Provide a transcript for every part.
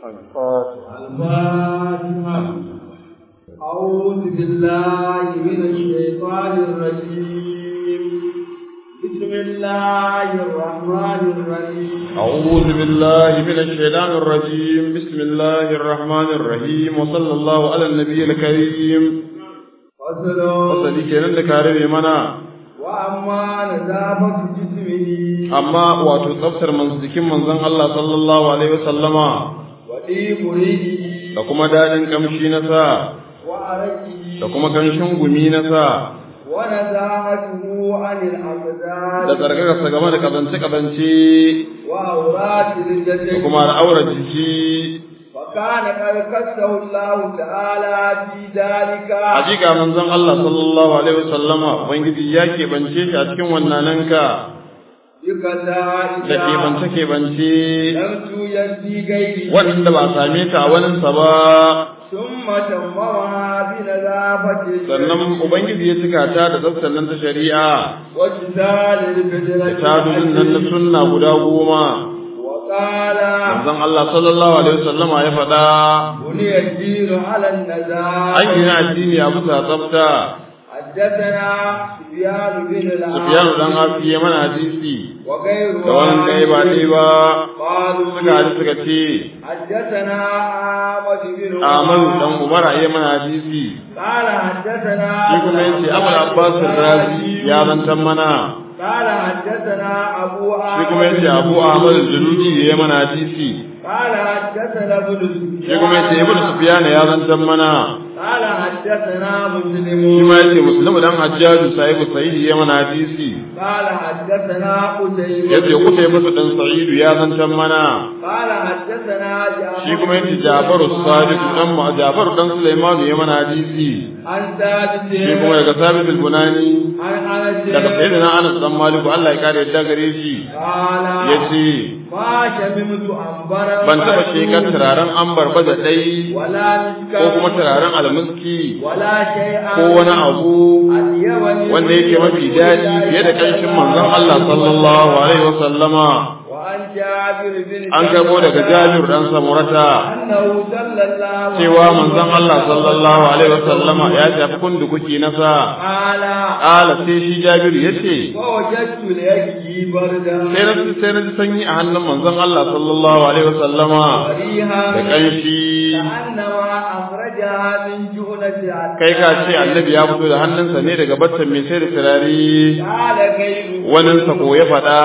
الفاتحة أعوذ بالله من الشيطان الرجيم بسم الله الرحمن الرحيم أعوذ بالله من الشيطان الرجيم بسم الله الرحمن الرحيم وصلى الله على النبي الكريم فصل fasali kenan da ka rabe mana وأما نظافة جسمه amma wato tsaftar man jikin manzon Allah sallallahu alaihi wasallama وطيب ريحه da kuma dadin kamshi na sa وعرقه da kuma kanshin gumi na sa ونزاهته عن da الأقدار tsarkakarsa game da kazance kazance وأورات da الجسد kuma al'aurar jiki وكان قد كسه الله تعالى في ذلك hakika manzon Allah sallallahu alaihi wasallama ubangiji ya keɓance shi a cikin wannananka بكذائك da keɓance keɓance لم توجد في غيره wanda ba a same ta a waninsa ba ثم تممها بنظافة sannan ubangiji ya cika ta da tsaftar nan ta shari'a واجتال da الفجرة tadudin nan na sunna guda goma وقال manzon Allah sallallahu alaihi wasallama ya faɗa بني الدين على النزاهة an gina addini a bisa tsafta حدثنا سفيان بن Sufyan dan العاص Hafi ya mana hadisi وغيره da wani ɗaya ba ɗaya ba قالوا suka hadisi suka ce حدثنا أحمد بن Ahmad عمر dan Umar ya mana hadisi قال حدثنا shi kuma yace Abul Abbas Razi ya zantan mana قال حدثنا أبو shi kuma أحمد yace Abu Ahmad al-Juluji ya mana hadisi قال حدثنا ابن سفيان shi kuma yace Ibn Sufyan ya zantan mana قال حدثنا مسلم shi ma yace Muslim dan Hajjaj Sa'id Sa'id ya mana hadisi قال حدثنا قتيبة yace Qutaybah dan Sa'id ya zantan mana قال حدثنا جعفر shi kuma yace Ja'far as-Sadiq dan Ma Ja'far dan Sulaiman ya mana hadisi عن ثابت shi kuma daga Sabit al-Bunani عن أنس daga sayyidina Anas dan Malik Allah ya kare yadda gare shi قال yace ما شممت أنبرا ban taba shekar turaren ambar ba da dai ولا مسكا ko kuma turaren almiski ولا شيئا ko wani abu أطيبني wanda yake mafi daɗi fiye da ƙanshin manzon Allah sallallahu alaihi wa sallama وعن جابر بن an karbo daga Jabir dan Samurata أنه صلى الله cewa manzon Allah sallallahu alaihi wa sallama ya tafi kundukuki na sa قال ala sai shi Jabir yace ووجدت ليجي بردا sai na sai na ji sanyi a hannun manzon Allah sallallahu alaihi wa sallama وريها da ƙanshi كأنما أخرجها من جؤنة kai ka ce annabi ya fito da hannunsa ne daga battan mai sai da turare قال كيف waninsa ko ya faɗa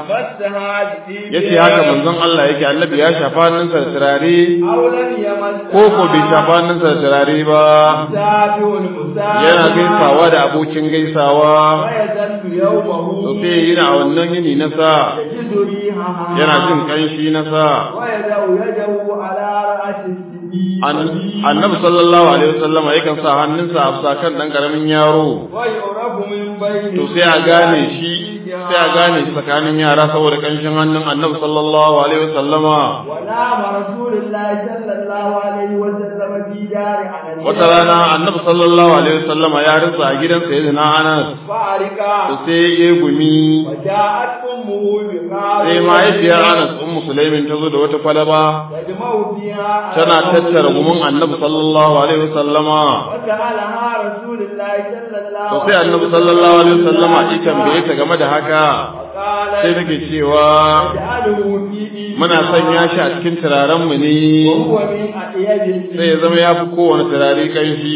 مسها ya ce haka manzon Allah yake annabi ya shafa hannunsa da turare أو لم يمسها ko ko bai shafa hannunsa da turare ba سابع المسابع yana gaisawa da abokin gaisawa ويزل يومه to sai yi a wannan yini na sa يجد ريحها yana jin kanshi na sa ويدع يده على رأس السبيل An- annabi sallallahu alaihi wasallama yakan sa hannunsa a bisa kan dan karamin yaro ويعرف من بين to sai a gane shi sai a gane shi tsakanin yara saboda kanshin hannun annabi sallallahu alaihi wasallama ونام رسول الله صلى الله عليه وسلم في دار أنس wata rana annabi sallallahu alaihi wasallama ya rinsa a gidan sayyidina Anas فارقا to sai ya gumi وجاءت أمه بقال sai mahaifiyar Anas ummu Sulaimin ta zo da wata kwalaba تجمع فيها tana tattara gumin annabi sallallahu alaihi wasallama وسألها رسول الله صلى الله to sai annabi sallallahu alaihi wasallama ya tambaye ta game da haka وقال sai take cewa اجعله في إيدي muna sanya shi a cikin turaren mu ne وهو من أطيب sai ya zama ya fi kowane turare kanshi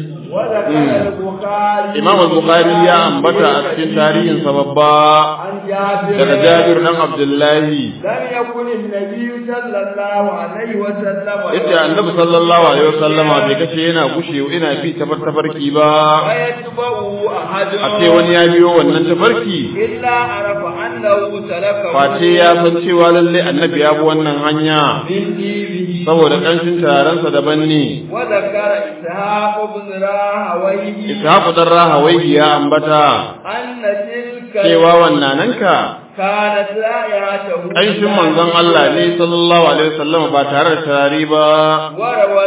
وذكر البخاري Imam al-Bukhari ya ambata a cikin tarihin sa babba عن جابر daga Jabir dan Abdullahi لم يكن النبي صلى الله عليه وسلم yace annabi sallallahu alaihi wasallama bai kace yana gushe ina bi tabar tabarki ba ويتبعه أحد a ce wani ya biyo wannan tabarki إلا عرف أنه سلكه face ya san cewa lalle annabi ya bi wannan hanya من ديبه saboda kanshin turarensa daban ne وذكر إسحاق بن راهويه ishaqu dan rahawai ya ambata أن تلك cewa wannananka كانت رائعته kanshin manzon Allah ne sallallahu alaihi wasallama ba tare da turare ba وروى المزني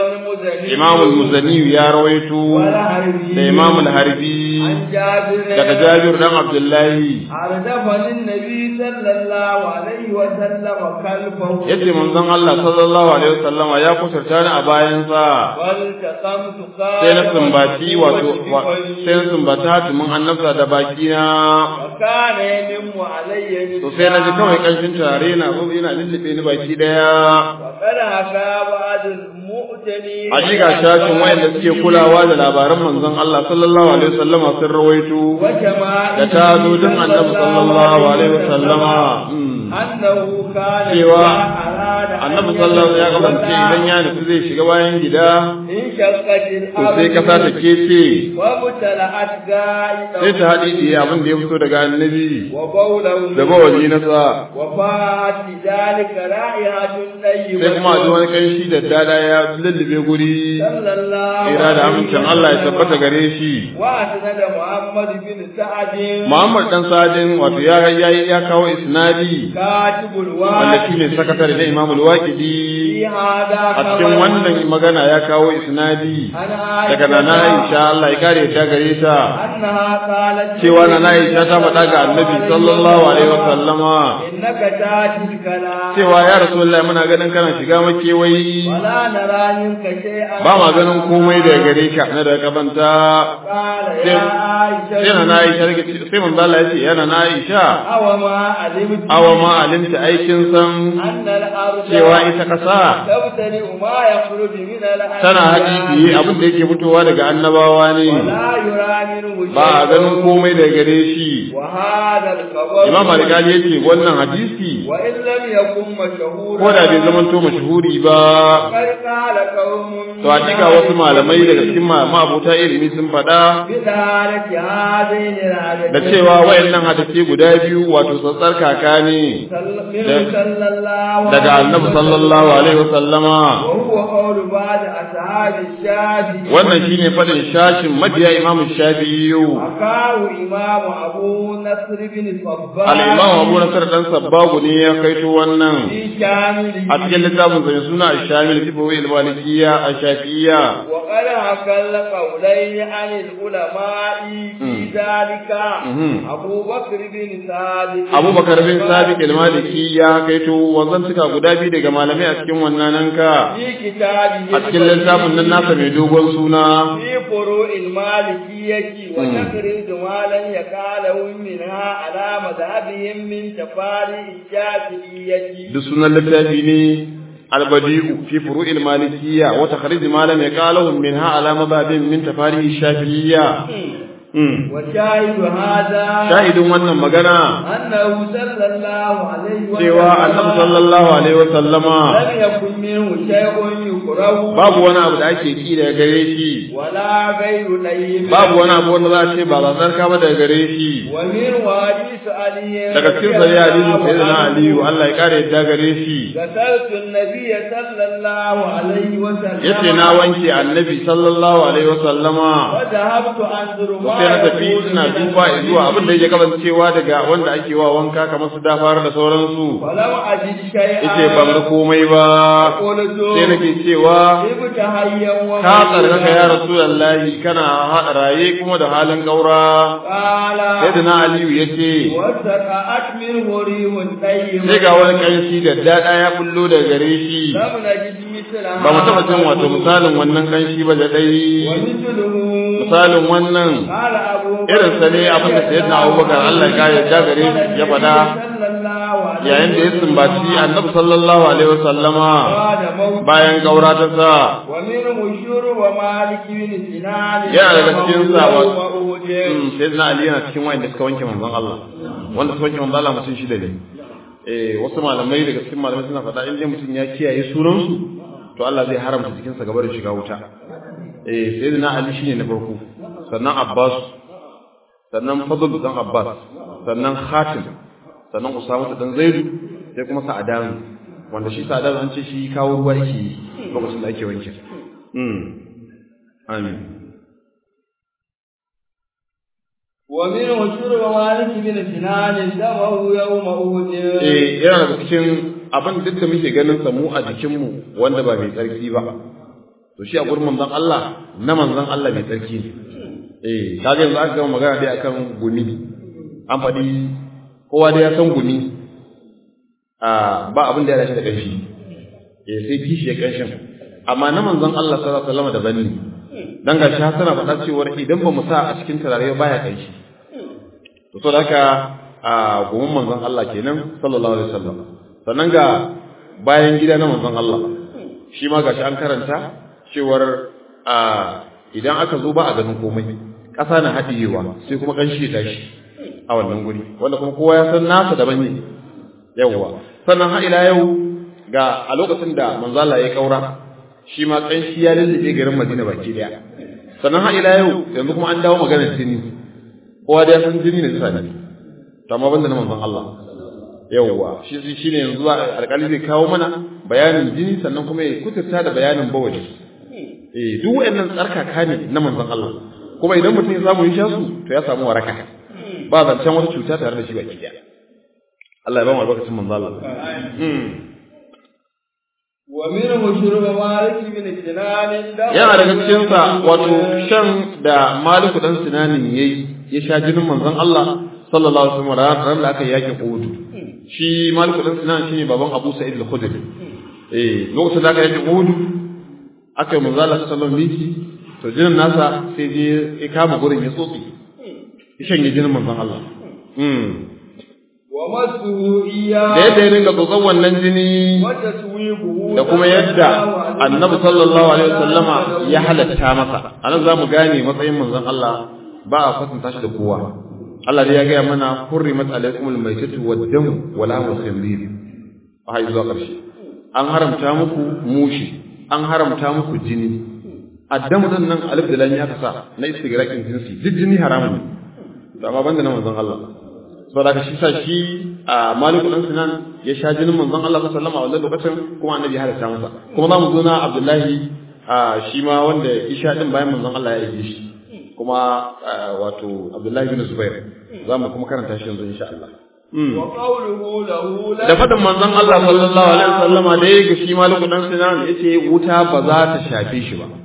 المزني Imam al-Muzani ya rawaito والحربي da Imam al-Harbi عن جابر daga Jabir dan Abdullahi عرض النبي صلى الله عليه وسلم كلبه yace manzon Allah sallallahu alaihi wasallam ya kusurta ni a bayansa والتقمت sai na sumbaci wato wa- sai na sumbata hatimin annabta da bakina وكان ينم علي to sai na ji kawai kanshin turare na zo yana lullube ni baki daya وقد حكى بعض المؤتني hakika shashin wayanda suke kulawa da labaran manzon Allah sallallahu alaihi wasallama sun rawaito وجماعه da ta zo din annabi sallallahu alaihi wasallama mm. أنه كان cewa إذا أراد أن annabi sallallahu alaihi ya kasance idan ya nufi zai shiga bayan gida انشقت to sai kasa ta الأرض kece وابتلعت غائطه sai ta haɗe da abin da ya fito daga annabi وبوله da bawali na sa وفاءت بذلك رائحة طيبة sai kuma a ji wani kanshi da dada ya lullube guri صلى الله ira da amincin Allah ya tabbata gare shi وأسند محمد بن سعد Muhammad dan Sadin wato ya ya ya kawo isnadi كاتب wanda الوالد shi ne sakatare na Imam al-Waqidi في هذا a cikin خبر wannan magana ya kawo isnadi عن daga nana Aisha Allah ya kare ta gare ta أنها قالت cewa nana Aisha ta faɗa ga Annabi sallallahu alaihi wa sallama إنك تاتي الكلام cewa ya Rasulullahi muna ganin kana shiga makewayi ولا نرى منك شيئا ba ma ganin komai daga gare ka na daga kabanta قال sai يا عائشة sai nana Aisha take ce- sai manzo Allah ya ce ya nana Aisha أو ما علمت awa ma alimta aikin san أن الأرض cewa ita ƙasa تبتلئ ما يخرج من الأنبياء tana haɗi biye abin da yake fitowa daga annabawa ne ولا يرى منه ba a ganin شيء komai daga gare shi وهذا الخبر imam al-ghali yace wannan hadisi وإن لم يكن مشهورا ko da bai zamanto mashhuri ba قد قال قوم to hakika wasu malamai daga cikin ma- ma'abota ilimi sun faɗa بدارك هذين العددين da cewa wayannan hadisi guda biyu wato tsatsar kaka ne منه صلى الله daga عليه annabi sallallahu alaihi wasallama وهو قول بعض أصحاب الشافعي wannan shine faɗin shashin mabiya imam shafi'i حكاه إمام أبو نصر بن صباح al-imam abu nasar dan sabbagu ne ya kaito wannan في كامله a cikin littafin sa mai suna ash-shamil fi bawi al-malikiyya ash-shafi'iyya وقد حكى القولين عن العلماء في ذلك مهم. أبو بكر بن ثابت abubakar bin sabiq al-maliki ya kaito wanzan suka guda biyu daga malamai a cikin wannan nanka في كتابه a cikin littafin nan nasa mai dogon suna في فروع المالكية وتخرج ما لم يقاله منها على مذهبهم من تفاريع الشافعية duk sunan littafi ne albadi'u fi furu'il malikiyya wa takhrij ma lam yaqalahu minha ala madhabin min tafarihi shafi'iyya Mm. وشاهد هذا shahidin wannan magana أنه صلى الله عليه cewa annabi sallallahu alaihi wa sallama لم يكن منه شيء يكره babu wani abu da ake ki daga gare shi ولا غير لين babu wani abu wanda za a ce ba za tsarka ba daga gare shi ومن حديث علي daga cikin sahih hadisin sayyidina aliyu Allah ya kare yadda gare shi غسلت النبي صلى الله عليه وسلم yace na wanke annabi sallallahu alaihi wa sallama وذهبت أنظر ما sai na tafi يقول ina من duba النبي. zuwa abin da yake kasancewa daga wanda ake wa wanka kamar su dafar da sauransu ولم أجد شيئا yace ban ga komai ba قلت sai nake cewa ابت حيا ka tsarkaka ya rasulullahi kana haɗa raye kuma da halin gaura قال sayyidina aliyu yace وسقعت منه ريح طيب sai ga wani kanshi da dada ya bullo daga gare shi لم نجد مثلها ba mu taɓa jin wato misalin wannan kanshi ba da dai ومثله misalin wannan قال أبو irin sa ne abin da sayyidina abubakar Allah ya kare da gare shi ya faɗa yayin da ya sumbaci annabi sallallahu alaihi wasallama bayan gaura ta sa ومنه شرب مالك بن سنان Yana daga cikin sa wa- وأهد. Mm, sayyidina ali yana cikin wanda suka wanke manzon Allah wanda suka wanke manzon Allah mutum shida ne eh wasu malamai daga cikin malamai suna faɗa in dai mutum ya kiyaye sunansu to Allah zai haramta jikinsa gaba da shiga wuta eh sayyidina ali shine na farko sannan abbas sannan fadl dan abbas sannan khatim sannan usama dan zaidu sai kuma sa'adan wanda shi sa'adan an ce shi kawo ruwa yake yi lokacin da ake wanke mm amin ومنه شرب مالك بن سنان دمه يوم أهد eh yana daga cikin abin duk da muke ganin sa mu a jikinmu wanda ba mai tsarki ba to to shi a gurin manzon Allah na manzon Allah mai tsarki ne eh kaga yanzu aka gama magana dai akan gumi an faɗi kowa dai ya san gumi a ba abin da ya dace da ƙanshi eh sai kishi ya ƙanshin amma na manzon Allah sallallahu alaihi wasallam daban ne dan ga shi hasana faɗa cewa idan ba mu sa a cikin turare baya ƙanshi to saboda haka a gumin manzon Allah kenan sallallahu alaihi wasallam sannan ga bayan gida na manzon Allah shi ma gashi an karanta cewar a idan aka zo ba a ganin komai ƙasa na haɗiyewa sai kuma ƙanshi ya tashi a wannan guri wanda kuma kowa ya san nasa daban ne yawwa sannan har ila yau ga a lokacin da manzo Allah ya kaura shi ma ƙanshi ya lullube garin Madina baki daya sannan har ila yau yanzu kuma an dawo maganar jini kowa da ya san jini ne tsani to amma banda na manzon Allah yawwa shi shine yanzu alƙali zai kawo mana bayanin jini sannan kuma ya kuturta da bayanin bawali eh duk wayannan tsarkaka ne na manzon Allah kuma idan mutum ya samu ya sha su to ya samu waraka ba zancen wata cuta tare da shi baki daya Allah ya ba mu albarkacin manzon Allah wa minhu shurba malik bin sinan yana daga cikin sa wato shan da maliku dan sinanin yayi ya sha jinin manzon Allah sallallahu alaihi wasallam ran da aka yaki Uhud shi maliku dan sinan shine baban Abu Sa'id al-Khudri eh lokacin da aka yaki Uhud aka yi manzon Allah sallallahu alaihi wasallam to jinin nasa sai je ya kama gurin ya tsotsi ya shanye jinin manzon Allah mm wa masuhu iya da yadda ya dinga tsotson wannan jini wa taswiquhu da kuma yadda annabi sallallahu alaihi wasallama ya halatta masa anan zamu gane matsayin manzon Allah ba a kwatanta shi da kowa Allah dai ya gaya mana hurrimat alaikumul maitatu wad-damu wa lahmul khinzir a zuwa ƙarshe an haramta muku mushi an haramta muku jini addamu din nan alif da lam ya kasa na istigraqin jinsi duk jini haramun ne to amma banda na manzon Allah saboda ka shi sa shi a maliku dan sinan ya sha jinin manzon Allah sallallahu alaihi wasallam a wannan lokacin kuma annabi ya halatta masa kuma za mu zo na Abdullahi a shi ma wanda ya sha din bayan manzon Allah ya yi shi kuma wato Abdullahi bin Zubair za mu kuma karanta shi yanzu insha Allah wa qawluhu lahu la da fadin manzon Allah sallallahu alaihi wasallama da ya ga shi maliku dan sinan yace wuta ba za ta shafe shi ba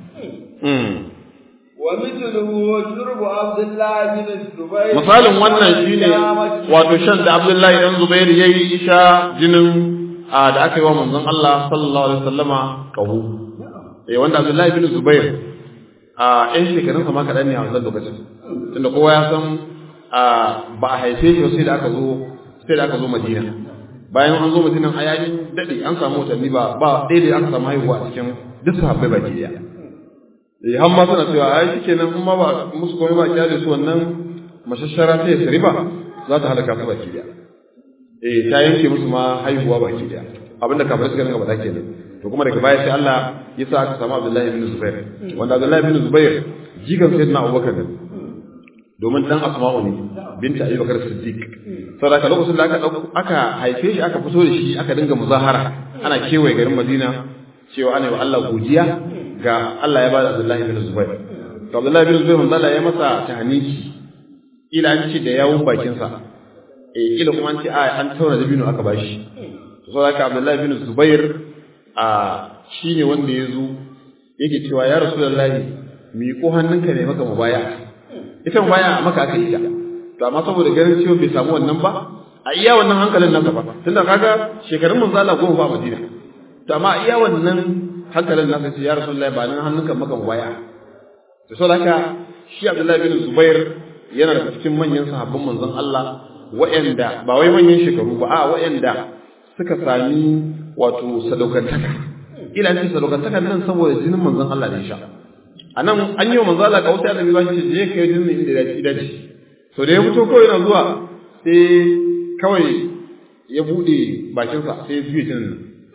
wa mithluhu shurbu abdullah bin zubair misalin wannan shine wato shan da Abdullahi dan Zubair yayi isha jinin a da aka yi wa manzon Allah sallallahu alaihi wasallama kahu eh wanda Abdullahi bin Zubair a ɗan shekarun sa ma kaɗan ne a wannan lokacin tunda kowa ya san ba a haife shi sai da aka zo sai da aka zo Madina bayan an zo Madina a yayin dade an samu watanni ba ba ɗaya da aka samu haihuwa a cikin duk sahabbai baki daya eh har ma suna cewa ai shikenan in ma ba musu komai ba kyale su wannan mashashara ta yasri ba za ta halaka su baki daya eh ta yanke musu ma haihuwa baki daya abinda kafirai suka dinga faɗa kenan to kuma daga baya sai Allah ya sa aka samu Abdullahi bin Zubair wanda Abdullahi bin Zubair jikan sayyidina Abubakar ne domin dan Asma'u ne binta Abi Bakar Siddiq saboda lokacin da aka aka haife shi aka fito da shi aka dinga muzahara ana kewaye garin Madina cewa ana yi wa Allah godiya ga Allah ya bada Abdullahi bin Zubair to Abdullahi bin Zubair manzo Allah ya masa tahniki ila an ce da yawun bakin sa eh ila kuma an ce a an tauna da binu aka bashi to saboda haka Abdullahi bin Zubair a shine wanda ya zo yake cewa ya Rasulullahi mi ko hannunka ne maka mubaya ita mubaya maka aka yi ta to amma saboda ganin cewa bai samu wannan ba a iya wannan hankalin nasa ba tunda kaga shekarun manzo Allah goma ba a Madina to amma iya wannan hankalin nasa ce ya Rasulullahi ba nan hannunka maka mubaya to saboda haka shi Abdullahi bin Zubair yana da cikin manyan sahabban manzon Allah wa'anda ba wai manyan shekaru ba a wa'anda suka sami wato sadaukantaka ila ce sadaukantakan nan saboda jinin manzon Allah ne sha a nan an yi wa manzon Allah kawai da ba shi je kai jinin inda ya ci dace to da ya fito kawai yana zuwa sai kawai ya bude bakinsa sai ya juye jinin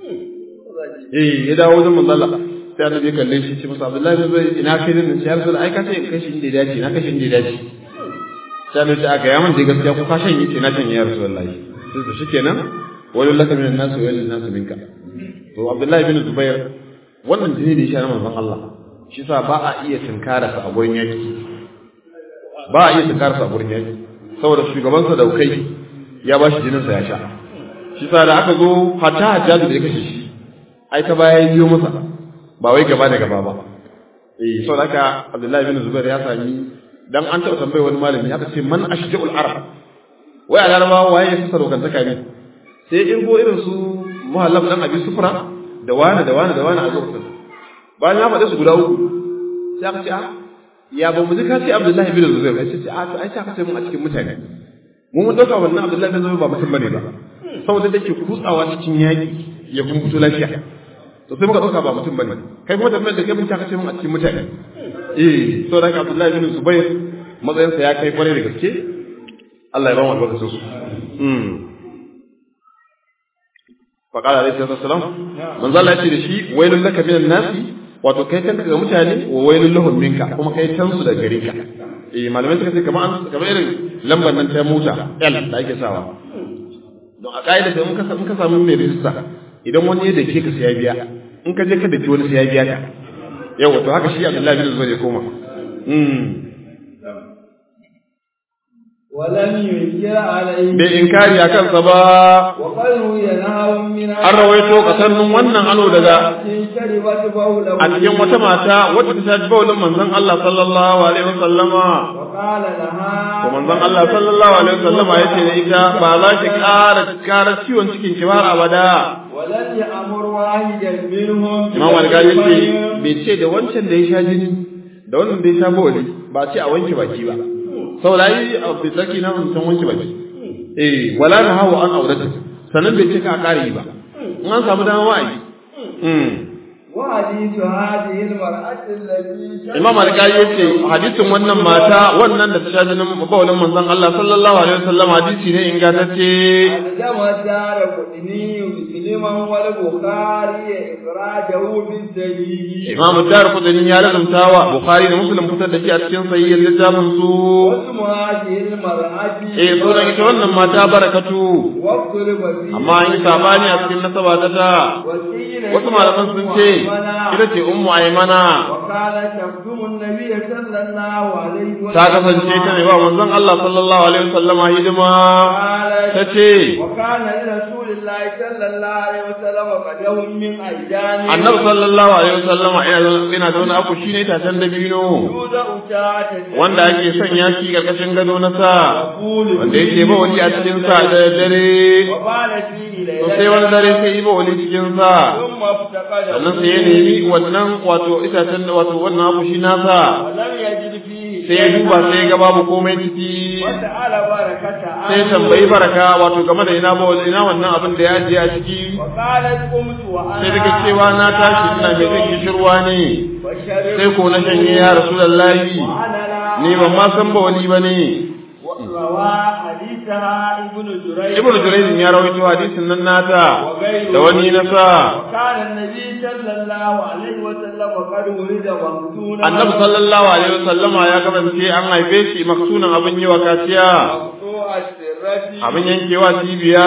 eh ya dawo wajen manzon Allah sai annabi ya kalle shi ce masa Abdullahi zai ina kai din sai ya ai ka ce kashi inda ya dace na kashi inda ya dace sai annabi ya ga yaman da gaskiya ko ka shanye ce na shanye ya Rasulullahi sai to shikenan walil laka minan nas wa walil nas minka to Abdullahi bin Zubair wannan jini da ya sha manzon Allah shi sa ba a iya tinkara sa a gurin yaki ba a iya tinkara sa a gurin yaki saboda shugaban sa daukai ya bashi jinin sa ya sha shi sa da aka zo hatta hajjaju da ya kashe shi ai ta baya biyo masa ba wai gaba da gaba ba eh saboda haka Abdullahi bin Zubair ya sami dan an taɓa tambaye wani malami aka ce man ashja'ul arab wai a larabawa waye ya fasa dokantaka ne sai in go irin su muhallab dan abi sufra da wani da wani da wani a lokacin bayan ya faɗi su guda uku sai aka ce a ya ba mu ji ka ce Abdullahi bin Zubair sai ce a to ai sai aka ce mun a cikin mutane mu mun dauka wannan Abdullahi bin Zubair ba mutum bane ba saboda take kutsawa cikin yaki ya kuma fito lafiya to sai muka dauka ba mutum bane kai kuma tambayar da kai mun ka ce mun a cikin mutane eh saboda haka Abdullahi bin Zubair matsayinsa ya kai kwarai da gaske Allah ya ba mu albarkacin su faƙala alaihi salatu wasalam manzo Allah ya ce da shi wailul laka minan nasi wato kai kanka ga mutane wa wailul lahum minka kuma kai can su daga gare ka eh malamai suka ce kamar an kamar irin lambar nan ta mota L da ake sawa don a kaida da mun ka mun ka samu mai rijista idan wani ya dake ka sai ya biya in ka je ka dake wani sai ya biya ka yawa to haka shi Abdullahi bin Zubair ya koma ولم ينكر عليه bai inkari a kansa ba وقد روي نهر من an rawaito kasannin wannan ano daga شربت بوله a cikin wata mata wadda ta ji baulin manzon Allah sallallahu alaihi wasallama وقال لها to manzon Allah sallallahu alaihi wasallama yace da ita ba za ki ƙara ƙara ciwon cikin ki ba abada ولن يأمر واحدا منهم Imam Al-Ghazali yace bai ce da wancan da ya sha jini da wannan da ya sha bauli ba ce a wanke baki ba saboda yi a bisaki na mutum wanke baki eh wala na hawa an aurata sannan bai ce ka ƙara yi ba in an samu dama wa'ayi وحديث هذه المرأة التي Imam Al-Qari yace hadisin wannan mata wannan da ta sha jinin bawalin manzon Allah sallallahu alaihi wasallam hadisi ne ingantacce ألزم الدار قطني مسلما والبخاري إخراجه بالدليل Imam Ad-Darqutni ya lazumtawa Bukhari da Muslim fitar da shi a cikin sahihin littafin su واسم هذه المرأة eh sunan ita wannan mata barakatu واختلف فيه amma an yi sabani a cikin nasaba ta ta وقيل wasu malaman sun ce ita ce ummu aymana وكانت تخدم النبي صلى الله عليه وسلم ta kasance ta ne ba manzon Allah sallallahu alaihi wasallam hidima ta قالت ce وكان لرسول الله صلى الله عليه وسلم قدهم من أيدان annabi sallallahu alaihi wasallam ina da wani aku shine tatan dabino يوضع تحت wanda ake sanya shi karkashin gado na sa يقول wanda yake ba wani a cikin sa da dare وبال فيه to sai ليلة wani dare sai yi ba wani cikin sa ثم افتقده sannan sai ya nemi wannan wato itacen wato wannan abu shi nasa ولم يجد فيه sai ya duba sai ya ga babu komai ciki وسأل بركة sai ya tambayi baraka wato game da ina ba ina wannan abin da ya ajiye a ciki وقالت قمت وأنا sai daga cewa na tashi ina mai jin kishirwa ne وشربت sai ko na shanye ya rasulullahi وأنا لا ni ban ma san ba wani ba ne روى حديثها ابن جريج ibnu jurayz ya rawaito hadisin nan nata da wani nasa وكان النبي صلى الله عليه وسلم قد ولد مفتونا annabi sallallahu alaihi wasallama ya kasance an haife shi maksunan abin yi wa kaciya مقطوع السرة abin yankewa cibiya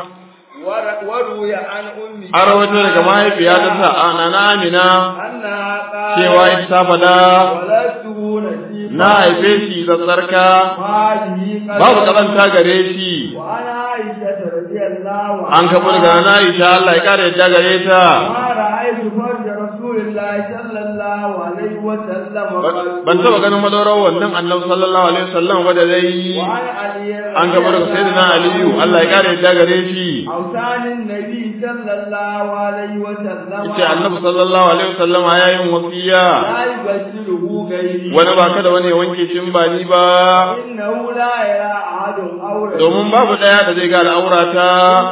ور- وروي عن أمه an rawaito daga mahaifiya ta sa ana na amina أنها قالت cewa ita ta fada ولدته نسيبا na haife shi da tsarka وهذه قد- babu kazanta gare shi وعن عائشة رضي الله عنها an kafa daga na Aisha Allah ya kare yadda gare ta ما رأيت فرج رسول الله صلى الله عليه وسلم قد- ban taba ganin madaurar wannan annabi sallallahu alaihi wasallam ba da dai وعن علي an kafa daga sayyidina Aliyu Allah ya kare yadda gare shi أوتان النبي صلى الله عليه وسلم yace annabi sallallahu alaihi wasallam ya yin wasiya لا يبدله غيري wani ba kada wani ya wanke shi in ba ni ba إنه لا يرى أحد أورا domin babu daya da zai ga al'aurata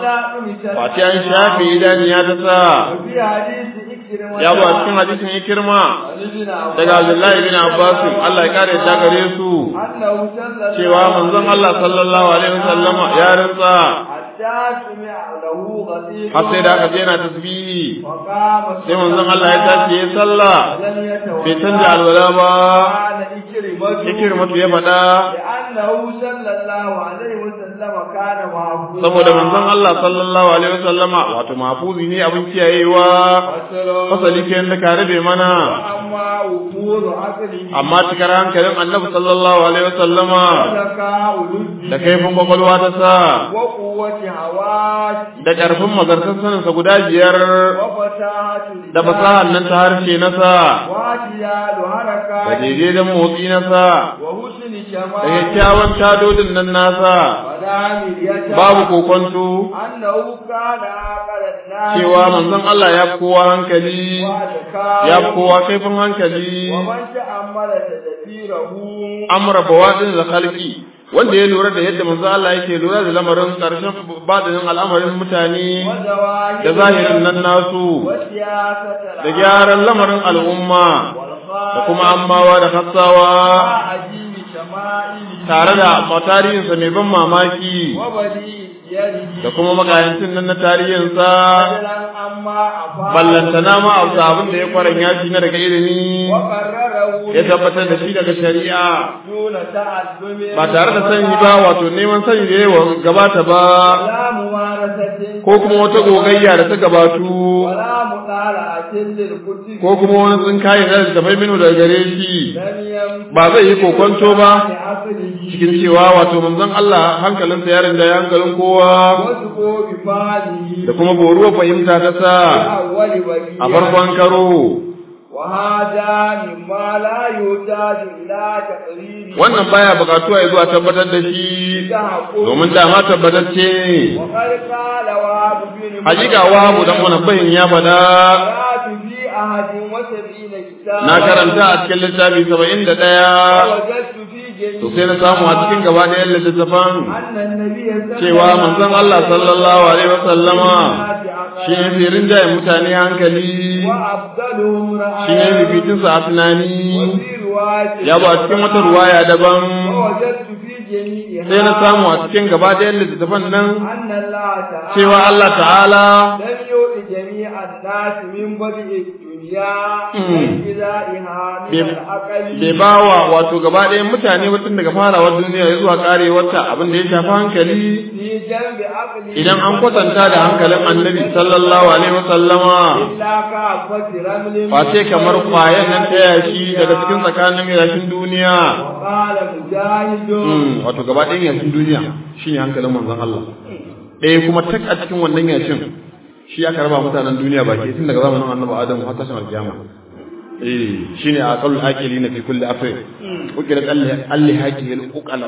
Fati an shafe idaniya ta sa وفي حديث إكرمة ya zo a cikin hadisin ikirma عن ابن عباس daga Abdullahi bin Abbas Allah ya kare ta gare su أنه صلى الله cewa manzon Allah sallallahu alaihi wasallama ya rantsa حتى سمع له غسيل har sai da aka je yana tasbihi وقام sai manzon Allah ya tashi ya sallah ولم يتوضأ bai canja alwala ba قال إكرمة ikirmatu ya faɗa لأنه صلى الله عليه وسلم كان محفوظا saboda manzon Allah sallallahu alaihi wasallama wato mahfuzi ne abin kiyayewa وسلام fasali kenan da ka rabe mana وأما وفور عقله amma cikar hankalin annabi sallallahu alaihi wasallama وذكاء لجه da kaifin kwakwalwa ta sa وقوة هواته da ƙarfin mazartar saninsa guda biyar وفتاحة da fasahar nan ta harshe na sa واتي واعتدال da حركاته daidaiton motsi na sa وحسن da شمائله kyakkyawan tadodin nan nasa ولا مرية babu kokonto أنه كان عقل الناس cewa manzon Allah ya fi kowa hankali وذكاء ya fi kowa kaifin hankali ومن تأمل تدبيره amra bawadin da khalqi wanda ya lura da yadda manzo Allah yake lura da lamarin karshen badinin al'amarin mutane وزواهر da zahirin nan nasu وسياسة da gyaran lamarin al'umma da kuma ammawa da hassawa عجيب شمائله tare da tarihinsa mai ban mamaki وبديع يده da kuma makayancin nan na tarihinsa بدلا أما أفاق ballantana ma abu abin da ya kwaran yashi na daga ilimi وقرره ya tabbatar da shi daga shari'a دون تعلم ba tare da sani ba wato neman sani da yawa gabata ba ولا ممارسة ko kuma wata gogayya da ta gabatu ولا مطالعة للكتب ko kuma wani tsinkaye da ta bai minu daga gare shi لم ينفع ba zai yi kokonto ba لعقله cikin cewa wato manzon Allah hankalinsa ya rinda ya hankalin kowa وسقوا بفعله da kuma boruwa fahimta ta sa أول وجيه a farkon karo وهذا مما لا يحتاج إلى تقرير wannan baya bukatuwa ya zuwa tabbatar da shi تحقق domin dama tabbatacce وقد قال وهب بن hakika wahabu dan wani bayin ya fada قرأت في أحد وسبعين كتابا na karanta a cikin littafi saba'in da ɗaya ووجدت في جميع to sai na samu a cikin gaba ɗayan littattafan أن النبي صلى cewa الله manzon Allah sallallahu alaihi wasallama shi ne firin jayin mutane hankali وأفضلهم shi ne رأى fificinsa a tunani وفي رواية ya ba a cikin wata ruwaya daban ووجدت في جميعها sai na samu a cikin gaba ɗayan littattafan nan أن الله تعالى cewa Allah ta'ala لم يؤت جميع الناس من بدء الدنيا وانتزاعها من العقل bai ba wa wato gaba ɗayan mutane mutum daga farawar duniya ya zuwa karewarta abin da ya shafi hankali في جنب عقله idan an kwatanta da hankalin annabi sallallahu alaihi wasallama إلا كعبة رمل face kamar kwayan nan ta yashi daga cikin tsakanin yashin duniya وقال مجاهد Hmm, wato gaba ɗayan yashin duniya shine hankalin manzon Allah ɗaya kuma tak a cikin wannan yashin shi aka raba mutanen duniya baki tun daga zamanin annabi Adamu har tashin alkiyama eh shine aqalul aqilina fi kulli afr ukira alli alli haqihi al-uqala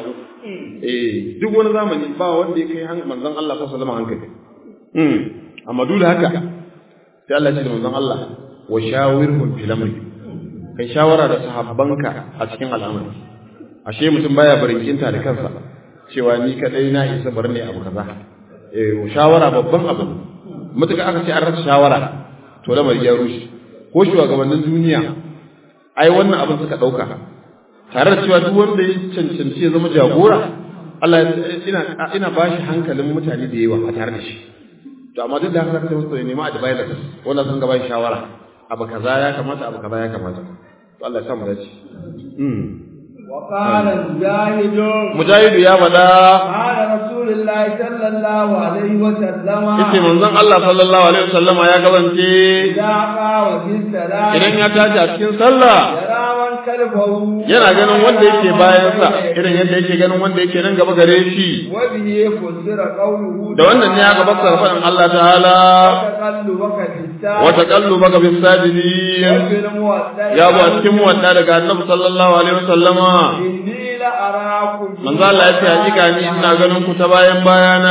eh duk wani zamani ba wanda ya kai han- manzon Allah sallallahu alaihi wasallam hankali hmm amma duk da haka sai Allah ya ce da manzon Allah wa shawirhum fil amri kai shawara da sahabbanka a cikin al'amari ashe mutum baya barinkinta da kansa cewa ni kadai na isa bar ne abu kaza eh shawara babban abu mutuka aka ce an rasa shawara to lamari ya rushe ko shugabannin duniya ai wannan abin suka dauka tare da cewa duk wanda ya cancanci ya zama jagora Allah ya- ina ina bashi hankalin mutane da yawa a tare da shi to amma duk da haka sai musu nema advice wanda sun ga bashi shawara abu kaza ya kamata abu kaza ya kamata to Allah ya sa mu dace mm وقال مجاهد mujahidu ya faɗa قال رسول الله صلى الله عليه وسلم yace manzon Allah sallallahu alaihi wasallama ya gabance إذا قام في الصلاة idan ya tashi a cikin sallah يرى من كلفه yana ganin wanda yake bayansa irin yadda yake ganin wanda yake nan gaba gare shi وبه فسر قوله da wannan ne aka fassara faɗin Allah ta'ala وتقلبك في الساعة wa taqallubaka bis sajidin وفي الموضع ya bu a cikin muwadda daga Annabi sallallahu alaihi wasallama إني لأراكم manzo Allah ya ce hakika ni ina ganin ku ta bayan bayana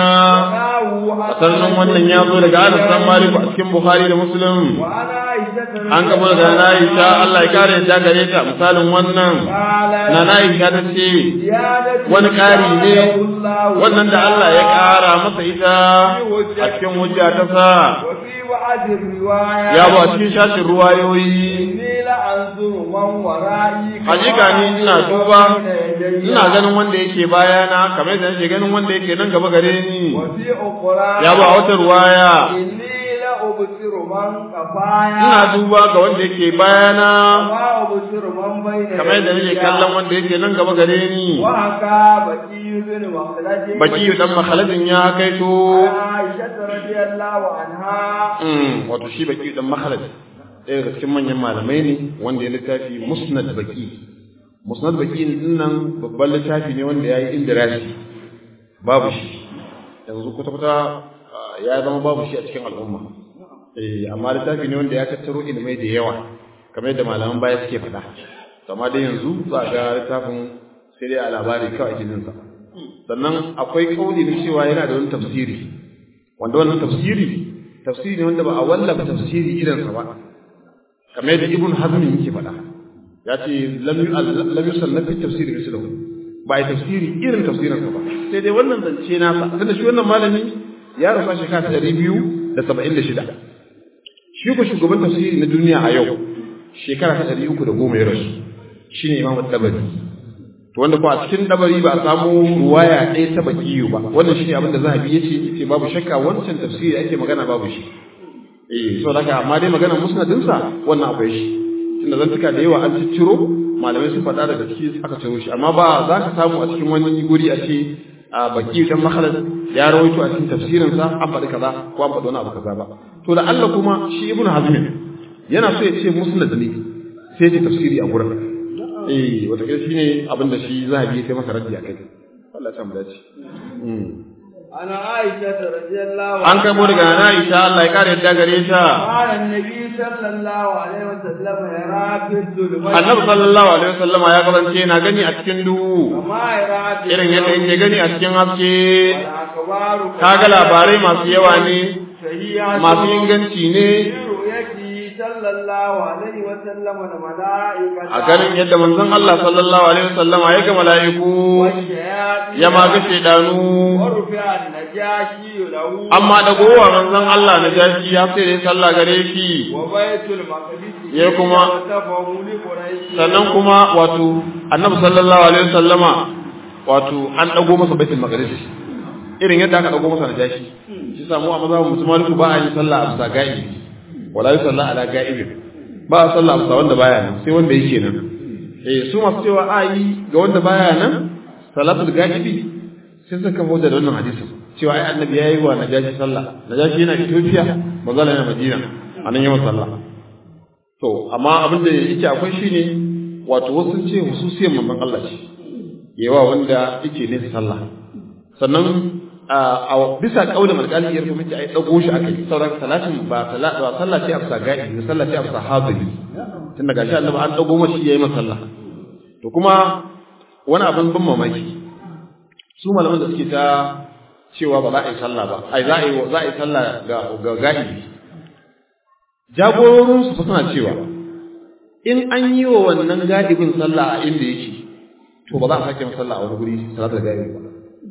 sannan wannan ya zo daga Anas bin Malik a cikin Bukhari da Muslim وأنا عائشة an gaba daga na Aisha Allah ya kare ta gare ta misalin wannan na na Aisha ta ce wani ƙari ne wannan da Allah ya ƙara masa ita a cikin hujja ta sa وفي بعض الروايات ya ba cikin shashin ruwayoyi إني لأنظر من ورائي hakika ni ina duba ina ganin wanda yake bayana kamar yadda nake ganin wanda yake nan gaba gare ni وفي أخرى ya ba wata ruwaya إني لأبصر من قفايا ina duba ga wanda yake bayana وما أبصر من بين kamar yadda nake kallon wanda yake nan gaba gare ni وهكا بكي بن مخلد baki dan makhaladin ya kaito عائشة رضي الله عنها Mm, wato shi baki dan makhalad ɗaya daga cikin manyan malamai ne wanda ya littafi musnad baki musnad baki din nan babban littafi ne wanda ya yi indirasi babu shi yanzu kwata-kwata ah, ya zama babu shi a cikin al'umma eh amma littafi ne wanda ya tattaro ilimai da yawa kamar yadda malaman baya suke faɗa amma dai yanzu za ga littafin sai dai a labari kawai ake jinsa sannan akwai kauli na cewa yana da wani tafsiri wanda wannan tafsiri tafsiri ne wanda ba a wallafa tafsiri irinsa ba kamar yadda ibn hazm yake faɗa ya ce lam yusallafi tafsiri mislahu ba a tafsiri irin tafsirinsa ba sai dai wannan zance nasa tunda shi wannan malami ya rasa shekara ta ɗari biyu da saba'in da shida shi ko shugaban tafsiri na duniya a yau shekara ta ɗari uku da goma ya rasu shi ne imamu dabari to wanda ko a cikin dabari ba a samu ruwaya ɗaya ta bakiyu ba wannan shi ne abin da zahabi ya ce ce babu shakka wancan tafsiri ake magana babu shi eh so daga amma dai maganar musnadinsa wannan akwai shi tunda zantuka da yawa an cicciro malamai sun faɗa daga ciki aka ciro shi amma ba za ka samu a cikin wani guri a ce a baki dan makhalad ya rawaito a cikin tafsirinsa an faɗi kaza ko an faɗi wani abu kaza ba to da Allah kuma shi ibnu hazm yana so ya ce musnad ne sai ya tafsiri a gurin eh wata kai shine abin da shi zahabi sai masa raddi akai Allah ya samu dace ana Aisha radiyallahu an kai mu daga Aisha Allah ya kare yadda gare ta annabi sallallahu alaihi wasallam ya rafi zulmai Annabi sallallahu alaihi wasallam ya kasance yana gani a cikin duhu kama ya rafi irin yadda yake gani a cikin haske akabaru kaga labarai masu yawa ne sahiha masu inganci ne yake sallallahu alaihi wasallam da mala'ikata a ganin yadda manzon Allah sallallahu alaihi wasallam ya ga mala'iku ya ma ga shedanu warfi an-najashi lahu amma da gowa manzon Allah na jashi ya sai dai sallah gare shi wa baitul maqdis Ya kuma- tafahu li quraish sannan kuma wato annabi sallallahu alaihi wasallama wato an dago masa baitul maqdis irin yadda aka dago masa na jashi shi samu a mazhabin musulmani ba a yi sallah a bisa ga'ibi wala yi sallah ala ga'ibi ba a sallah a bisa wanda baya nan sai wanda yake nan eh su masu cewa a yi ga wanda baya nan salatul ga'ibi sai suka kafa hujja da wannan hadisin cewa ai annabi yayi wa najashi sallah najashi yana Ethiopia manzala yana Madina anan yawan sallah to amma abin da yake akwai shine wato wasu sun ce hususiyar manzon Allah ce yawa wanda yake ne sallah sannan a bisa kaulin alƙali ya rubuta ai dago shi akai sauran salatin ba salatu ba sallah ce afsa ga'i sallah ce afsa hadiri tun daga shi Allah an dago mashi yayi masa sallah to kuma wani abin ban mamaki su malaman da suke ta cewa ba za a yi sallah ba ai za a yi za a yi sallah ga ga ga'ibi jagororin su suna cewa in an yi wa wannan ga'ibin sallah a inda yake to ba za a sake masa sallah a wani guri salatul ga'ibi ba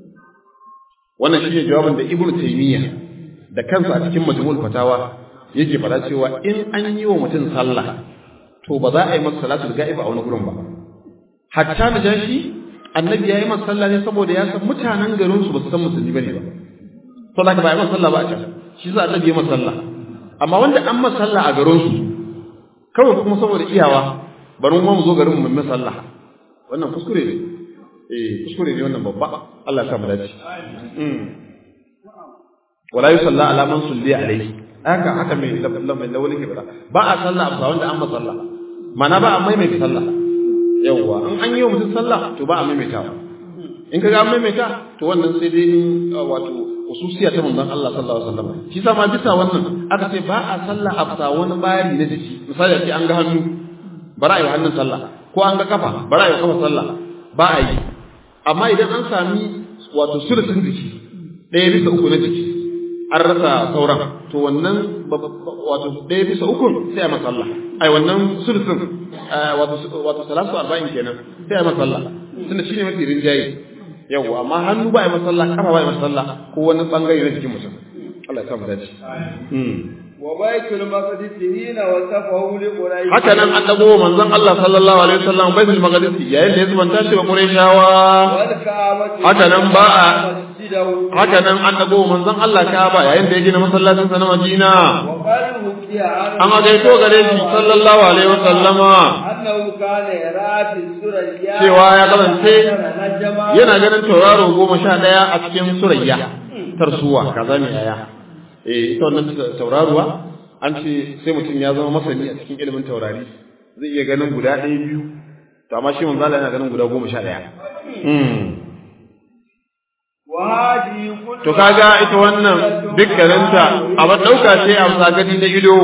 wannan shine jawabin da ibnu taymiya da kansa a cikin majmu'ul fatawa yake fara cewa in an yi wa mutum sallah to ba za a yi masa salatul ga'ibi a wani gurin ba hatta na jashi annabi ya yi masa sallah ne saboda ya san mutanen garin su ba su san musulmi bane ba to da ba ya masa sallah ba a can shi sa annabi ya masa sallah amma wanda an masa sallah a garin su kawai kuma saboda iyawa bari mu mu zo garin mu mu sallah wannan kuskure ne eh kuskure ne wannan babba Allah ya sa mu dace mm wala yusalla ala man sulli alayhi haka haka mai mai lawali ke bada ba a sallah ba wanda an masa sallah mana ba a maimaita sallah yawwa in an yi wa mutum sallah to ba a maimaita in ka ga an maimaita to wannan sai dai in wato hususiya ta manzon Allah sallallahu alaihi wasallam shi sa ma bisa wannan aka ce ba a sallah a bisa wani bari na jiki misali a ce an ga hannu bara a yi hannun sallah ko an ga kafa bara a yi kafa sallah ba a yi amma idan an sami wato sulusun jiki ɗaya bisa uku na jiki an rasa sauran to wannan wato ɗaya bisa ukun sai a masalla ai wannan sulusun wato wato salatu arba'in kenan sai a masalla tunda shine mafi rinjaye yau amma hannu ba a masalla kafa ba a masalla ko wani bangare na jikin mutum Allah ya sa mu dace wa baitul maqdis hina wasafahu li quraish haka nan an dago manzon Allah sallallahu alaihi wasallam baitul maqdis yayin da ya zubanta shi wa qurayshawa wal ka'bati haka nan ba a masjidahu haka nan an dago manzon Allah Ka'aba yayin da ya gina masallacin sa na Madina wa qalu kiya an gaito gare shi sallallahu alaihi wasallama annahu kana yara fi surayya cewa ya kasance najma yana ganin tauraro goma sha ɗaya a cikin surayya tarsuwa kaza ne yaya eh ita wannan tauraruwa an ce sai mutum ya zama masani a cikin ilimin taurari zai iya ganin guda ɗaya biyu to amma shi manzo Allah yana ganin guda goma sha ɗaya wa hadi kullu to kaga ita wannan dukkaninta abin ɗauka ce a bisa gani da ido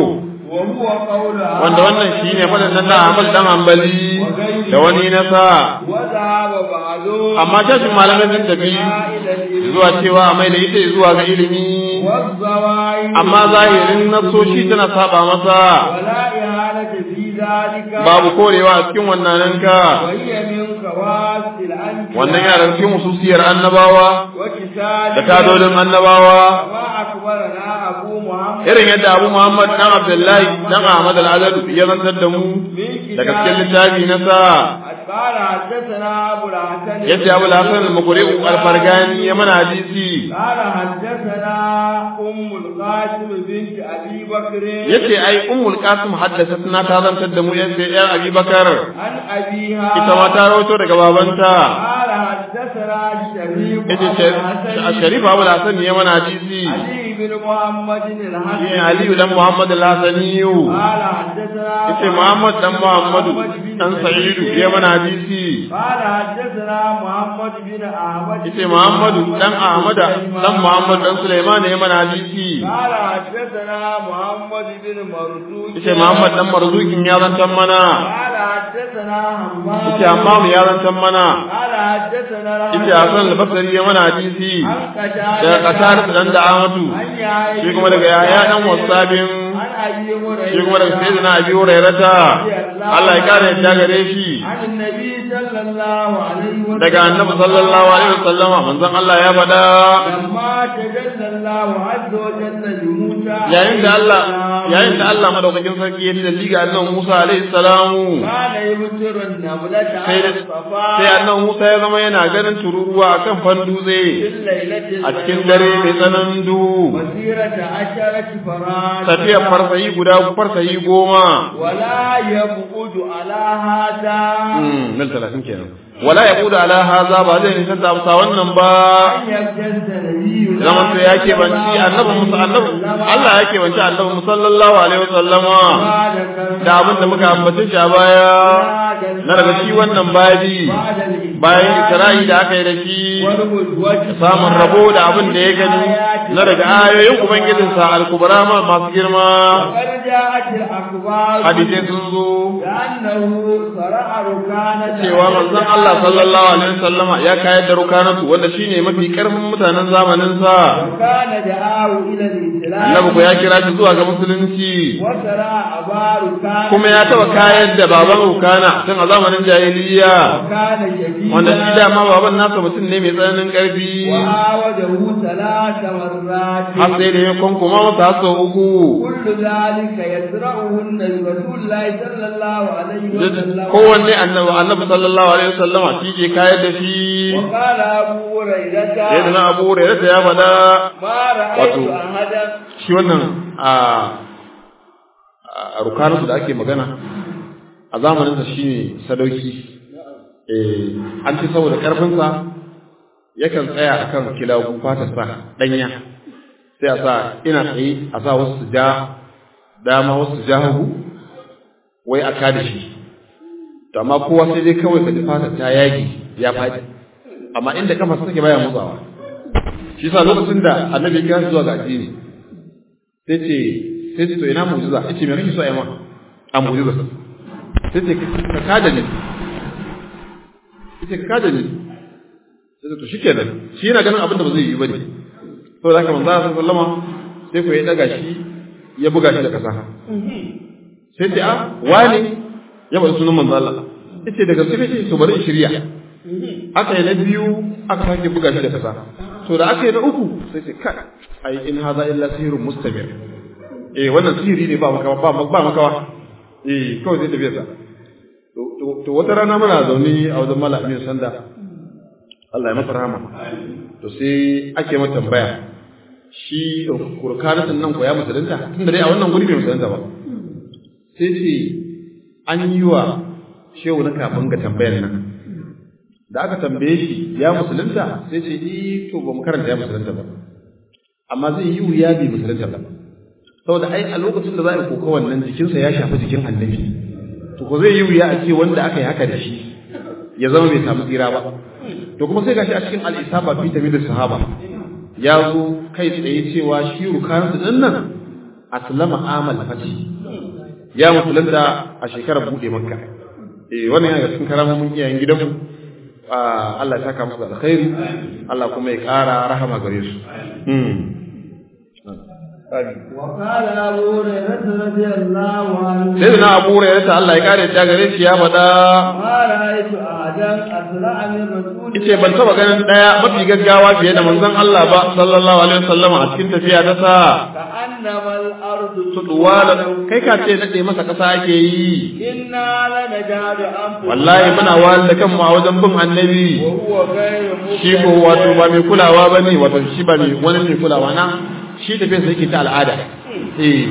وهو قول wanda wannan shine faɗin nan na Ahmad dan Hanbali da wani na sa وذهب بعضهم amma tashin malamai sun tafi إلى الإلم zuwa cewa a mai da ita zuwa ga ilimi والظواهر amma zahirin nasoshi tana saba masa ولا إهانة في ذلك babu korewa a cikin wannan ka وهي من خواص الأنبياء wannan yana da cikin hususiyar annabawa وكتاب da tadolin annabawa كما أخبرنا أبو محمد irin yadda Abu Muhammad dan Abdullahi dan Ahmad al-Azadu ya zantar da mu daga cikin littafi na sa قال حدثنا أبو الحسن yace Abu al-Hasan al-Muqri'u al-Fargani ya mana hadisi قال حدثنا أم القاسم بنت أبي بكر yace ai Ummul Qasim haddathatna ta zantar da mu yace yar Abi Bakar عن أبيها ita ma ta rawaito daga babanta قال حدثنا الشريف yace Sharif Abu al-Hasan ya mana hadisi علي بن محمد الحسن shi Aliyu dan Muhammad al-Hasaniyu قال حدثنا yace Muhammad dan Muhammadu dan Sa'idu ya mana hadisi قال حدثنا محمد بن أحمد yace Muhammadu dan Ahmada dan Muhammad dan Sulaiman ya mana hadisi قال حدثنا محمد بن مرزوق yace Muhammad dan Marzukin ya zantan mana قال حدثنا حمام yace Hammam ya zantan mana قال حدثنا yace Hasan al-Basri ya mana hadisi عن قتادة daga Qatar dan da Ahmadu عن يحيى shi kuma daga Yahya dan Wasabin عن أبي هريرة shi kuma daga Sayyidina Abi Hurairata Allah ya kare yadda gare shi عن النبي صلى الله عليه وسلم daga Annabi sallallahu alaihi wasallama manzon Allah ya faɗa لما تجلى الله عز وجل لموسى yayin da Allah yayin da Allah madaukakin sarki ya da liga annabi Musa alaihi salamu كان يبصر النملة sai على da الصفا sai annabi Musa ya zama yana ganin tururuwa akan fandutse في الليلة a cikin dare mai tsananin duhu مسيرة عشرة فراد tafiyar farsayi guda farsayi goma ولا يبعد على هذا Hmm, mil talatin kenan wala ya kuda ala haza ba zai nisan ta amsa wannan ba أن يبتز نبي zaman sai ya kebanci annabi musa annabi Allah ya kebanci annabi musa sallallahu alaihi wasallama da abin da muka ambace shi a baya na daga shi wannan babi bayan isra'i da aka yi da shi samun rabo da abin da ya gani na daga ayoyin ubangijinsa al-kubra ma masu girma وقد جاءت الأخبار hadisai sun zo لأنه صرع ركانة cewa manzon Allah sallallahu alaihi wasallama ya kayar da rukanatu wanda shine mafi karfin mutanen zamanin sa وكان دعاه إلى الإسلام annabi ko ya kira shi zuwa ga musulunci وصرع أبا ركانة kuma ya taba kayar da baban rukana tun a zamanin jahiliya وكان شديدا wanda shi dama baban nasa mutum ne mai tsananin karfi وعاوده ثلاث مرات har sai da ya kwankuma masa har sau uku كل ذلك يزرعهن برسول الله صلى الله عليه وسلم kowanne annabi annabi sallallahu alaihi wasallama shi ke kayar da shi وقال أبو هريرة sai da na abu hurairah ya faɗa ما رأيت wato أحدا shi wannan a a rukanarsu da ake magana a zamaninsa shi ne sadauki Eh, an ce saboda ƙarfinsa yakan tsaya a kan kilagu fatarsa ɗanya sai a sa ina tsaye a sa wasu su ja dama wasu su ja hagu wai a kada shi to amma kowa sai dai kawai ka ji fatar ta yagi ya faɗi amma inda kafa take baya motsawa shi sa lokacin da annabi ya kira shi zuwa ga addini sai ce sai ce to ina mu'jiza yace me kake so ai ma a mu'jiza sai ce ka kada ni yace ka kada ni sai ce to shikenan shi yana ganin abin da ba zai yi bane saboda haka manzo Allah sallama sai ko ya daga shi ya buga shi da kasa sai ce a wani ya bada sunan manzo Allah yace daga sai ce to bari in shirya aka yi na biyu aka sake buga shi da kasa to da aka yi na uku sai ce kai ai in haza illa sihirun mustamir eh wannan sihiri ne ba makawa ba ba makawa eh kawai sai tafiya sa to to- to wata rana muna zaune a wajen malamin sanda Allah ya masa rahama to sai ake mata tambaya shi kurkanatin nan ko ya musulunta tunda dai a wannan guri bai musulunta ba sai ce an yi wa shehu na kafin ga tambayar nan da aka tambaye shi ya musulunta sai ce eh to ba mu karanta ya musulunta ba amma zai yi wuya bai musulunta ba saboda ai a lokacin da za a yi koka wannan jikinsa ya shafi jikin annabi to ko zai yi wuya a ce wanda aka yi haka da shi ya zama bai samu tsira ba to kuma sai gashi a cikin al-isaba fi tamid sahaba ya zo kai tsaye cewa shi rukansu din nan aslama amal fati ya musulunta a shekarar bude makka eh wannan yana cikin karamomin iyayen gidanmu Allah ya saka musu alkhairi Allah kuma ya ƙara rahama gare su وقال أبو هريرة رضي الله عنه سيدنا أبو هريرة الله ya kare ta gare shi ya faɗa ما رأيت أحدا أسرع من رسول yace ban taba ganin daya mafi gaggawa fiye da manzon Allah ba sallallahu alaihi wasallam a cikin tafiya ta sa كأنما الأرض tuduwala kai ka ce nade masa kasa ake yi إنا لنجعل أنفسنا wallahi muna wahal da kanmu a wajen bin annabi وهو غير shi ko wato ba mai kulawa bane wato shi ba mai wani mai kulawa na shi tafiyar sa yake ta al'ada eh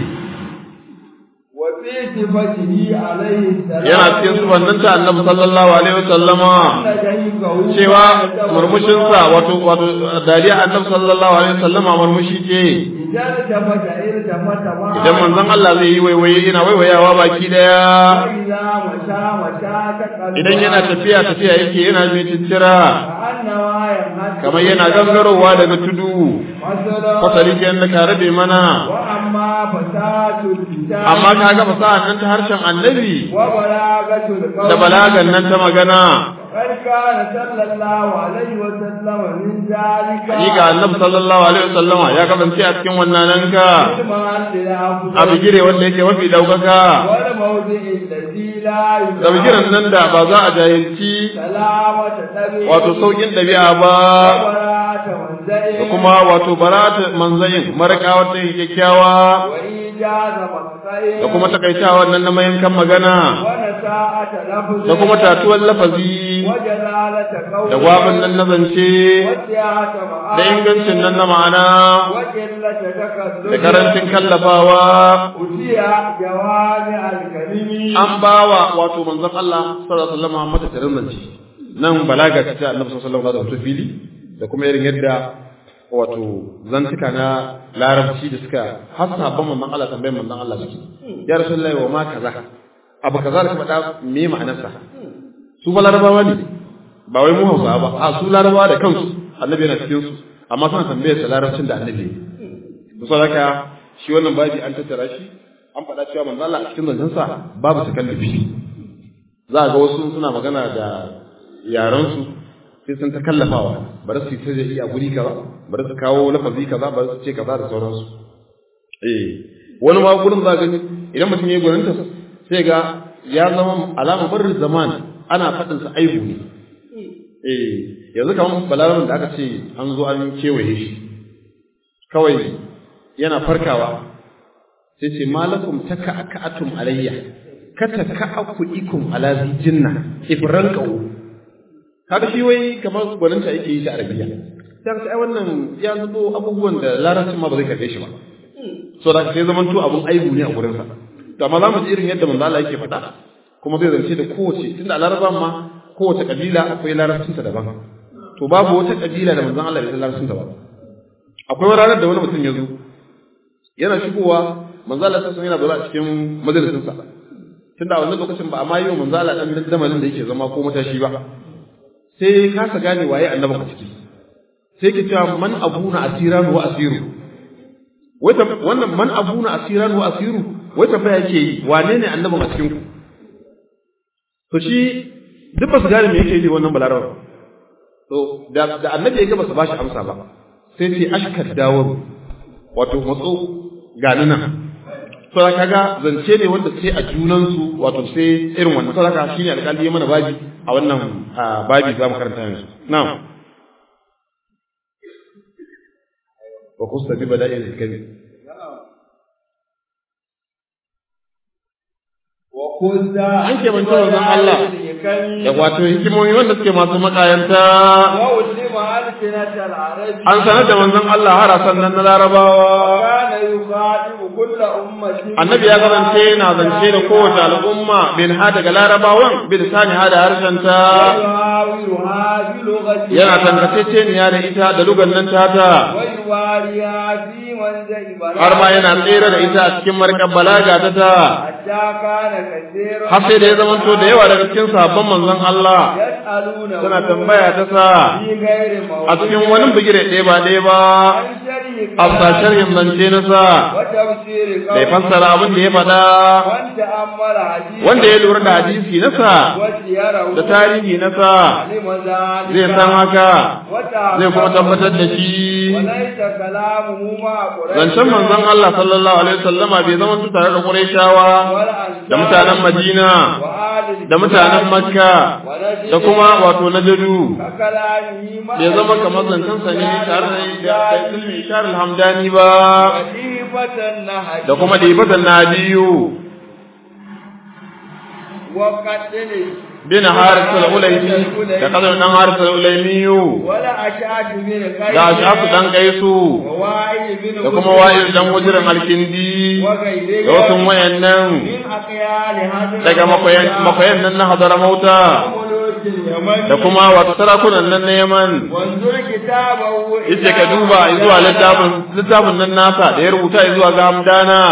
وفي صفته عليه السلام yana cikin sufannin ta annabi sallallahu alaihi wasallama نجيكه cewa murmushinsa wato wato dariya annabi sallallahu alaihi wasallama murmushi ce إذا التفت التفت معه idan manzon Allah zai yi waiwaye yana waiwayawa baki daya وإذا مشى مشى تقلب idan yana tafiya tafiya yake yana mai tittira كأنما ينهد kamar yana gangarowa daga tudu مثلا fasali ke yadda ka rabe mana وأما فساد الكتاب amma ka ga fasahar nan ta harshen annabi وبلاغة القول da balagan nan ta magana قد كان صلى الله عليه وسلم من ذلك hakika annabi sallallahu alaihi wasallama ya kasance a cikin wannan nan ka المال للأفضل a bigire wanda yake mafi daukaka والموضع الذي لا da bigiren nan da ba za a jahilci سلامة طبيعي wato saukin ɗabi'a ba وبراءة منزل da kuma wato barata manzayin maraka wata kyakkyawa وإيجاز مقصد da kuma takaitawa nan na mayankan magana ونساءة لفظ da kuma tatuwar lafazi وجلالة قول da gwabin nan na zance وسعة معاني da ingancin nan na ma'ana وقلة تكسر da karancin kallafawa أتي جوامع الكلم an bawa wato manzon Allah sallallahu alaihi wasallam mata tarin zance nan balaga ta Annabi sallallahu alaihi wasallam da fili da kuma irin yadda wato zantuka na larabci da suka har sahabban manzon Allah tambayin manzon Allah suke ya rasulullahi wa ma kaza abu kaza da ka faɗa me ma'anarsa su ba larabawa ne ba wai mu hausawa ba a su larabawa da kansu annabi yana cikin su amma suna tambayar sa larabcin da annabi ne to haka shi wannan babi an tattara shi an faɗa cewa manzo Allah a cikin zancensa babu takallufi za a ga wasu suna magana da yaran su sai sun ta kallafawa bari su ta iya guri kaza bari su kawo lafazi kaza bari su ce kaza da sauransu eh wani ma gurin za gani idan mutum ya yi gwaninta sai ga ya zama alama barin zaman ana faɗin sa aibu ne eh yanzu kamar balarabin da aka ce an zo an kewaye shi kawai yana farkawa sai ce malakum taka aka'atum alayya kata ka'aku ikum ala zijinna ibran qaw kaga shi wai kamar gwaninta yake yi ta arabiya sai ka ai wannan ya zubo abubuwan da larabcin ma ba zai karbe shi ba so da sai zaman to abun aibu ne a gurin sa to amma zamu ji irin yadda manzo Allah yake faɗa kuma zai zance da kowace tunda a laraban ma kowace kabila akwai larabcinta daban to babu wata kabila da manzon Allah bai san larabcinta ba akwai ranar da wani mutum ya zo yana shigowa manzo Allah sai yana zuwa cikin majalisin sa tunda a wannan lokacin ba a ma yi wa manzo Allah dan damalin da yake zama ko matashi ba sai kasa gane waye annabi a ciki sai ke cewa man abuna asiran wa asiru wai wannan man abuna asiran wa asiru wai tambaya yake yi wane ne annabin a cikin ku to shi duk ba su gane me yake yi wannan balarawa to da da annabi ya ga ba su bashi amsa ba sai ce ashkar dawar wato matso gani nan to kaga zance ne wanda sai a junan su wato sai irin wannan to haka shine alƙali ya mana babi a wannan babi za mu karanta yanzu na'am wa kusta bi bada'il hikami an ke manta wanzan Allah da wato hikimomi wanda suke masu makayanta an sanar da manzon Allah har sannan na larabawa annabi ya kasance yana zance da kowace al'umma bin ha daga larabawan bin sani ha da harshenta yana tangaceceniya da ita da lugan nan tata har ma yana tsere da ita a cikin markar balaga ta ta har sai da ya zamanto da yawa daga cikin sabon manzon Allah suna tambaya ta sa a cikin wani bigire ɗaya ba ɗaya ba sharhi afsa sharhin zance na sa wa tafsiri bai fassara abin da ya faɗa wanda ammala hadisi wanda ya lura da hadisi na sa wasiyarahu da tarihi na sa alima zalika zai san haka wata zai kuma tabbatar da shi walaita kalamuhu ma quraish zancen manzon Allah sallallahu alaihi wasallama bai zama su tare da Qurayshawa da mutanen Madina da mutanen Makka da kuma wato Najdu bai zama kamar zancen sa ne tare da da ilmi Ishar al-Hamdani ba da kuma dibatan Nadiyu bin Haris al-Ulaymi da kadar dan Haris al-Ulaymi da Ashafu dan Kaisu da kuma wa'il dan wujirin alkindi da wasu wayannan daga makoyan nan na hadara mauta da kuma wata sarakunan nan na yaman yace ka duba zuwa littafin littafin nan nasa da ya rubuta zuwa ga hamdana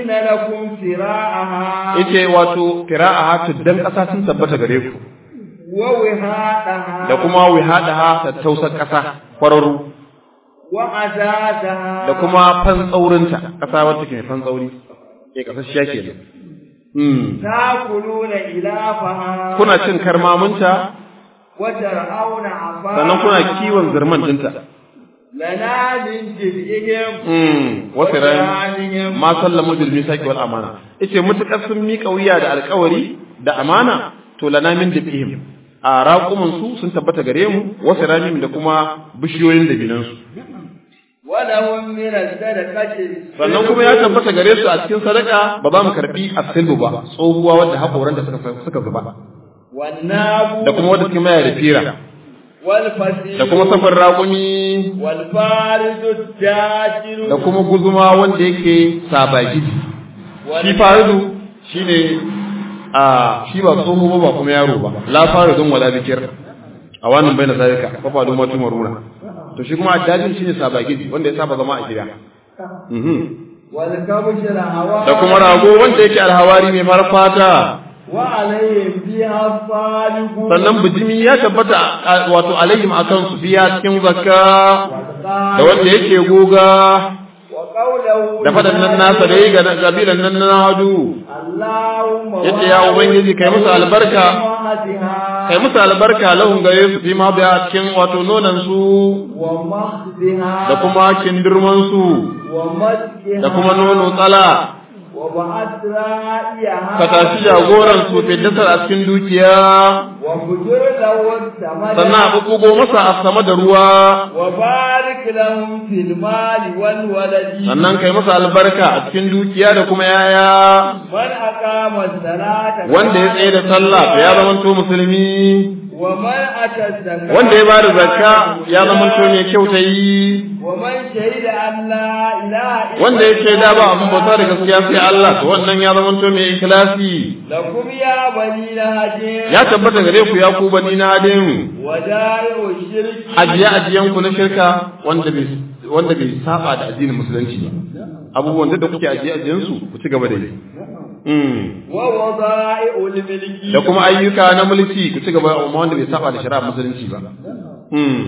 yace wato qira'aha tuddan kasa sun tabbata gare ku da kuma wihadaha ta tausar kasa kwararru da kuma fantsaurinta ƙasa wacce ke fantsauri ke ƙasashiya ke nan. Takuluna ilafaha Kuna cin karmamunta, wata ra'auna afa sannan kuna kiwon zirman dinta. lana min jibihim Wasu ran ma sallamu bil misaqi wal amana. Yace mutukar sun miƙa wuya da alƙawari da amana to lana min jibihim. A raƙuman su sun tabbata gare mu wasu ramin da kuma bishiyoyin dabinansu. walahum min as-sadaqati sannan kuma ya tabbata gare su a cikin sadaka ba za mu karbi asilbu ba tsohuwa wadda haƙoran da suka suka zuba wannabu da kuma wadda suke maya da fira wal fasil da kuma safar raƙumi wal faridu dajiru da kuma guzuma wanda yake sabagidi shi faridu shine a shi ba tsoho ba ba kuma yaro ba la faridun wala bikir a wannan bai na zalika fa fa duma tumaruna to shi kuma addajin shine sabagidi wanda ya saba zama a gida mhm wal kabshira hawa da kuma rago wanda yake alhawari mai farar fata wa alayhim fiha salihu sannan bijimi ya tabbata a- wato alaihim akan su biya cikin zakka da wanda yake goga wa qawluhu da fadan nan nasa da yi ga kabilan nan na hadu Allahumma yace ya ubangiji kai musu albarka kai musu albarka lahun gare su fi ma biya cikin wato nonan su wa mahdiha da kuma kindirman su wa masjiha da kuma nono tsala wa ba'at ra'iyaha ka tashi jagoran su fiddasar a cikin dukiya wa bujur lahu samada sannan a bubugo masa a sama da ruwa wa barik lahum fil mali wal waladi sannan kai masa albarka a cikin dukiya da kuma yaya man aqama salata wanda ya tsaye da sallah to ya zama to musulmi wa man ata zakata wanda ya bada zakka ya zama to mai kyauta yi wa man shahida an la ilaha illa wanda ya shaida ba abin bauta da gaskiya sai Allah to wannan ya zama to mai ikhlasi lakum ya bani lahajin ya tabbata gare ku ya ku bani na hadin wadai'u shirki ajiye ajiyan ku na shirka wanda bai wanda bai saba da addinin musulunci ba abubuwan da kuke ajiye ajiyan su ku ci gaba da yi Mm. wa wada'i'ul milki da kuma ayyuka na mulki ku ci gaba amma wanda bai saba da shari'ar musulunci ba Mm.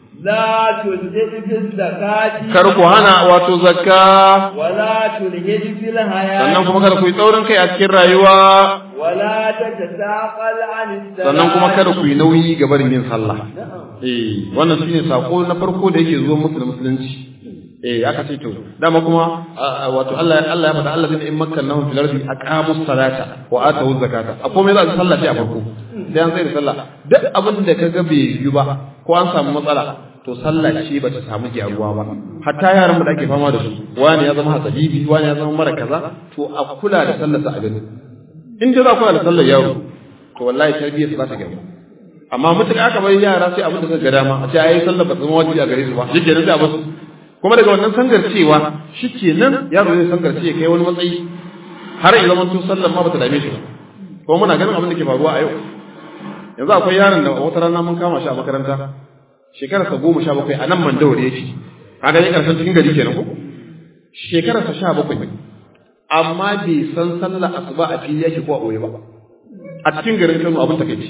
la tulhid fil zakati kar ku hana wato zakka wala tulhid fil hayat sannan kuma kada ku yi tsaurin kai a cikin rayuwa wala tatasaqal an sannan kuma kada ku yi nauyi ga barin yin sallah eh wannan shine sako na farko da yake zuwa musu da musulunci eh aka ce to dama kuma a- a- wato Allah Allah ya faɗa Allah zai in makkannahum fil ardi aqamu salata wa atu zakata a komai za su sallah sai a farko sai an sai da sallah duk abin da kaga bai yi ba ko an samu matsala to sallah ce ba ta samu gyaruwa ba hatta yaran da ake fama da su wani ya zama hasabibi wani ya zama mara kaza to a kula da sallarsa a gani in dai za ku da sallar yaro to wallahi tarbiyyar su za ta gyaru amma mutum aka bari yara sai abin da suka ga dama a ce ayi sallar ba ta zama wajibi a gare su ba shi kenan sai a basu kuma daga wannan sangarcewa shi kenan yaro zai sangarce ya kai wani matsayi har ya zama tun sallar ma ba ta dame shi ba kuma muna ganin abin da ke faruwa a yau yanzu akwai yaron da wata rana mun kama shi a makaranta shekararsa goma sha bakwai a nan mandawar ya ce kaga ne karshen cikin gari kenan ko shekararsa sha bakwai amma bai san sallar asuba a fili yake ko a ɓoye ba a cikin garin Kano abin takeici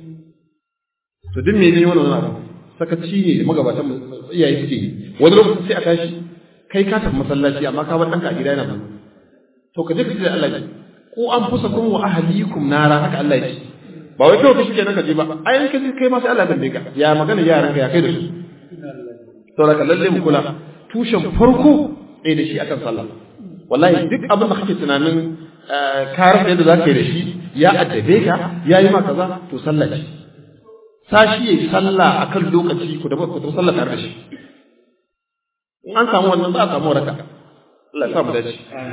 to duk me ne wannan abu sakaci ne da magabatan mu- iyaye suke yi wani lokacin sai a tashi kai ka tafi masallaci amma ka bar ɗanka a gida yana zuwa to ka je ka ce da Allah ko an fusa kun wa ahlikum nara haka Allah ya ce ba wai kawai ka shike nan ka je ba ai in ka je kai ma sai Allah ya tambaye ka ya magana yaran ka ya kai da su saboda ka lalle mu kula tushen farko ɗaya da shi akan sallah wallahi duk abin da kake tunanin ka rasa yadda za ka yi da shi ya addabe ka ya yi ma kaza to sallah ce sashi yayi sallah akan lokaci ku da ku da sallah tare da shi in an samu wannan za a samu raka Allah ya sa mu dace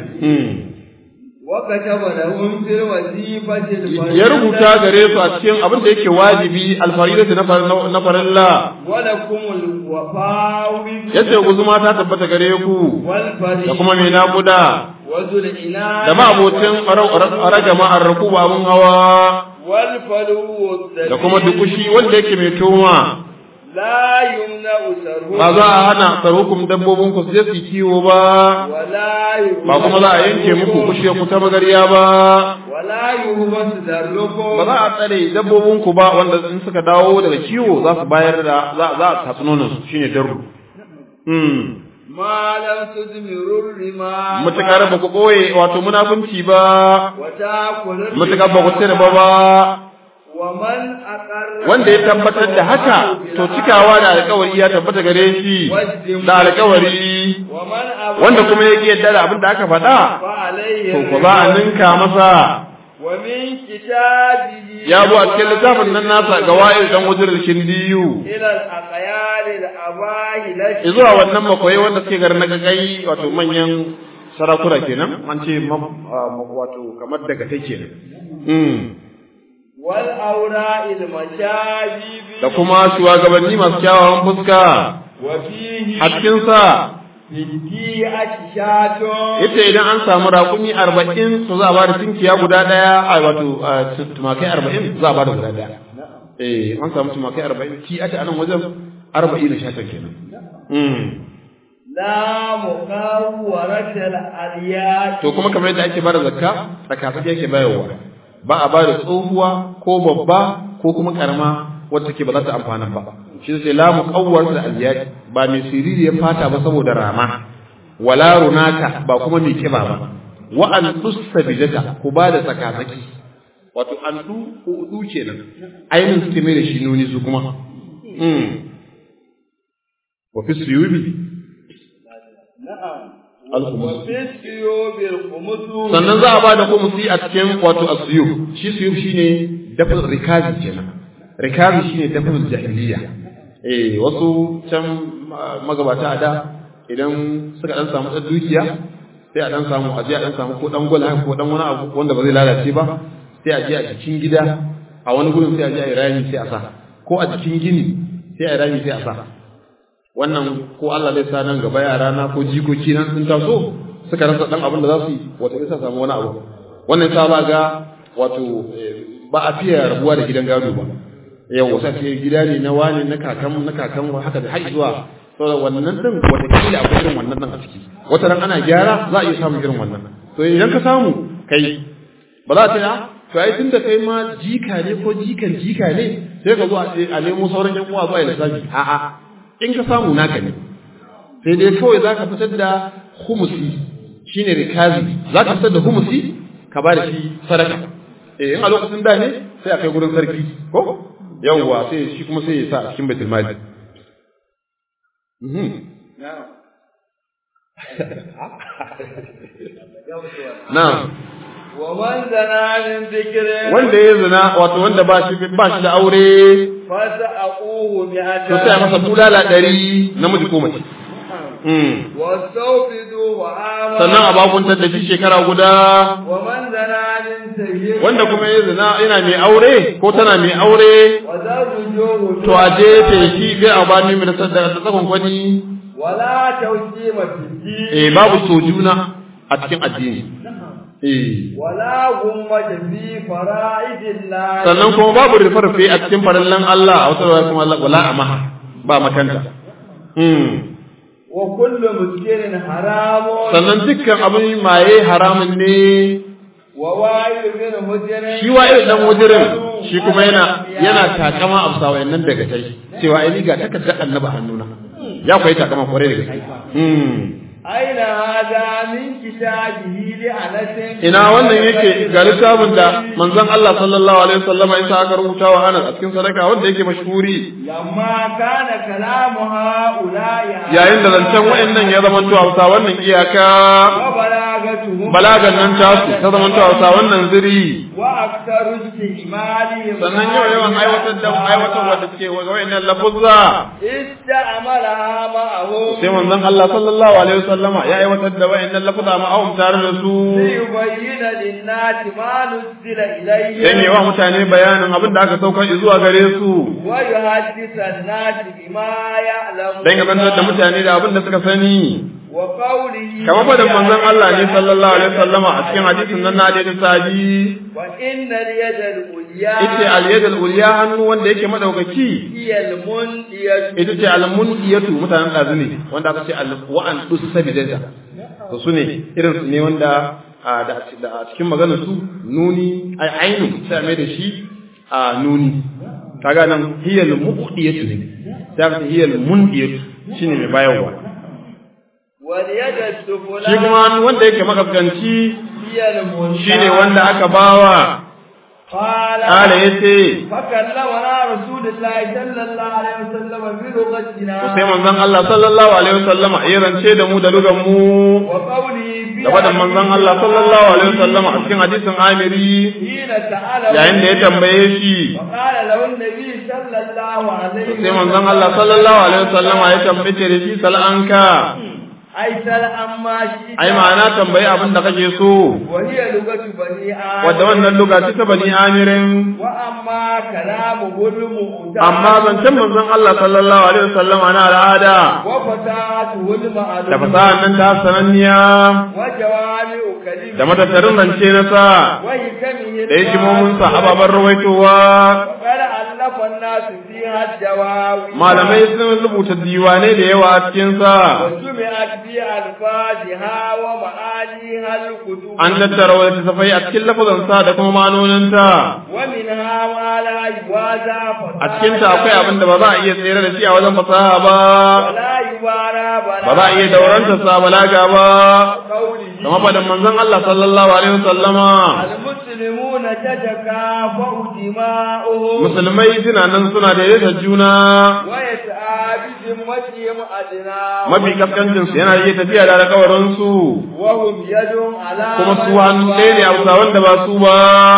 وكتب لهم في الوظيفة ya rubuta gare su a cikin abin da yake wajibi alfaridatu na farilla ولكم الوفاء yace guzuma ta tabbata gare ku والفريق da kuma mai naƙuda وذو العناية da ma'abocin ragama an raku babun hawa والفلو da kuma dukushi wanda yake mai toma لا يمنع سره ba za a hana tsarukum dabbobin ku su je su yi kiwo ba ولا يهبس ba kuma za a yanke muku kushe ku ta magariya ba ولا يهبس ذركم ba za a tsare dabbobin ku ba wanda in suka dawo daga kiwo za su bayar da za za a tatsi nonon su shine darru hmm ما لم تدمروا الرماء mutakar ba ku boye wato munafunci ba وتأكل mutakar ba ku tsere ba ba ومن أقر wanda ya tabbatar da haka to cikawa da alkawari ya tabbata gare shi da alkawari ومن أبى wanda kuma ya yadda da abin da aka faɗa فعليه to ko za a ninka masa ومن كتابه ya bu a cikin littafin nan nasa ga wa'il dan wujir kindiyu إلى الأقيال الأباه لك zuwa wannan makoyi wanda suke garin na gagai wato manyan sarakuna kenan an ce ma- ah, wato kamar daga take kenan mm. والأوراء المشابيب da kuma shugabanni masu kyawawan fuska وفيه a cikin sa بدي أششات yace idan an samu raƙumi arba'in to za a ba da tinkiya guda ɗaya a wato ah, tumakai arba'in za a ba da guda ɗaya eh an samu tumakai arba'in ki ake anan wajen arba'in da shatan kenan mm. لا مقاورة الأليات to kuma kamar yadda ake bada zakka tsakatsaki yake bayarwa ba a bada tsohuwa ko babba ko kuma karama wadda take ba za ta amfana ba shi sai la muqawwar da aliyat ba mai siriri ya fata ba saboda rama wala runaka ba kuma mai kiba ba wa an tusabidata ku bada tsakatsaki wato an du ko du kenan ainin suke mai da shi nuni su kuma mm wa fi suyubi نعم al-khumus وفي السيوب الخمس sannan za a ba da kumusi a cikin wato asiyub shi siyub shine dafin rikazi kenan rikazi shine dafin jahiliya eh wasu can ma- magabata a da idan suka dan samu dan dukiya sai a dan samu aje a dan samu ko dan gwal haka ko dan wani abu wanda ba zai lalace ba sai a je a cikin gida a wani gurin sai a je a yi rami sai a sa ko a cikin gini sai a yi rami sai a sa wannan ko Allah zai sa nan gaba yara na ko jikoki nan sun taso suka rasa dan abin da za su yi wato sai samu wani abu wannan sa za ga wato eh, ba a fiye rabuwa da gidan gado ba yau wasa ce gida ne na wani na kakan na kakan haka da har zuwa saboda wannan din wata kila akwai irin wannan din a ciki wata ran ana gyara za a iya samun irin wannan to idan ka samu kai ba za ta yi to ai tunda kai ma jika ne ko jikan jika ne sai ka zo a a nemo sauran yan uwa zuwa ya lissafi a'a in ka samu naka ne sai dai kawai za ka fitar da humusi shine rikazi za ka fitar da humusi ka ba da shi sadaka eh in a lokacin da ne sai a kai gurin sarki ko yawwa sai shi kuma sai ya sa a cikin baitul mali Mhm. نعم na'am ومن زنى من ذكر wanda ya zina wato wanda ba shi ba shi da aure فسأقوه بأجل to sai a masa bulala ɗari namiji ko mace Mm. واستوفدوا وآمنوا sannan a bakuntar da shi shekara guda ومن زنى من سيد wanda kuma ya zina yana mai aure ko tana mai aure وزوجوه to a jefe shi bai a bani mai da tsakon kwani ولا توجيه في الدين eh babu sojuna a cikin addini eh ولا غمة في فرائض الله sannan kuma babu rufe-rufe a cikin farallan Allah a wata rawar kuma wala amaha ba makanta hmm وكل مسكر حرام sannan dukkan abin maye haramun ne ووائل بن مجر shi wa irin dan wujirin shi kuma yana yana takama a bisa wayannan daga tai cewa ai ni ga takardar annabi a hannuna ya koyi takama kwarai da gaske hmm أين هذا من كتابه لأنس ina wannan yake ga littafin da manzon Allah sallallahu alaihi wasallam ya sa aka rubuta wa Anas a cikin sadaka wanda yake mashhuri لما كان كلام هؤلاء yayin da zancen wayannan ya zama to Hausa wannan iyaka وبلاغتهم balagan nan tasu ta zama to Hausa wannan ziri وأكثر استعمالهم sannan yau yawan aiwatar da aiwatar wanda suke wa wayannan lafuzza استعملها معهم sai manzon Allah sallallahu alaihi wasallama ya aiwatar da wayannan lafuzza ma'ahum tare da su ليبين للناس ما نزل إليهم dan yawa mutane bayanin abin da aka saukar zuwa gare su ويحدث الناس بما يعلمون dan ya zantar da mutane da abin da suka sani وقوله kamar fadin manzon Allah ne sallallahu alaihi wasallama a cikin hadisin nan na da sabi وإن اليد العليا ita al-yad al-ulya hannu wanda yake madaukaki هي المنية ita ce al-munqiyatu mutanen dazu ne wanda aka ce al-wa'an usabidata to su ne irin su ne wanda a da da a cikin maganar su nuni ai ainu sai mai da shi a nuni kaga nan hiya al-muqdiyatu ne sai aka ce hiya al-mundiyatu shine mai bayarwa واليد shi السفلى kuma hannu wanda yake makaskanci هي المنية shine wanda aka bawa قال kala yace فكلمنا رسول الله صلى الله عليه وسلم بلغتنا sai manzon Allah sallallahu alaihi wasallama ya rance da mu da lugan mu وقوله في da faɗin manzon Allah sallallahu alaihi wasallama a cikin hadisin Amiri حين سأله yayin da ya tambaye shi وقال له النبي صلى الله عليه sai manzon Allah sallallahu alaihi wasallama ya tambaye da shi sal'anka أي سل أما شئت ai ma'ana tambayi abin da kake so وهي لغة بني آدم wadda wannan luga ce ta bani amirin وأما كلامه المؤتمر amma zancen manzon Allah sallallahu alaihi wasallama na al'ada وفتاته da المعلوم fasahar nan ta sananniya وجوامع كلمة da matattarin zance na sa وحكمه da hikimominsa ababen rawaitowa وقد ألف الناس فيها الدواوي malamai sun rubuta diwanai da yawa a cikinsa وجمعت في ألفاظها ومعانيها الكتب an tattara wata tafai a cikin lafazansa da kuma manoninta ومنها ما لا يوازى a cikinta akwai abin da ba za a iya tsere da shi a wajen fasaha ba ولا يبارى بلا ba za a iya dauranta sa balaga ba قوله kama faɗin manzon Allah sallallahu alaihi wasallama المسلمون تتكافأ دماؤهم musulmai suna nan suna daidaita juna ويسعى بذمتهم أدنى mafi kaskancin su yana iya tafiya da alƙawarin su وهم يد على kuma من su hannu سواه. ɗaya ne a bisa wanda ba su ba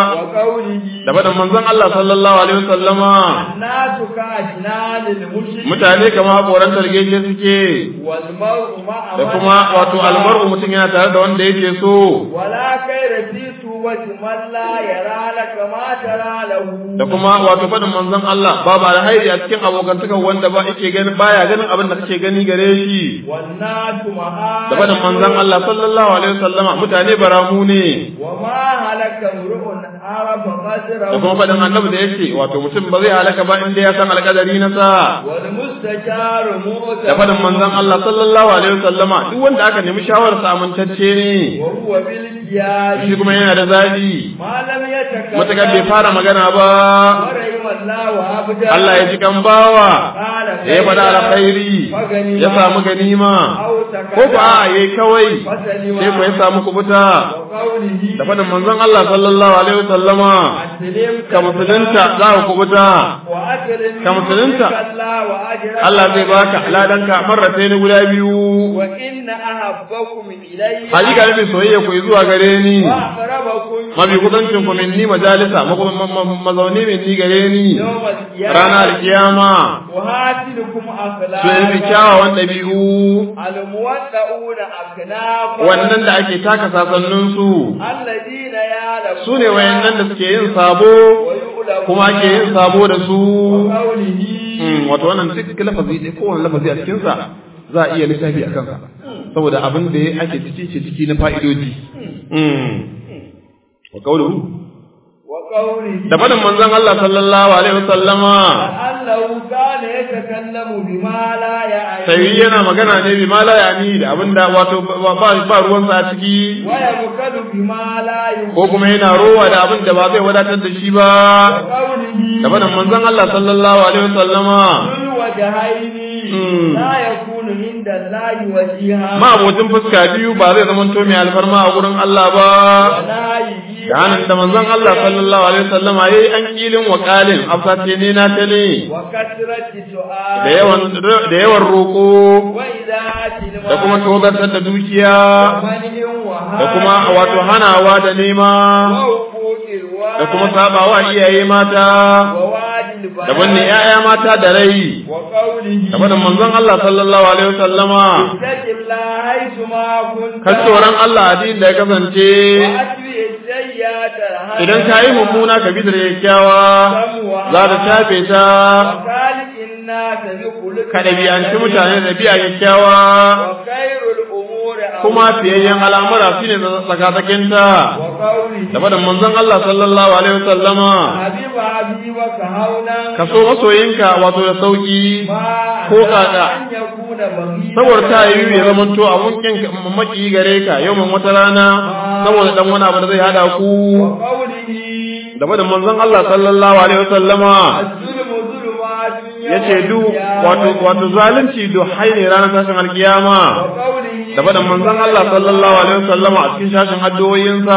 وقوله da faɗin manzon Allah sallallahu alaihi wasallama الناس كأجنان المشرك mutane kama haƙoran targeje suke والمرء مع da من kuma wato أحب. almar'u mutum yana tare da wanda yake so ولا خير في توبة من لا يرى لك ما ترى له da kuma wato faɗin manzon Allah babu alhairi a cikin abokantakan wanda ba yake gani baya ganin abin da kake gani gare shi والناس معاد da faɗin manzon Allah sallallahu alaihi wasallama mutane baramu ne وما هلك امرؤ عرف قدره da kuma faɗin annabi da yake wato mutum ba zai halaka ba inda ya san alƙadari na sa والمستشار مؤتمن da faɗin manzon Allah sallallahu alaihi wasallama duk wanda aka nemi shawarar sa amintacce ne وهو بالجياد shi kuma yana da zabi ما لم يتكلم matakar bai fara magana ba ورحم الله عبدا Allah ya ji kan bawa قال da ya faɗa alkhairi ya samu ganima أو سكت ko ba a yayi kawai فسلم sai ko ya samu kubuta وقوله da faɗin manzon Allah sallallahu alaihi wasallama أسلم ka musulunta za ka kubuta وأكرم ka musulunta الله وأجرك Allah zai baka ladanka marrata ne guda biyu وإن أحبكم إلي hakika ne soyayya ku zuwa gare ni وأقربكم mafi kusancin ku minni majalisa mako- ma- ma- mazauni minni gare ni يوم القيامة ranar kiyama وهاتلكم su yi fi أخلاقا kyawawan ɗabi'u الموضعون أكنافا wannan da ake taka sasanninsu الذين يعلمون su ne wayannan da suke yin sabo ويؤلمون kuma ake yin sabo da su وقوله Mm, wato wannan duk lafazi ɗaya kowane lafazi a cikinsa za a iya lissafi a kansa saboda abin da ake ciki ke ciki na fa'idoji Mm. wa qawluhu وقوله da fadin manzon Allah sallallahu alaihi wasallama لأنه كان يتكلم بما لا يعلم sai yana magana ne bi mala yani da abinda wato ba ba ba ruwansa a ciki ويبخل بما لا يؤمن ko kuma yana rowa da abin da ba zai wadatar da shi ba وقوله da fadin manzon Allah sallallahu alaihi wasallama ذو وجهين لا يكون عند الله وجيها ma abotin fuska biyu ba zai zama to mai alfarma a gurin Allah ba ونهيه da hannun da manzon Allah sallallahu alaihi wasallam yayi an kilin wa qalin afsate ne na tale وكثرة سؤال da yawan da yawan roko وإذا da kuma tozartar da dukiya ومنع وهاب da kuma wato hanawa da nema وحقوق الوالد da kuma sabawa iyaye mata ووعد البنات da banne ƴaƴa mata da rai وقوله da faɗin manzon Allah sallallahu alaihi wasallama اتق الله حيث ما كنت kan tsoron Allah addinin da ya kasance وأتبع السيئات الحسنة idan ka yi mummuna ka bi da kyakkyawa za ta shafe ta وخالق الناس بخلق ka ɗabi'anci mutane da biya kyakkyawa وخير الأمور kuma fiyayyen al'amura shine tsakatsakinta وقوله da faɗin manzon Allah sallallahu alaihi wasallama حبيب حبيبك هونا ka so masoyinka wato da sauki ما ko kaka أن يكون بغيضا saboda ta yi ya zama to abun kin maki gare ka yau wata rana saboda dan wani abu da zai hada ku وقوله da faɗin manzon Allah sallallahu alaihi wasallama الظلم ظلمات يوم yace du القيامة. wato wato zalunci du haine ranar tashin alkiyama وقوله da faɗin manzon Allah sallallahu alaihi wasallama a cikin shashin addu'o'insa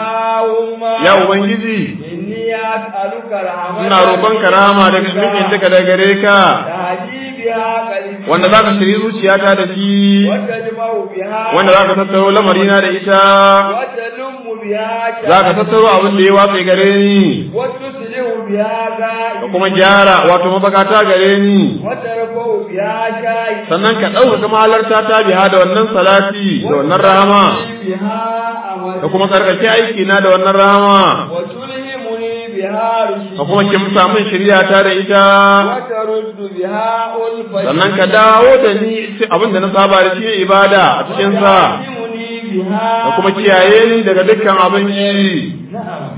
اللهم ya ubangiji إني أسألك رحمة ina roƙon karama daga nufin duka daga gare ka تهدي بها قلبي wanda zaka shiri zuciyata da shi وتجمع بها wanda zaka tattaro lamarina da ita وتلم بها zaka tattaro abin da ya watse gare ni وتصلح بها da غائب kuma gyara wato mabakata gare ni وترفع بها شاهد sannan ka ɗaukaka mahalarta ta biha da wannan salati da wannan rahama بها da kuma tsarkake aiki na da wannan rahama وتلهمني بها رشدي ka kuma kimsa min shirya ta da ita وترد بها ألفتي sannan ka dawo da ni abin da na saba da shi ibada a cikin sa وتعلمني بها da kuma kiyaye ni daga dukkan abin yi نعم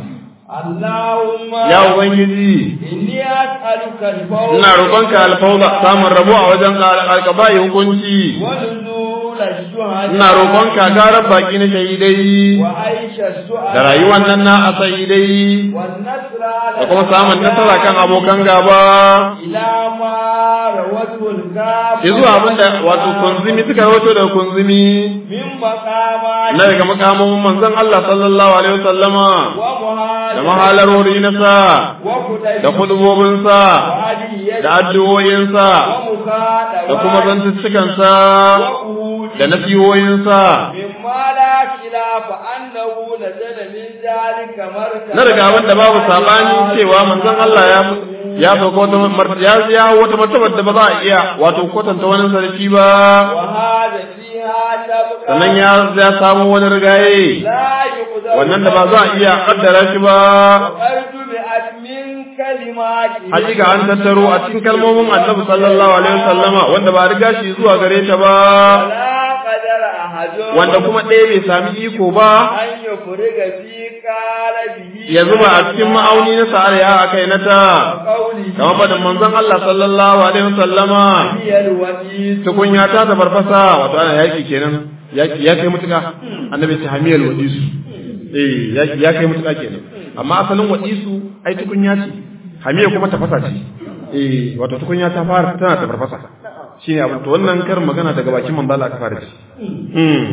اللهم ya ubangiji إني أسألك الفوز ina roƙonka alfauza samun rabo a wajen alƙaba'i hukunci ونزول الشهداء ina roƙonka garar baki na shahidai وعيش السؤال da rayuwar nan na asahidai والنصر da kuma samun nasara kan abokan gaba إلى ما روته الكافر ya zuwa abinda wato kunzumi suka rawato daga kunzumi من مقامات na daga makamomin manzon Allah sallallahu alaihi wasallama ومهاجر da mahalarori na sa وقدس da kudubobinsa وعدية da addu'o'insa ومخاطبة da kuma zantuttukansa وقود da nasihohinsa مما لا خلاف أنه نزل من ذلك مرتبة na daga abin da babu sabani cewa manzon Allah ya ya sauka wata mar- ya ya wata martabar da ba za a iya wato kwatanta wani sarki ba وهذا فيها سبق sannan ya ya samu wani rigaye لا يقدر wannan da ba za a iya kaddara shi ba وقد جمعت من كلمات hakika an tattaro a cikin kalmomin annabi sallallahu alaihi wasallama wanda ba riga shi zuwa gare ta ba ولا قدر أحد wanda kuma ɗaya bai sami iko ba أن يفرغ في قالبه ya zuba a cikin ma'auni na sa'ar ya a kai na ta قوله kamar faɗin manzon Allah sallallahu alaihi wasallama هي الوديد tukunya ta ta farfasa wato ana yaki kenan yaki ya kai mutuka annabi ta hamiyal wadisu eh yaki ya kai mutuka kenan amma asalin wadisu ai tukunya ce hamiya kuma tafasa ce eh wato tukunya ta fara tana ta farfasa shine abin to wannan karin magana daga bakin manzo Allah aka fara ji mm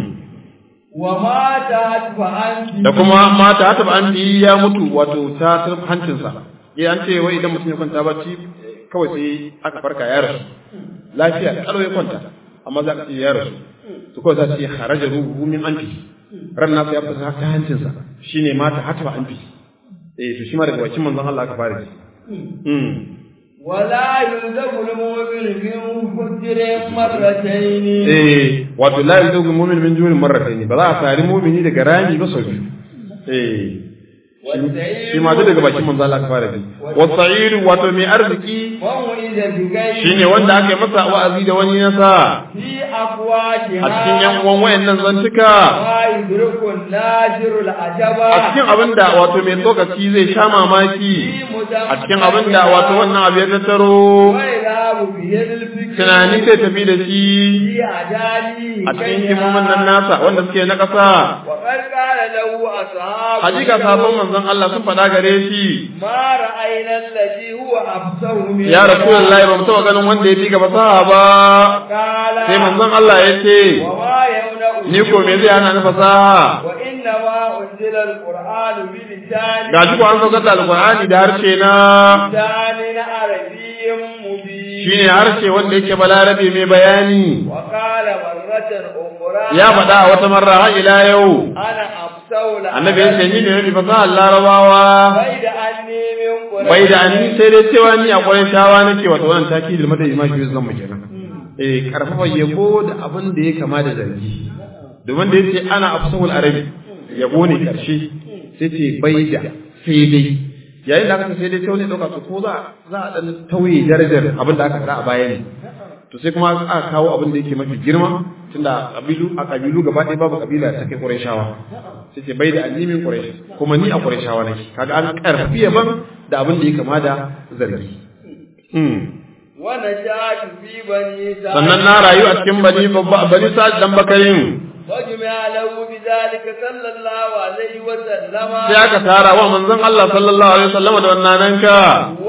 وما تهت فأنت da kuma mata ta taba an ya mutu wato ta tarf hancinsa eh an ce wai idan mutum ya kwanta bacci kawai sai aka farka ya rasu lafiya kalau ya kwanta amma za ka ce ya rasu to kawai za su ce haraja ruhu min anfi ran nasa ya fita ta hancinsa shine mata hatba anfi eh to shi ma daga bakin manzon Allah aka fara ji mm ولا يلزم المؤمن من فجر مرتين eh wato la yuzu mu'min min jurin marratayn ba za a sari mu'mini daga rami ba sau biyu eh shi ma duk daga bakin manzo Allah aka fara ji wasa'ir wato mai arziki ووعد بغير shine wanda aka yi masa wa'azi da wani nasa في أفواهها a cikin yan uwan wayannan zantuka ما يدرك الناجر العجبا a cikin abin da wato mai tsokaci zai sha mamaki a cikin abin da wato wannan abu ya tattaro ويذهب به الفكر tunani zai tafi da shi في أجالي a cikin himomin nan nasa wanda suke na ƙasa وقد قال له أصحاب hakika sabon manzon manzon Allah sun faɗa gare shi ما رأينا الذي هو أفسه من ya rasulullahi ba mu taɓa ganin wanda ya fi ga fasaha ba قال sai manzon Allah ya ce وما يمنع ni ko me zai hana ni fasaha وإنما أنزل القرآن بلسان ga shi ko an saukar da alqur'ani da harshe na لسان عربي مبين shine harshe wanda yake balarabe mai bayani وقال مرة أخرى ya faɗa a wata marra har ila yau أنا أفسه annabi ya ce ni ne mafi fasahar larabawa بيد أني من قريش bai da anni sai dai cewa ni a ƙwarai tawa nake wato wannan takidil madai ma shi zan mu kenan eh karfafa yabo da abin da ya kama da zargi domin da yace ana afsahul arabi yabo ne karshe sai ce bai da sai dai yayin da aka ce sai dai sai wani dauka to ko za za a dan tauye darajar abin da aka faɗa a baya ne to sai kuma aka kawo abin da yake mafi girma tunda kabilu a kabilu gaba ɗaya babu kabila ta kai Qurayshawa sai ce bai da annimin Quraysh kuma ni a Qurayshawa nake kaga an karfi yaban da abin da ya kama da zargi hmm ونشأت في بني سعد sannan na rayu a cikin bani babba bani sa'ad dan bakarin وجمع له بذلك صلى الله عليه وسلم sai aka tara wa manzon Allah sallallahu alaihi wasallam da wannan nanka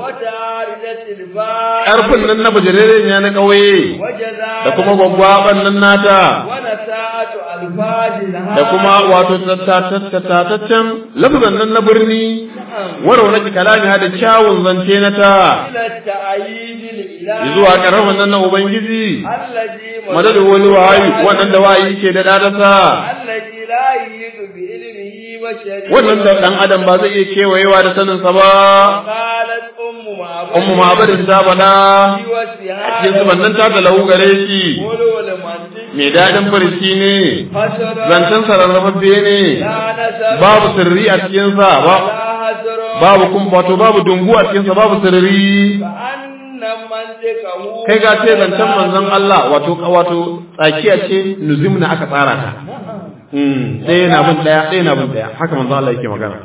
وتعرضت الباب karfin nan na bujirere ne na kauye وجزاء da kuma gwaggwaban nan nata ونساءة ألفاظ لها da kuma wato tattataccen lafazan nan na birni warau na kalami da kyawun zance na ta إلى التأييد الإلهي zuwa karfin nan na ubangiji الذي madadin wani wahayi wannan da wahayi ke da dadasa الذي لا يحيط بعلمه بشر wannan da dan adam ba zai iya kewayewa da sanin sa ba قالت أم معبد ummu ma'abadin ta faɗa في وسعها cikin zuban nan ta da lahu gare shi قولوا لمنطق mai daɗin farci ne حسر zancen sararrafaffe ne لا نسب babu sirri a cikinsa ba لا حسر babu kun wato babu dungu a cikinsa babu sirri فأن منطقه kai ga ce zancen manzon Allah wato wato tsakiya ce nuzumna aka tsara ta hmm ɗaya na bin ɗaya ɗaya na bin ɗaya haka manzon Allah yake magana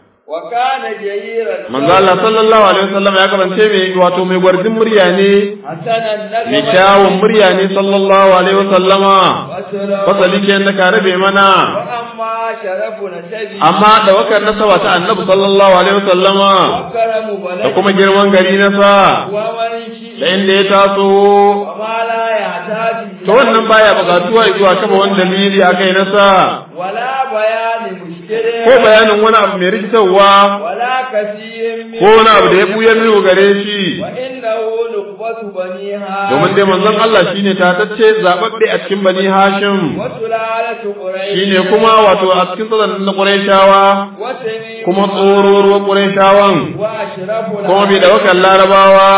وكان جيرا manzon Allah sallallahu alaihi wasallam ya kasance mai wato mai gwarjin murya ne حسنا mai النسب kyawun murya ne sallallahu alaihi wasallama وسرا fasali ke da ka rabe mana وأما شرف نسبه amma da wakar nasaba ta annabi sallallahu alaihi wasallama وكرم da بلده kuma girman gari na sa ومن da شيء inda ya taso وما لا يحتاج to wannan baya bukatuwa zuwa kafa wani dalili a kai na sa ولا بيان مشكل ko bayanin wani abu mai rikitarwa ولا كثير من ko wani abu da ya buya mini gare shi وإنه نخبة بني هاشم domin dai manzon Allah shine tatacce zababbe a cikin bani Hashim وسلالة قريش shine kuma wato a cikin tsadan na Qurayshawa وتميم kuma tsororuwan Qurayshawan وأشرف kuma bai da wakan Larabawa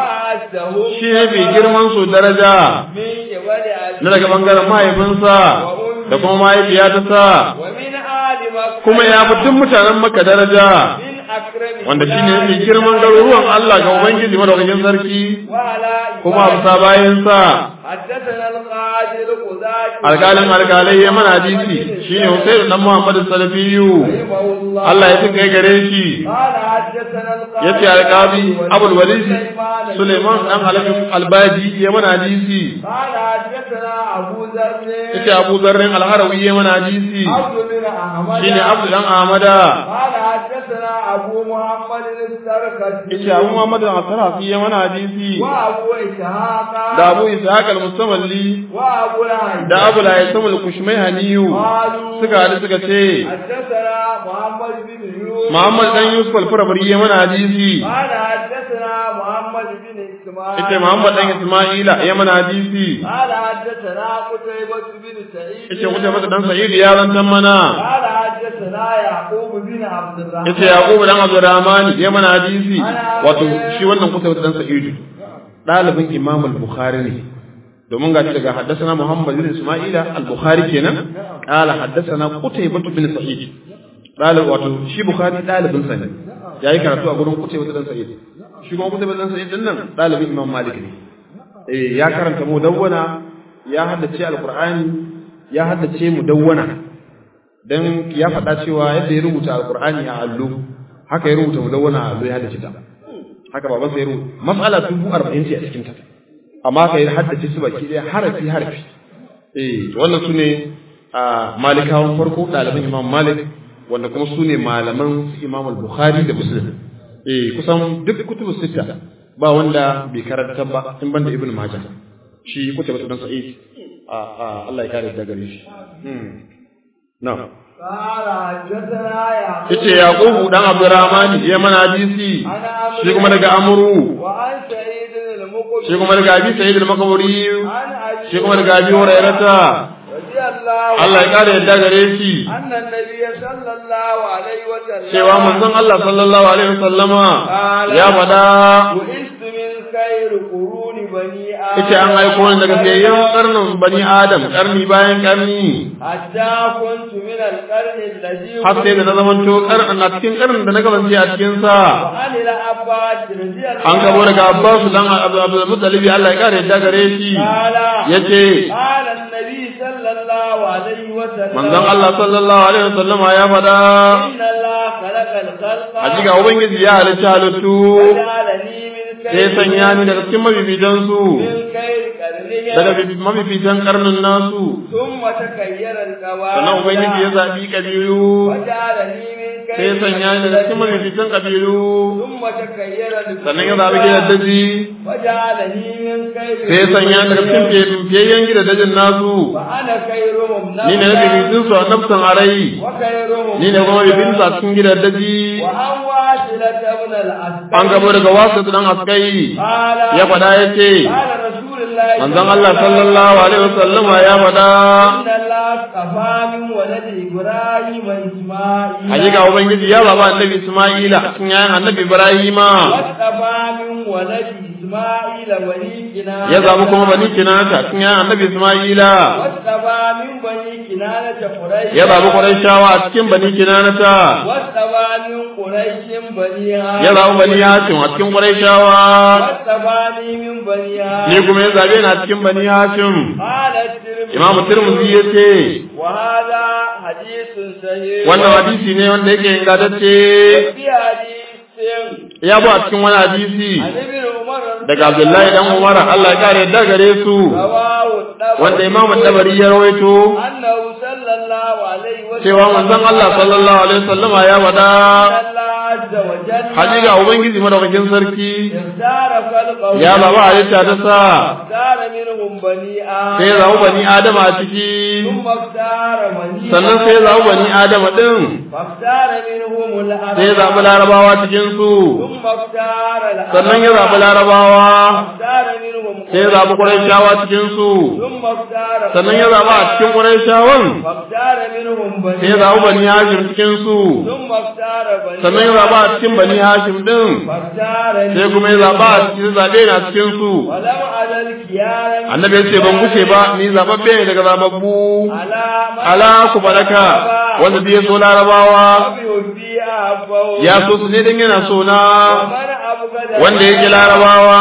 وأعزهم shi ne bai girman su daraja من قبل na daga bangaren mahaifinsa da kuma mahaifiya ta sa ومن آل مكة kuma ya fi tun mutanen maka daraja من أكرم wanda shi ne mai girman garuruwan Allah ga Ubangiji madaukakin sarki وعلى kuma a bisa bayansa حدثنا القاضي القضاة alƙalin alƙalai ya mana hadisi shi ne Hussein dan Muhammad Salafiyu رحمه الله Allah ya tuka gare shi قال حدثنا القاضي yace alƙabi Abul Walid Suleiman dan Alabi Albaji ya mana hadisi قال حدثنا أبو ذر yace Abu Zarrin Al-Harawi ya mana hadisi عبد بن أحمد shine Abdul dan Ahmada قال حدثنا أبو محمد السرقسي yace Abu Muhammad Al-Sarafi ya mana hadisi وأبو إسحاق da Abu Ishaq Al-Mustamalli وأبو العين da Abu Laysam Al-Kushmayhaniyu قالوا suka hadu suka ce حدثنا محمد بن يوسف Muhammad dan Yusuf Al-Farabari ya mana hadisi قال حدثنا محمد بن إسماعيل yace Muhammad dan Isma'ila ya mana hadisi قال حدثنا قتيبة بن سعيد yace kuta masa dan Sa'id ya rantan mana قال حدثنا يعقوب بن عبد الرحمن yace Yaqub dan Abdurrahman ya mana hadisi wato shi wannan kuta masa dan Sa'id dalibin Imam Al-Bukhari ne domin ga daga haddathana Muhammad bin Isma'ila Al-Bukhari kenan qala haddathana Qutaybah bin Sa'id dalib wato shi Bukhari dalibin sa ne yayi karatu a gurin Qutaybah dan Sa'id shi kuma Qutaybah dan Sa'id din nan dalibin Imam Malik ne eh ya karanta mudawwana ya haddace Al-Qur'ani ya haddace mudawwana dan ya faɗa cewa yadda ya rubuta Al-Qur'ani a allo haka ya rubuta mudawwana a allo ya haddace ta haka baban sa ya rubuta mas'ala dubu arba'in ce a cikin ta amma ka yi haddace su baki ɗaya harafi harafi eh to wannan su ne a malikawan farko ɗaliban imam malik wanda kuma su ne malaman Imam al-Bukhari da Muslim eh kusan duk kutubu sita ba wanda bai karanta ba in banda Ibn Majah shi kutubu dan Sa'id a a Allah ya kare da gare shi hmm na'am yace Yaqubu dan Abdurrahman ya mana hadisi shi kuma daga Amru shi kuma daga Abi Sa'id al-Makburi shi kuma daga Abi Hurairata Allah ya kare yadda gare shi annan nabiyyi sallallahu alaihi wa sallam cewa manzon Allah sallallahu alaihi wasallama ya faɗa bu'istu min khairu quruni bani adam yace an aiko ni daga fiyayyen karnin bani Adam karni bayan karni hatta kuntu min al-qarni alladhi har sai da na zamanto karnin a cikin karnin da na kasance a cikin sa an ila abbas radiyallahu an gabo daga Abbas dan Abdul Muttalib Allah ya kare yadda gare shi yace قال النبي صلى الله عليه وسلم manzon Allah sallallahu alaihi wasallama ya faɗa إن الله خلق الخلق hakika ubangiji ya halicci halittu وجعلني من sai sanya ni daga cikin mabibitan su من خير قرنهم daga mabibitan karnin nasu ثم تكير القواعد sannan ubangiji ya zaɓi ƙabilu وجعلني من sai خير sanya ni daga cikin mabibitan ƙabilu ثم تكير القواعد sannan ya zaɓi gidan daji وجعلني من خير sai sanya ni daga cikin fiyayyen gidan dajin nasu وأنا خيرهم ni ne na bibitun su a nafsan arai وخيرهم ni ne kuma bibitun su a cikin gidan daji وأن واصلة ابن الأسد an gabo daga wasu dan askai قال ya faɗa ya ce قال رسول الله manzon Allah sallallahu alaihi wasallama ya faɗa إن الله اصطفى من ولد إبراهيم إسماعيل hakika ubangiji ya baba annabi Isma'ila cikin yayan annabi Ibrahima واصطفى من ولد إسماعيل بني كنانة ya zabi kuma bani kinata cikin yayan annabi Isma'ila واصطفى من بني كنانة قريش ya zabi Qurayshawa a cikin bani kinanata واصطفى من قريش بني ya هاشم zabi bani Hashim a cikin Qurayshawa واصطفاني من بني ni هاشم kuma ya zabe ni a cikin bani Hashim قال الترمذي Imam Tirmidhi ya ce وهذا حديث صحيح wannan hadisi ne wanda yake ingantacce في حديث ya bu a cikin wani hadisi عن ابن عمر daga Abdullahi dan Umar Allah ya kare yadda gare su رواه الطبري wanda Imam Tabari ya rawaito أنه صلى الله عليه وسلم cewa manzon Allah sallallahu alaihi wasallama ya wada أن الله عز وجل hakika ubangiji madaukakin sarki اختار خلقه ya baba halitta ta sa اختار منهم بني آدم sai ya zaɓi bani Adama a ciki ثم اختار بني sannan sai ya zaɓi bani Adama din فاختار منهم الأرض sai ya zaɓi larabawa cikin su ثم اختار الأرض sannan ya zaɓi larabawa فاختار منهم sai ya zaɓi Qurayshawa cikin su ثم اختار sannan ya zaɓi a cikin Qurayshawan فاختار منهم بني sai ya zaɓi bani Hashim cikin su ثم اختار بني sannan ya zaɓi a cikin bani Hashim din فاختار sai kuma ya zaɓa a cikin zaɓe na cikin su ولم أزل كيارا annabi ya ce ban gushe ba ni zaɓaɓɓe ne daga zaɓaɓɓu على من ala ku baraka wanda bai so larabawa أبي أبو ya so su ne dan yana so na ومن أبغض wanda yake larabawa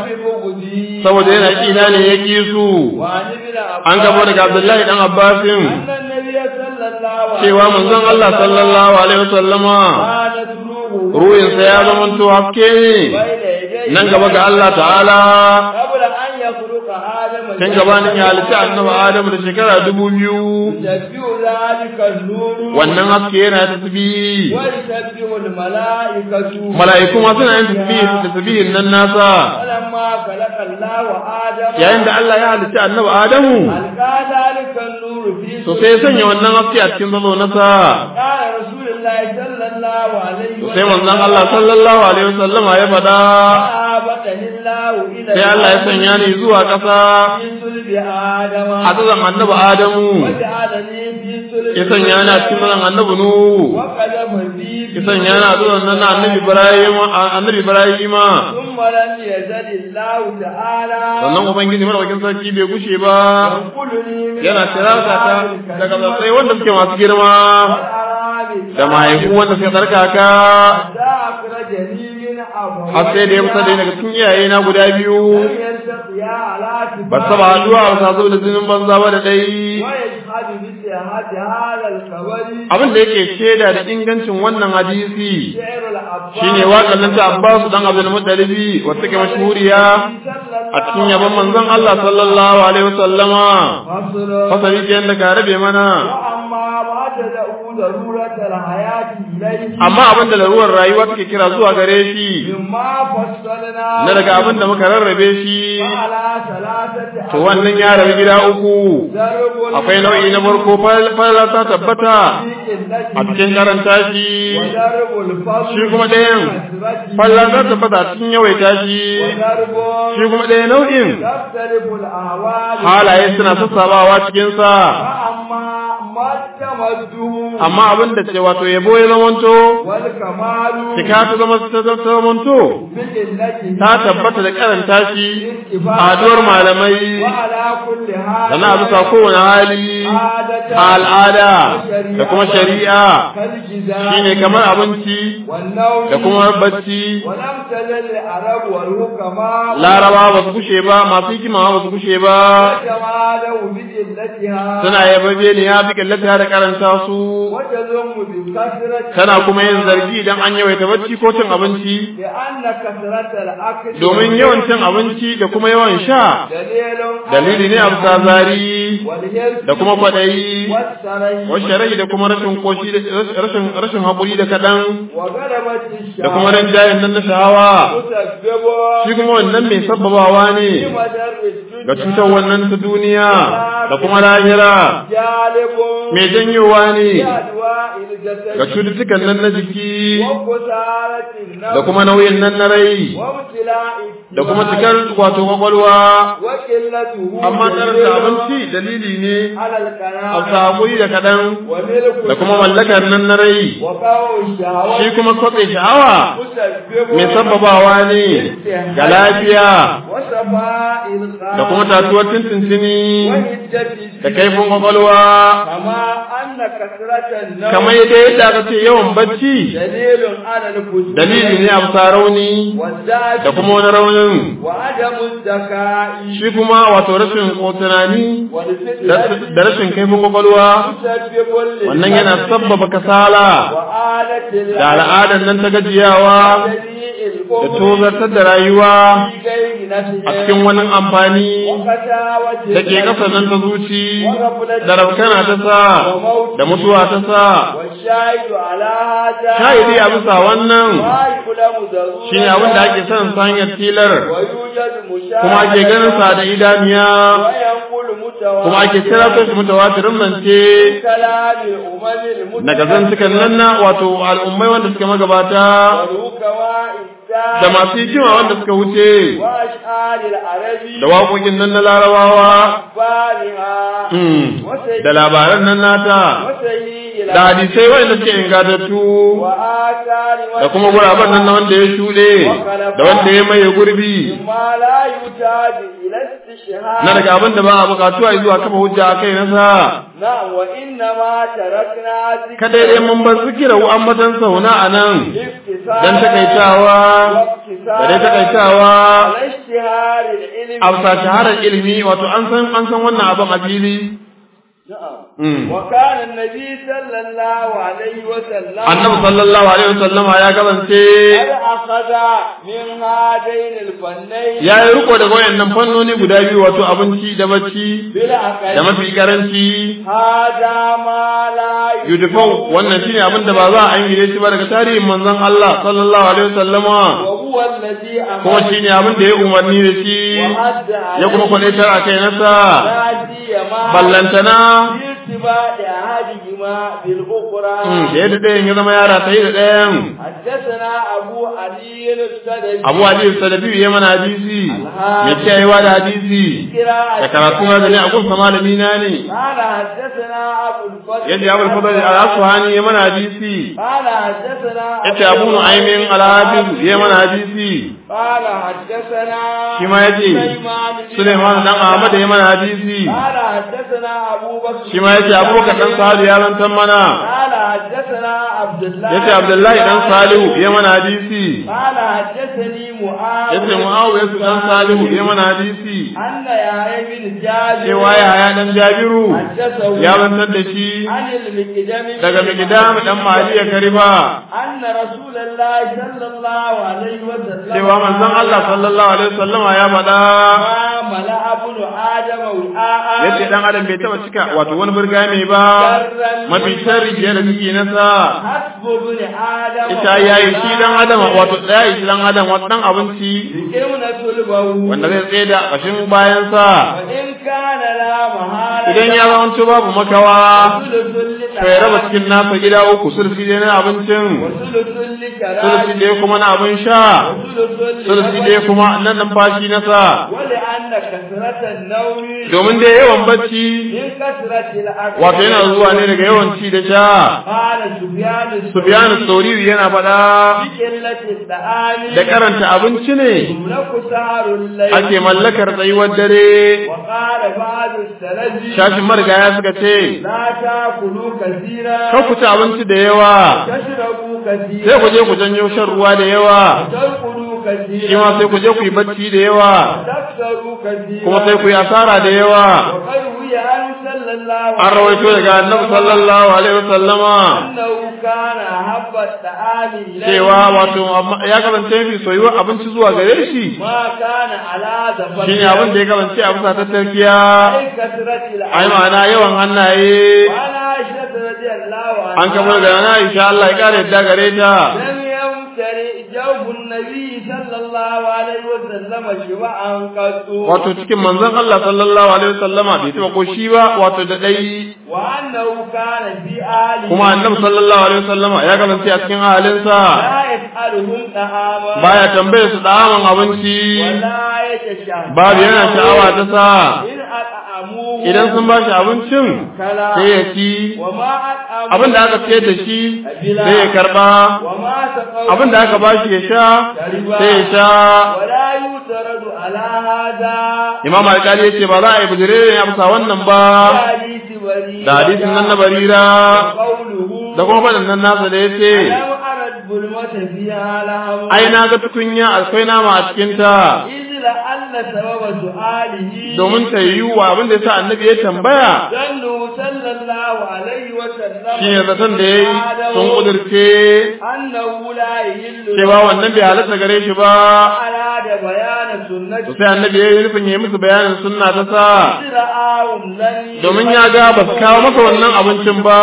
ببغضي saboda yana kina ne ya ki su وعن ابن عباس an gabo daga Abdullahi dan Abbasin أن النبي صلى الله عليه cewa manzon Allah sallallahu alaihi wasallama كانت روحه ruhinsa ya zama to haske ne بين يديه nan gaba ga Allah ta'ala قبل أن يخلق آدم kan gabanin ya halitta annabi Adam da shekara dubu biyu يسبح ذلك النور wannan haske yana tasbihi ويسبح الملائكة mala'iku ma suna yin tasbihi tasbihin nan nasa فلما خلق الله آدم yayin da Allah ya halitta annabi Adamu ألقى ذلك النور في to sai ya sanya wannan haske a cikin zazo nasa قال رسول الله صلى الله عليه to sai manzon Allah sallallahu alaihi wasallama ya faɗa فآبتني الله إلى sai Allah ya sanya ni zuwa ƙasa في صلب آدم a tsazan annabi Adamu وجعلني في صلب ya sanya ni a cikin tsazan annabi Nuhu وقذف في ya sanya ni a tsazan nan na annabi Ibrahim annabi Ibrahima ثم لم يزل الله تعالى sannan ubangiji madaukakin sarki bai gushe ba ينقلني من yana tirasa ta daga tsatsai wanda suke masu girma والأرامل da mahaifu wanda suke tsarkaka حتى أخرجني من أبوي har sai da ya fita da daga cikin iyaye na guda biyu لم يلتقيا على ba su taba haduwa ba sa zo da zinin banza ba da dai ويشهد بصحة هذا الخبر abin da yake shaida da ingancin wannan hadisi شعر العباس shine waƙar nan ta Abbas dan Abdul Muttalibi wacce ke mashhuriya a cikin yabon manzon Allah sallallahu alaihi wasallama فصل fasali ke da ka rabe mana وأما بعد تدعو ضرورة الحياة إليه amma abin da larurar rayuwa take kira zuwa gare shi مما فصلنا na daga abin da muka rarrabe shi على ثلاثة to wannan ya rabu gida uku ضرب akwai nau'i na farko falla ta tabbata a cikin karanta shi وضرب الفضل shi kuma ɗayan falla ta tabbata a cikin yawaita shi وضرب shi kuma ɗaya nau'in تختلف الأهوال halaye suna sassabawa cikinsa فأما ما تمده amma abin da ce wato yabo ya zamanto والكمال cika ta zama ta zamanto بقلته ta tabbata da karanta shi a haduwar malamai وعلى كل حال da na bisa kowane hali a al'ada da kuma shari'a كالجزاء shine kamar abinci والنوم da kuma bacci ولم تزل العرب والحكماء laraba ba su kushe ba masu hikima ba su kushe ba يتمالوا بقلتها suna yababe ne ya fi kallata da karanta su وتذم بكثرة tana kuma yin zargi idan an yawaita bacci ko cin abinci لأن كثرة الأكل domin yawan cin abinci da kuma yawan sha دليل dalili ne a bisa zari والهرس da kuma kwaɗayi والسري washe rai da kuma rashin koshi da rashin rashin haƙuri da kaɗan وغلبة da kuma الشهوة rinjayen nan na shahawa تسبب shi kuma wannan mai sabbabawa ne بمدر ga الدنيا cutar wannan ta duniya da kuma lahira جالب mai janyowa ne بأدواء الجسد ga cututtukan nan na jiki وخسارة da النفس kuma nauyin nan na rai وابتلاء da kuma الدماء cikar wato kwakwalwa وقلته amma karanta دليل abinci dalili ne على a القناعة saƙuri da kaɗan وملك da kuma mallakar nan na rai وقوع الشهوات shi kuma kwatse sha'awa مسبب mai sababawa ne ga lafiya وصفاء القلب da kuma tatuwar tintintini وهدة da kaifin kwakwalwa كما أن كثرة النوم kamar yadda yadda aka ce yawan bacci دليل على الفجور dalili ne a bisa rauni والذات da kuma wani raunin وعدم الذكاء shi kuma wato rashin tunani da والفتنة da rashin kaifin kwakwalwa مسبب wannan yana sabbaba kasala وآلة da al'adar nan ta gajiyawa da tozartar da rayuwa a cikin wani amfani da ke ƙasa nan ta zuci da rafkana ta sa da mutuwa ta sa والشاهد على هذا shahidi a bisa wannan ما يعلم ضرورة shi ne abin da ake sanin ta hanyar tilar ويوجد مشاهد kuma ake ganin sa da idaniya وينقل متواتر kuma ake kira su mutawatirin zance كلام الأمم daga zantukan nan na wato al'ummai wanda suka magabata والحكماء da masu hikima wanda suka wuce وأشعار العرب da waƙoƙin nan na larabawa وأخبارها mm, وسيد da labaran nan nata وسيد da hadisai wanda suke ingantattu وآثار da kuma guraben nan na wanda ya shuɗe da wanda ya maye gurbi ما لا يحتاج إلى استشهاد na daga abin da ba a buƙatuwa zuwa kafa hujja a kai nasa نعم وإنما تركنا ذكر kada dai mun bar zikira wa ambatan sauna a nan الاكتساب dan takaitawa da dai takaitawa على اشتهار العلم a bisa shaharar ilimi wato an san an san wannan abin a fili نعم Mm. وكان النبي صلى الله عليه وسلم annabi sallallahu alaihi wasallama ya kasance قد أخذ من هذين الفنين ya yi riko daga wayannan fannoni guda biyu wato abinci da bacci بالعقل da mafi karanci هذا ما لا yudufau wannan shine abin da ba za a ayyane shi ba daga tarihin manzon Allah sallallahu alaihi wasallama وهو الذي kuma أمر shine abin da ya umarni da shi وحد ya kuma kwadaitar a kai nasa لا سيما ballantana في ارتباط أحدهما بالأخرى mm, da yadda ɗayan ya zama yara ta yi da ɗayan حدثنا أبو علي السدد abu hadis salafi ya mana hadisi mai kiyayewa da hadisi da karatu na da ne a gunsa malami na ne قال حدثنا أبو الفضل yace abul fadl al-asfahani ya mana hadisi قال حدثنا yace abu nu'aymin al-hafiz ya mana hadisi قال حدثنا shi ma yace Suleiman dan Ahmad ya mana hadisi قال حدثنا أبو بكر shi ma yace Abubakar dan Salihu ya rantan mana قال حدثنا عبد الله yace Abdullahi dan Salihu ya mana hadisi قال حدثني معاذ yace Muawiya dan Salihu ya mana hadisi أن يا بن جابر cewa ya haya dan Jabiru حدثه ya rantar da shi عن المقدم daga Mikdam dan Maliya Kariba أن رسول الله صلى الله عليه وسلم cewa manzon Allah sallallahu alaihi wasallama ya faɗa ما mala abunu adama wi'a'a yace dan adam bai taba cika wato wani burga mai ba mafi sharri fiye da ciki nasa hasbu ibn adam ita yayi shi dan adam wato yayi shi dan adam wato dan abinci kimna tulbahu wanda zai tsaye da kashin bayan sa wa in kana la mahala idan ya zama babu makawa sulusul li to ya raba cikin nasa gida uku sulfi dai na abincin sulusul li sulfi karami dai kuma na abin sha sulusul li sulfi dai kuma na numfashi na sa wali anna kasratan nawmi domin dai yawan bacci min kasratil akli wato yana zuwa ne daga yawan ci da sha qala sufyan Sufyanu Sauriri yana faɗa qillati da'ani da karanta abinci ne laku saharul layl ake mallakar tsayuwar dare wa qala ba'du salafi shashin marigaya suka ce la ta'kulu kathira kan ku ci abinci da yawa tashrabu kathira sai ku je ku janyo shan ruwa da yawa tarqulu kathira shi ma sai ku je ku yi bacci da yawa taksaru kathira kuma sai ku yi asara da yawa wa qad wiya an sallallahu an rawaito daga annabi sallallahu alaihi wasallama annahu kana habba ta'ami ilayhi cewa wato amma ya kasance fi soyuwa abinci zuwa gare shi ma kana ala zafar shine abin da ya kasance a bisa tattarkiya ai kasratil ai ma'ana yawan hannaye وعن عائشة رضي الله عنها an kamar da na insha Allah ya kare yadda gare ta لم يمتلئ جوف النبي صلى الله عليه وسلم شبعا قط wato cikin manzon Allah sallallahu alaihi wasallama bai taba koshi ba wato da dai وأنه كان في آله kuma annabi sallallahu alaihi wasallama ya kasance a cikin halinsa لا يسألهم طعاما baya tambaye su daman abinci ولا يتشهد babu yana sha'awa ta sa إن أطعموه idan sun ba shi abincin كلا sai ya ci وما أطعموه abin da aka ce da shi sai ya karba وما سقوا abin da aka ba shi ya sha sai ya sha ولا يترد على هذا imam alkali ya ce ba za a yi bijire ne a bisa wannan ba حديث بريدة da hadisin nan na barira قوله da kuma faɗin nan nasa da ya ce لم أرد ظلمة فيها لهم ai na ga tukunya akwai nama a cikinta إذ لأن سبب سؤاله domin ta yi wa abin da ya sa annabi ya tambaya ظنه صلى الله عليه وسلم shi ne zaton da ya yi sun ƙudurce أنه لا يهل cewa wannan bai halatta gare shi ba أراد بيان to سنته sai annabi ya yi nufin ya yi musu bayanin sunna ta sa إذ رآهم لن domin ya ga ba su kawo masa wannan abincin ba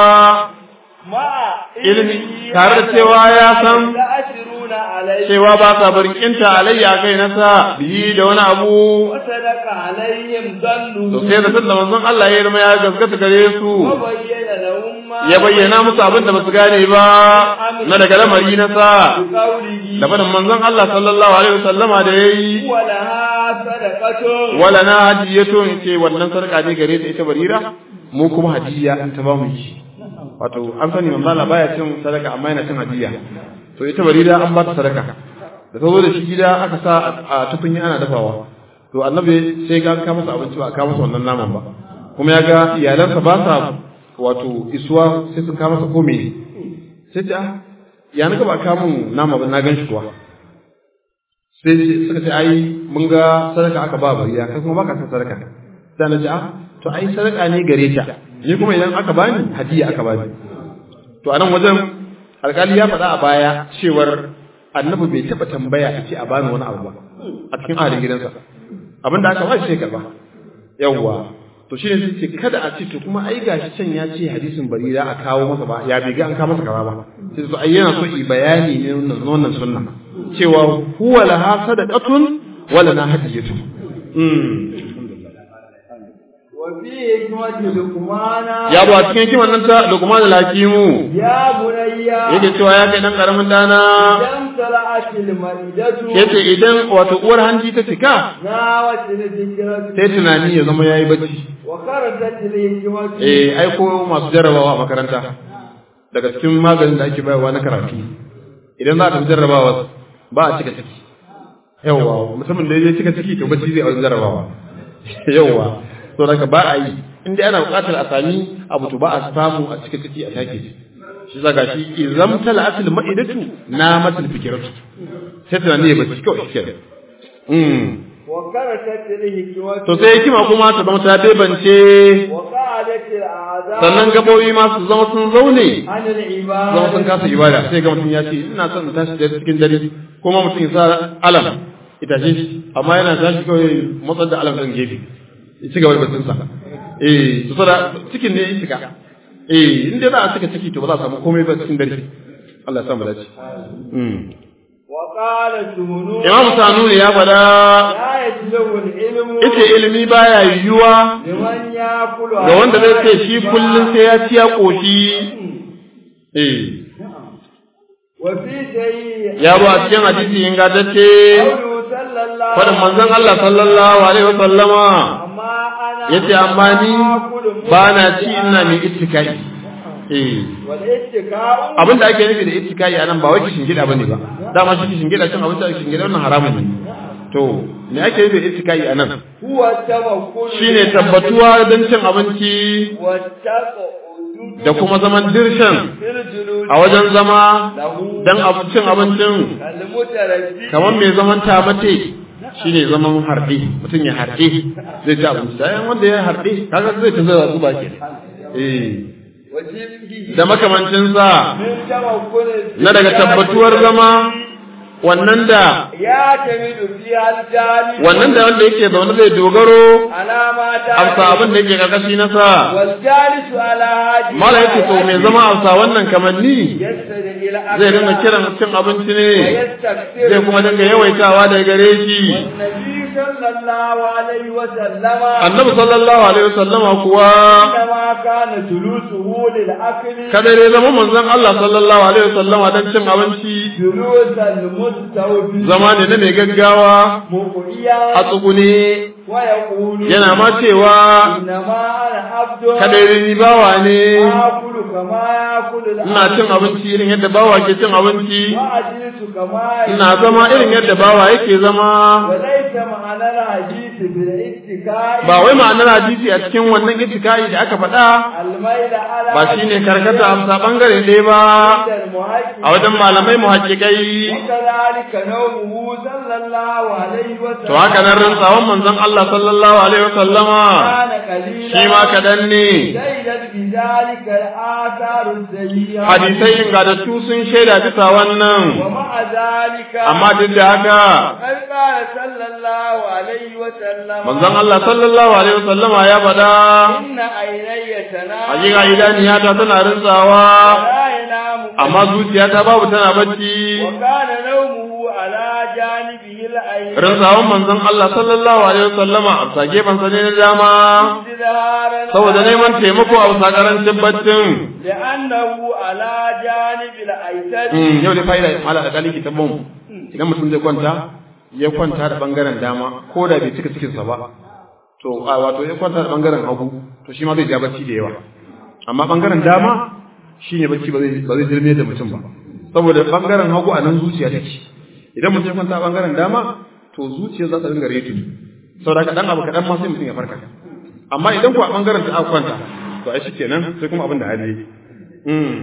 مع ilimi tare da cewa ya san يأشرون عليه cewa ba sa barkinta alayya kai na sa biyi da wani abu وصدق عليهم ظنه to sai zaton da manzon Allah ya yi ya gaskata gare su وبين لهم ما ya bayyana musu abin da basu gane ba na daga lamari na sa بقوله da fadin manzon Allah sallallahu alaihi wasallama da yayi ولها صدقة wala na hadiyatun ce wannan sarka ne gare ta ita barira mu kuma hadiya in ta ba mu yi wato an sani manzon Allah baya cin sadaka amma yana cin hadiya to ita barira an ba ta sadaka da ta zo da shi gida aka sa a tukunya ana dafawa to annabi sai ga ka masa abinci ba ka masa wannan naman ba kuma ya ga iyalansa ba sa wato isuwa sai sun kama masa komai sai ta ya naga ba ka mun nama ba na gan shi kuwa sai suka ce ai mun ga sadaka aka ba bariya kai kuma baka san sadaka sai na ce ah to ai sadaka ne gare ta ni kuma idan aka bani hadiya aka bani to a nan wajen alkali ya faɗa a baya cewar annabi bai taɓa tambaya a ce a bani wani abu ba a cikin ahalin gidansa abinda aka ba shi sai karba yawwa to shine sai ce kada a ce to kuma ai gashi can ya ce hadisin barira a kawo masa ba ya bai ga an kawo masa kaza ba sai to ai yana so yi bayani ne wannan wannan sunna cewa huwa laha sadaqatun wala na hadiyatu mm وفي حكمة لقمان ya bu a cikin kiman nan ta Luqman al-Hakimu يا بني yake cewa ya kai dan karamin dana لم تلعش المريدة yace idan wato uwar hanji ta cika ناوت الذكرة sai tunani ya zama yayi bacci وخرجت الحكمة eh ai ko masu jarrabawa a makaranta daga cikin maganin da ake bayarwa na karatu idan za a tafi jarrabawa ba a cika ciki yawwa musamman da ya cika ciki to bacci zai a jarrabawa yawwa to daga ba a yi in dai ana buƙatar a sami abu to ba a samu a cika ciki a take shi shi zaga shi izam tala asil ma'idatu na matul fikiratu sai tunani ya bacci kawai shi kenan mm وخرجت الحكمة to sai hikima kuma ta zama ta bebance وقعدت الأعداء sannan gabobi ma su zama sun zaune عن zama sun العبادة kasa ibada sai ga mutum ya ce ina son in tashi da cikin dare kuma mutum ya sa alam ita ce amma yana tashi kawai matsar da alam ɗin gefe ya ci gaba da batunsa eh to sada cikin ne ya shiga eh in dai za a cika ciki to ba za a samu komai ba cikin dare Allah ya sa mu dace وقال سهنون Imam Sanuni ya faɗa لا يجلب العلم ita ilimi baya yiwuwa لمن يأكل ga wanda zai ce shi kullum sai ya ci ya ƙoshi eh وفي شيء ya zo a cikin hadisi ingantacce قوله صلى الله faɗin manzon Allah sallallahu alaihi wa sallama أما أنا yace amma ni ba na ci ina mai ittikai eh والاتكاء abin da ake nufi da ittikai anan ba wai kishin gida bane ba dama shi kishin gida cin abinci a kishin gida wannan haramun ne to me ake nufi da ittikai anan هو التوكل shine tabbatuwa don cin abinci والتقعد da kuma zaman dirshan في الجلوس a wajen zama له don cin abincin المتردد kamar mai zaman tamate shine zaman harɗe mutum ya harɗe zai ci abinci bayan wanda ya harɗe kaga zai ta zai zuba ke eh وشبهه da makamancinsa من توكل na daga tabbatuwar zama wannan da يعتمد فيها الجانب wannan da wanda yake zaune zai dogaro على ما amsa abin da yake karkashi na sa والجالس على هذه mala yake to mai zama amsa wannan kamanni يستدعي إلى zai dinga kiran cin abinci ne ويستكثر zai kuma dinga yawaitawa daga gare shi والنبي صلى الله عليه وسلم annabi sallallahu alaihi wasallama kuwa إنما كان جلوسه للأكل kada dai zama manzon Allah sallallahu alaihi wasallama dan cin abinci جلوس المستوفي zama ne na mai gaggawa مقيا a tsugune ويقول yana ma cewa إنما أنا عبد kada ni bawa ne آكل كما يأكل ina cin abinci irin yadda bawa ke cin abinci وأجلس كما ina zama irin yadda bawa yake zama وليس معنى الحديث بالاتكاء ba wai ma'anar hadisi a cikin wannan ittikai da aka faɗa الميل على ba shine karkata amsa bangare ɗaya ba عند المحقق a wajen malamai muhaqqiqai وكذلك نومه صلى الله عليه وسلم to haka nan rantsawan manzon Allah sallallahu alaihi wasallama كان قليلا shi ma kadan ne شهدت بذلك الآثار السيئة hadisai ingantattu sun shaida bisa wannan ومع ذلك amma duk da haka قد قال صلى الله عليه وسلم manzon Allah sallallahu alaihi wasallama ya faɗa إن عيني تنام hakika idaniyata tana rantsawa ولا ينام amma zuciyata babu tana bacci وكان نومه على جانبه الأيمن rantsawan manzon Allah sallallahu alaihi wasallama a sa gefen sa ne na dama ازدهارا saboda neman taimako a bisa karancin baccin لأنه على جانب الأيسر Mm, yau dai fa'ida mala da kaliki ta bom idan mutum zai kwanta ya kwanta da bangaren dama ko da bai cika cikinsa ba to a wato ya kwanta da bangaren hagu to shi ma zai ja bacci da yawa amma bangaren dama shine bacci ba zai ba zai dirme da mutum ba saboda bangaren hagu a nan zuciya take idan mutum ya kwanta a bangaren dama to zuciya za ta dinga retu saboda kaɗan abu kaɗan ma sai mutum ya farka amma idan ku a bangaren ta aka kwanta to ai shi kenan sai kuma abin da hali yake. Mm.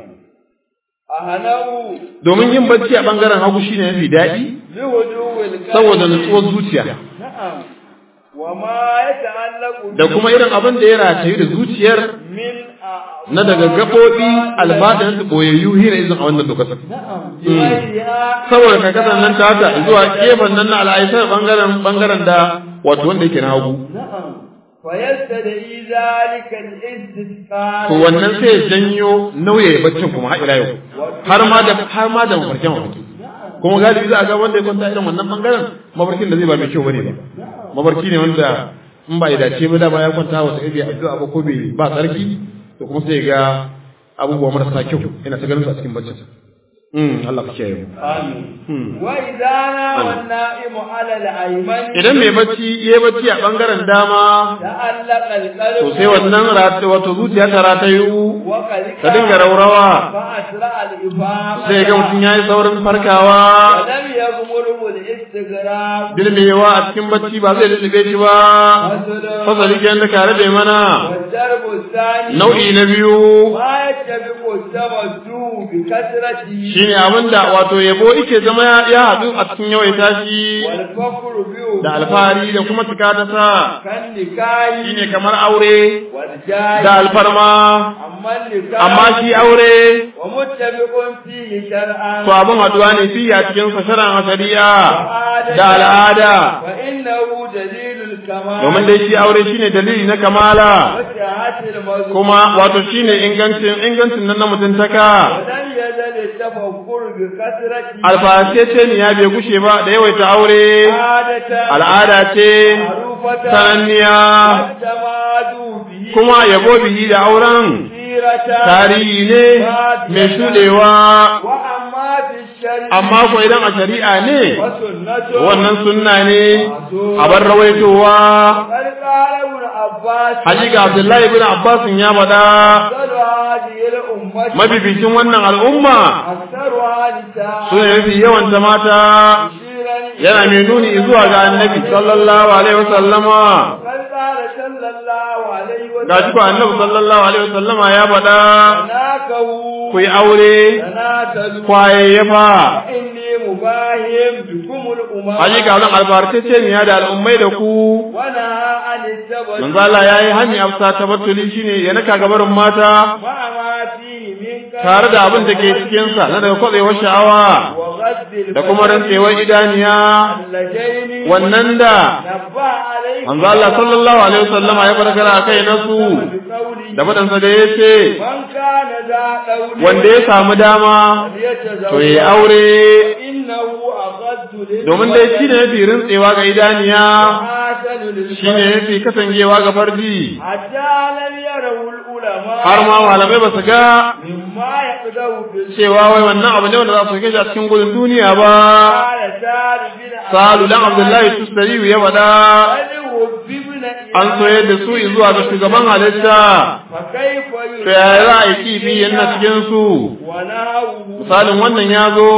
أهنه domin yin bacci a bangaren hagu shine mafi daɗi لهدوء القلب saboda nutsuwar zuciya نعم وما يتعلق da kuma irin abin da ya ratayu da zuciyar من na daga gaɓoɓi albaɗin su ɓoyayyu hira izin a wannan lokacin نعم بغيرها saboda karkatar nan ta haka zuwa gefen nan na al'aisar bangaren bangaren da wato wanda yake na hagu نعم فيستدعي ذلك الاستسقاء to wannan sai ya janyo nauye baccin kuma har ila yau har ma da har ma da mafarkin mafarki kuma galibi za a ga wanda ya kwanta irin wannan bangaren mafarkin da zai ba mai kyau bane ba mafarki ne wanda in ba ya dace ba dama ya kwanta wata iri addu'a ba ko bai ba tsarki to kuma sai ya ga abubuwa marasa kyau yana ta ganin su a cikin baccin mm Allah ka kiyaye mu آمين mm. وإذا نام النائم على الأيمن idan mai bacci yayi bacci a bangaren dama تعلق القلب to sai wannan rata wato zuciya ta ratayu وقد ta dinga raurawa فأسرع الإفاقة sai ga mutum yayi saurin farkawa ولم يغمره الاستغراب dilmewa a cikin bacci ba zai lullube shi ba fasali ke da kare da mana والدرب الثاني nau'i na biyu ما يتبق التمتع بكثرته shi shine abinda wato yabo yake zama ya haɗu a cikin yawaita shi والفخر به da alfahari da kuma cika ta sa كالنكاح shine kamar aure والجاه da alfarma أما النكاح amma shi aure ومتفق فيه شرعا to abin haɗuwa ne fi a cikin sa sharan shari'a da al'ada فإنه دليل الكمال domin dai shi aure shine dalili na kamala وسعة المذكور kuma wato shine ingancin ingancin nan na mutuntaka ولم يزل التفكر بكثرة alfahasce ne ya bai gushe ba da yawaita aure عادة al'ada ce معروفة sananniya والتمادوا به kuma yabo bihi da auren سيرة tarihi ne mai shuɗewa وأما في الشرع amma ko idan a shari'a ne وسنة wannan sunna ne a bar rawaitowa قد قال ابن عباس hakika abdullahi ibn abbas ya faɗa أفضل هذه الأمة mabibicin wannan al'umma أكثرها نساء su ne mafi yawan ta mata مشيرا yana mai nuni zuwa ga annabi sallallahu alaihi wasallama قد قال صلى الله عليه ga shi ko وسلم annabi sallallahu alaihi wasallama ya faɗa تناكوا ku yi aure تناسلوا kwayayyafa فإني مباهم بكم الأمم hakika wannan albarkace ne da al'ummai da ku ونهى عن التبت manzo Allah yayi hani afsa tabattuli shine ya naka gabarin mata مع ما فيه من tare da abin da ke cikin sa na daga kwatsewar sha'awa وغد da kuma rantsewar idaniya اللجين wannan da نبه عليه manzo Allah sallallahu alaihi wasallama ya farkara akai nasu بقوله da fadansa da yace من كان ذا قول wanda ya samu dama to yayi aure إنه أغد domin dai shi ne mafi rintsewa ga idaniya حسن shi ne mafi kasancewa ga farji حتى لم يره العلماء har ma malamai ba su ga مما يقدر في cewa wai wannan abu ne wanda za su kai shi a cikin gudun duniya ba قال سعد بن salu dan abdullahi tustariyu ya faɗa بل وببن an soyar da su zuwa ga shugaban halitta فكيف to yaya za a yi kifi yana cikin su ونهوه misalin wannan ya zo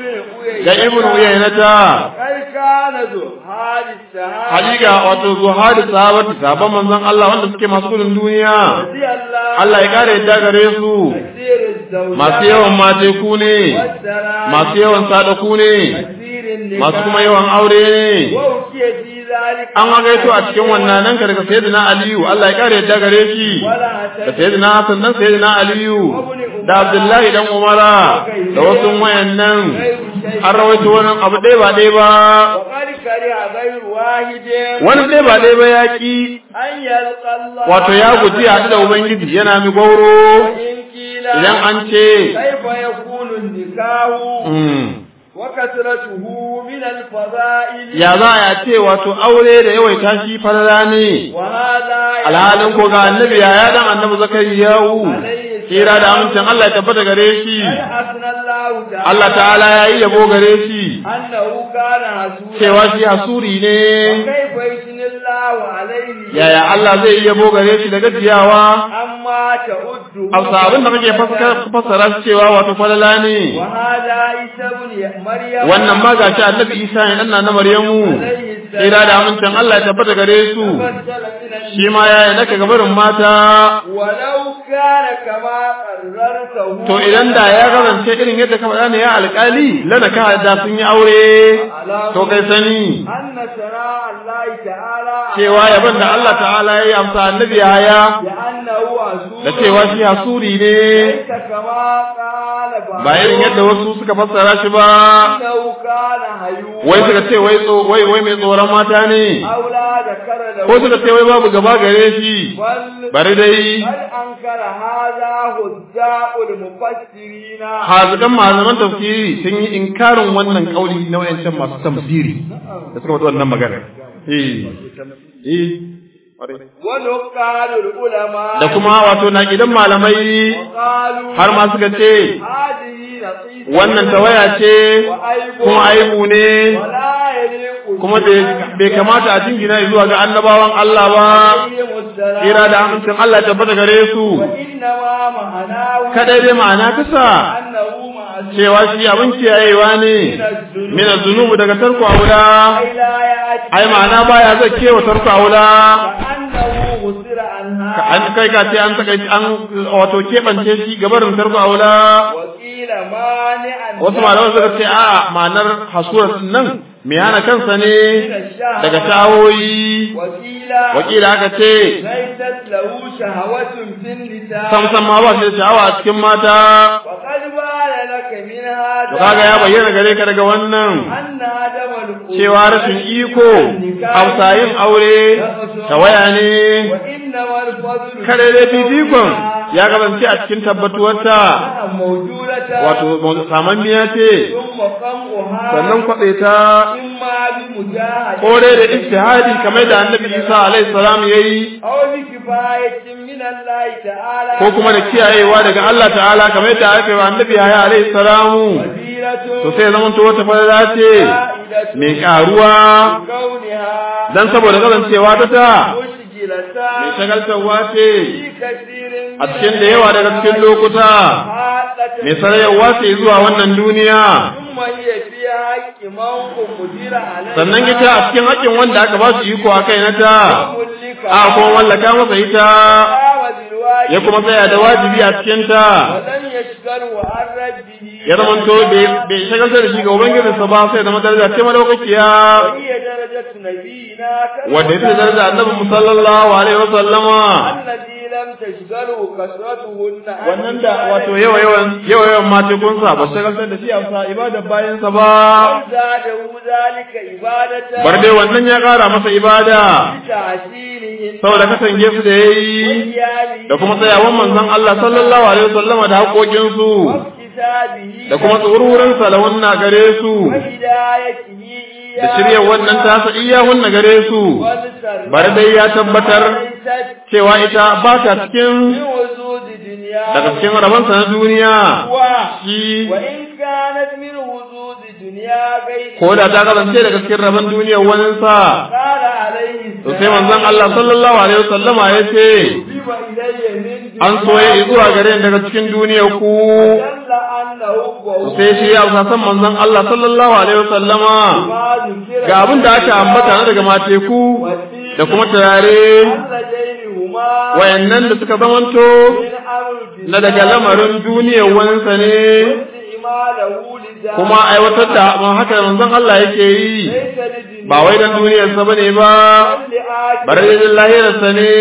ابن ga ibn uyaynata قد كان ذو هذه السهاد hakika wato zuhadi sahabati sahabban manzon Allah wanda suke masu gudun duniya رضي الله Allah ya kare yadda gare su كثير الزوجات masu yawan mateku ne والسلام masu yawan sadaku ne كثير النكاح masu kuma yawan aure ne وأوتي في ذلك an hagaito a cikin wannan nan ka daga sayyidina aliyu Allah ya kare yadda gare shi ولا da sayyidina hasan dan sayyidina aliyu da abdullahi dan umara da wasu wayannan an rawaito wannan abu ɗaya ba ɗaya ba وقد كره غير واحد wani ɗaya ba ɗaya ba ya ki أن يلقى الله wato ya guji haɗu da ubangiji yana mi gauro وإن قيل idan an ce كيف يكون النكاح mm, وكثرته من الفضائل ya za a ce wato aure da yawaita shi falala ne وهذا alhalin ko ga annabi ya ya dan annabi zakariyahu kira da amincin Allah ya tabbata gare shi قد أثنى الله تعالى Allah ta'ala ya yi yabo gare shi أنه كان حسولا cewa shi hasuri ne وكيف يثني الله عليه yaya Allah zai yi yabo gare shi da gajiyawa أما تعد Hausa abin da kake fassara shi cewa wato falala ne وهذا عيسى بن مريم wannan ma ga shi annabi Isa ne dan na Maryamu kira da amincin Allah ya tabbata gare su فضل من shi ma ya yi naka gabarin mata ولو كان كما قررته to idan da ya kasance irin yadda ka faɗa ne ya alƙali lana ka da sun yi aure to kai sani أن شراء الله تعالى cewa yaban da Allah ta'ala ya yi amsa annabi haya لأنه عزوز da cewa shi hasuri ne ليس كما قال بعض ba irin yadda wasu suka fassara shi ba أنه كان هيوما wai suka ce wai tso- wai wai mai tsoron mata ne أو لا ذكر له ko suka ce wai babu gaba gare shi بل bari dai بل أنكر هذا هزاء المفسرين hazikan malaman tafsiri sun yi inkarin wannan kauli na wayancan masu tafsiri da suka faɗi wannan magana eh eh ƙwarai. ونقال العلماء da kuma wato na gidan malamai وقالوا har ma suka ce هذه نقيصة wannan tawaya ce وعيب kuma aibu ne ولا يليق kuma bai bai kamata a jingina zuwa ga annabawan Allah ba عليهم السلام kira da amincin Allah ya tabbata gare su وإنما معناه kadai dai ma'ana kasa أنه معصوم cewa shi abin kiyayewa ne min zunubu daga tarko aula أي لا يأتي ai ma'ana baya zai kewa tarko aula كأنه قصر عنها an kai ka ce an saka an wato keɓance shi gabarin tarko aula وقيل مانعا wasu malaman suka ce a ma'anar hasuwar nan mai hana kansa ne daga shawoyi وقيل wakila aka ce ليست له شهوة في النساء samsam ma ba shi da sha'awa a cikin mata وقد بان لك من هذا to kaga ya bayyana gare ka daga wannan أن عدم القوة cewa rashin iko hausayin aure tawaya ne وإنما الفضل kare da fifikon ya gabance a cikin tabbatuwarta موجودة wato samanniya ce ثم قمعها sannan kwaɗe ta إما بمجاهدة kore da ijtihadi kamar da annabi Isa alaihi salam yayi أو بكفاية من الله تعالى ko kuma da kiyayewa daga Allah ta'ala kamar da aka yi wa annabi Yahya alaihi salamu وسيلة to sai zaman to wata fara ce فائدة mai karuwa كونها dan saboda kasancewa ta ta مشكلة mai shagaltarwa ce في كثير a cikin da yawa daga cikin lokuta حالة mai sarayarwa ce zuwa wannan duniya ثم هي في حق من قدر عليه sannan ita a cikin haƙƙin wanda aka ba su iko a kai na ta وملك a kuma mallaka masa ita قام بالواجب ya kuma tsaya da wajibi a cikin ta ولن يشغله عن ربه ya zama to bai bai shagaltar da shi ga ubangijinsa ba sai zama daraja ce madaukakiya وهي درجة نبينا كما wanda ita daraja annabi sallallahu alaihi wa sallama الذي لم تشغله كثرتهن عن wannan da wato yawa yawan yawa yawan matekunsa ba su shagaltar da shi a sa ibadar bayansa ba زاده ذلك عبادة bar dai wannan ya ƙara masa ibada بتعسيرهن saboda katange su da yayi وقيامه da kuma tsayawan manzon Allah sallallahu alaihi wa sallama da haƙoƙinsu واكتسابه da kuma tsururin salawunna gare su وهدايته da shirya wannan tasa iyahunna gare su bar dai ya tabbatar cewa ita ba ta cikin وجود دنيا daga cikin rabansa na duniya shi وإن كانت من وجود دنيا غير ko da ta kasance daga cikin rabon duniyar waninsa قال عليه to sai manzon Allah sallallahu alaihi wasallama ya ce حبب إلي من an soye zuwa gare ni daga cikin duniyar ku دل أنه to sai shi ya san manzon Allah sallallahu alaihi wasallama ما ذكر ga abin da aka ambata na daga mateku da kuma turare الذين هما wayannan da suka zamanto من أمر na daga lamarin duniyar waninsa ne استعماله لذلك kuma aiwatar da abin haka da manzon Allah yake yi ليس لدنيا ba wai dan duniyarsa bane ba bare da lahirarsa ne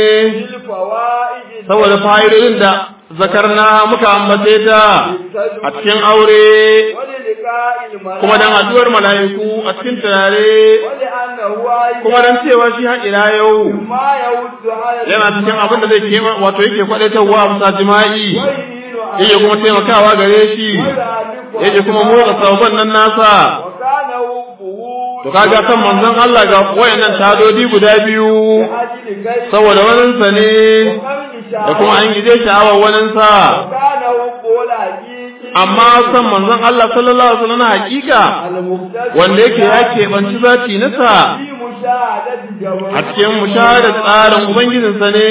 للفوائد saboda fa'idodin da zakarna muka ambace ta a cikin aure وللقاء الملائكة kuma dan haduwar mala'iku a cikin turare ولأنه أيضا kuma dan cewa shi har ila yau ما يود على yana cikin abin da zai kema wato yake kwadaitarwa a bisa jima'i ويهين yake kuma taimakawa gare shi ويعرف yake kuma motsa sabon nan nasa وكان حبه to kaga san manzon Allah ga wayannan tadodi guda biyu لأجل غيره saboda waninsa ne وقمع da kuma an gije sha'awar waninsa وكان حبه الحقيقي amma san manzon Allah sallallahu alaihi wasallam na hakika المقتدر wanda yake ya keɓanci zati nasa في مشاهدة جمال a cikin mushahadar tsarin ubangijinsa ne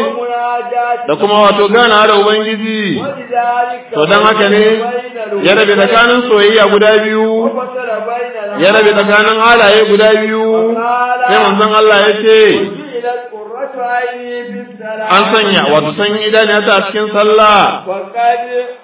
ومناجاة da kuma wato gana da ubangiji ولذلك to dan haka ne ya rabe tsakanin soyayya guda biyu وفصل بين ya rabe tsakanin halaye guda biyu sai manzon Allah ya ce وجعلت قرة عيني في الصلاة an sanya wato san idaniya ta a cikin sallah وقد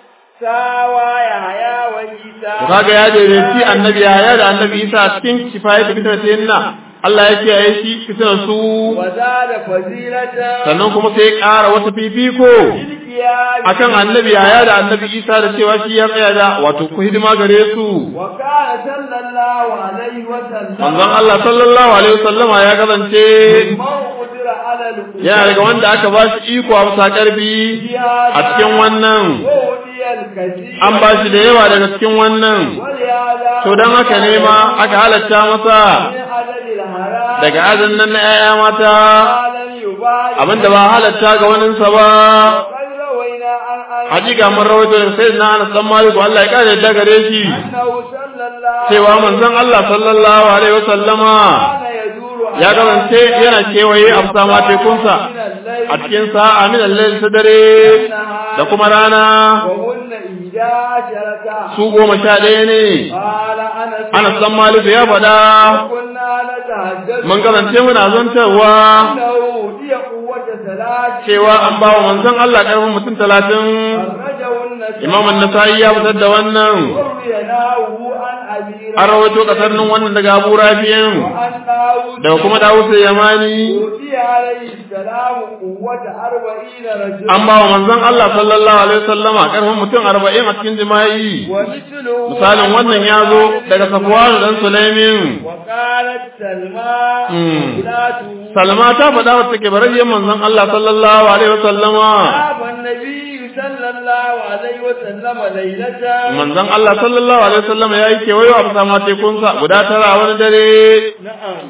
ساوى يحيى وعيسى to kaga ya daidaici annabi ya da annabi Isa a cikin kifaya da fitar sayyidina Allah ya kiyaye shi fitar su وزاد فضيلة sannan kuma sai ya ƙara wata fifiko للقيام akan annabi yaya da annabi isa da cewa shi ya tsaya da wato ku hidima gare su وكان صلى الله عليه وسلم manzon Allah sallallahu alaihi wasallama ya kasance من قدر على القدر yana daga wanda aka ba shi iko a bisa karfi a cikin wannan وأولي الكثير an ba shi da yawa daga cikin wannan ولهذا to dan haka ne ma aka halatta masa من عدد الحرام daga azan nan na 'ya'ya mata ما لم يبالغ abinda ba halatta ga waninsa ba وقد روينا عن أنس hakika mun rawaito da sayyidina Anas dan Malik Allah ya kare da gare shi أنه صلى الله cewa manzon Allah sallallahu alaihi wasallama كان يدور ya kasance yana kewaye a bisa matekunsa a cikin sa'a min al ta dare da kuma rana وهن إحدى عشرة su goma sha ɗaya ne قال أنس Anas dan Malik ya faɗa كنا نتحدث mun kasance muna zantarwa أنه هي قوة ثلاث cewa an ba wa manzon Allah karfin mutum talatin أخرجه النسائي imam an-nasa'i ya fitar da wannan وروي نحوه عن أبي an rawaito kasarnin wannan daga Abu Rafi'in وعن داود daga kuma Dawud Yamani أوتي عليه السلام قوة أربعين رجلا an ba wa manzon Allah sallallahu alaihi wasallama karfin mutum 40 a cikin jima'i ومثله misalin wannan ya zo daga Safwan dan Sulaimin وقالت سلمى مم. ولاته Salma ta faɗa wa take barajiyar manzon Allah sallallahu alaihi wasallama ذهب النبي صلى الله عليه وسلم ليلة manzon Allah sallallahu alaihi wasallama yayi kewayo a bisa matekunsa guda tara a wani dare نعم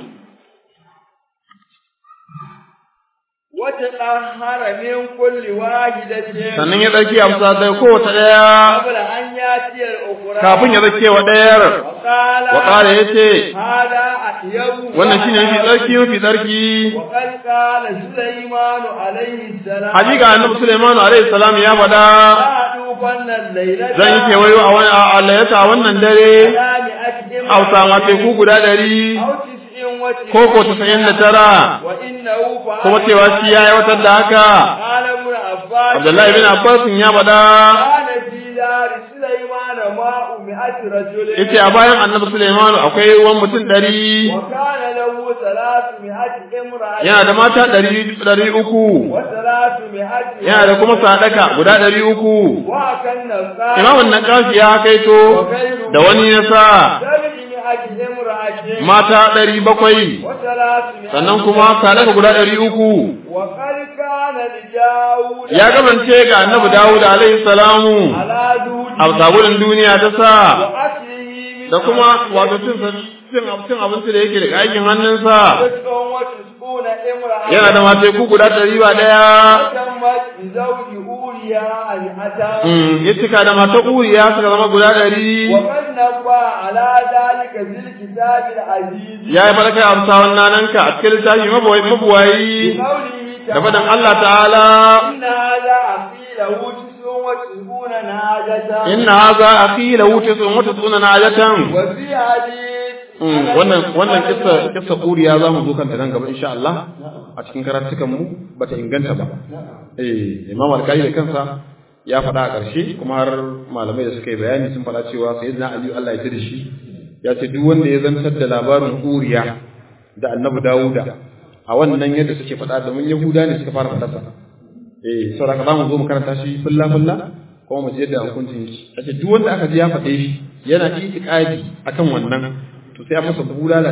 وتطهر من كل واحدة sannan ya ɗauki amsa da kowace ɗaya قبل أن يأتي الأخرى kafin ya zake wa ɗayar وقال wa ƙara ya ce هذا أطيب wannan shine mafi tsarki mafi tsarki وقد قال سليمان عليه السلام hakika annabi Sulaiman alaihi salam ya faɗa لا أطوفن الليلة zan yi kewayo a wani a layata a wannan dare على مئة a bisa mateku guda ɗari أو تسع وتسعين ko ko tasa'in da tara وإنه فعل kuma cewa shi ya aiwatar da haka قال ابن عباس Abdullahi bin Abbas ya faɗa كان في دار سليمان ماء مئة رجل yace a bayan annabi Sulaiman akwai ruwan mutum ɗari وكان له ثلاثمائة امرأة yana da mata ɗari ɗari uku وثلاثمائة yana da kuma sadaka guda ɗari uku وكان الثاني imamun na kashi ya kaito da wani ya sa سبعمائة امرأة mata ɗari bakwai وثلاثمائة sannan kuma sadaka guda ɗari uku وقد كان لداود ya kasance ga annabi Dawud alaihi salamu على دود a sabulin duniya ta sa وأكله من da kuma wato cin cin cin abinci da yake daga aikin hannunsa تسع وتسعون امرأة yana da mateku guda ɗari ba ɗaya وتمت بزوج أولياء مئة Mm, ya cika da mata uriya suka zama guda ɗari وقد نبه على ذلك في الكتاب العزيز ya yi faɗa kai amsa wannan nanka a cikin littafi mabuwayi mabuwayi بقوله da faɗin تعالى Allah ta'ala إن هذا أخي له تسع وتسعون نعجة inna haza akhi lahu tis'un wa tis'una najatan وفي حديث Mm, wannan wannan kissa kissa uriya za mu zo kanta nan gaba insha Allah a cikin karatukan mu bata inganta ba eh Imam Al-Qari da kansa ya faɗa a ƙarshe kuma har malamai da suka yi bayani sun faɗa cewa sayyidina Ali Allah ya da shi ya ce duk wanda ya zantar da labarin uriya da Annabi Dawuda a wannan yadda suke faɗa domin Yahuda ne suka fara faɗa sa eh saboda za mu zo mu karanta shi fulla fulla kuma mu je da hukuncin shi yace duk wanda aka ji ya faɗe shi yana itiqadi akan wannan to sai a masa bulala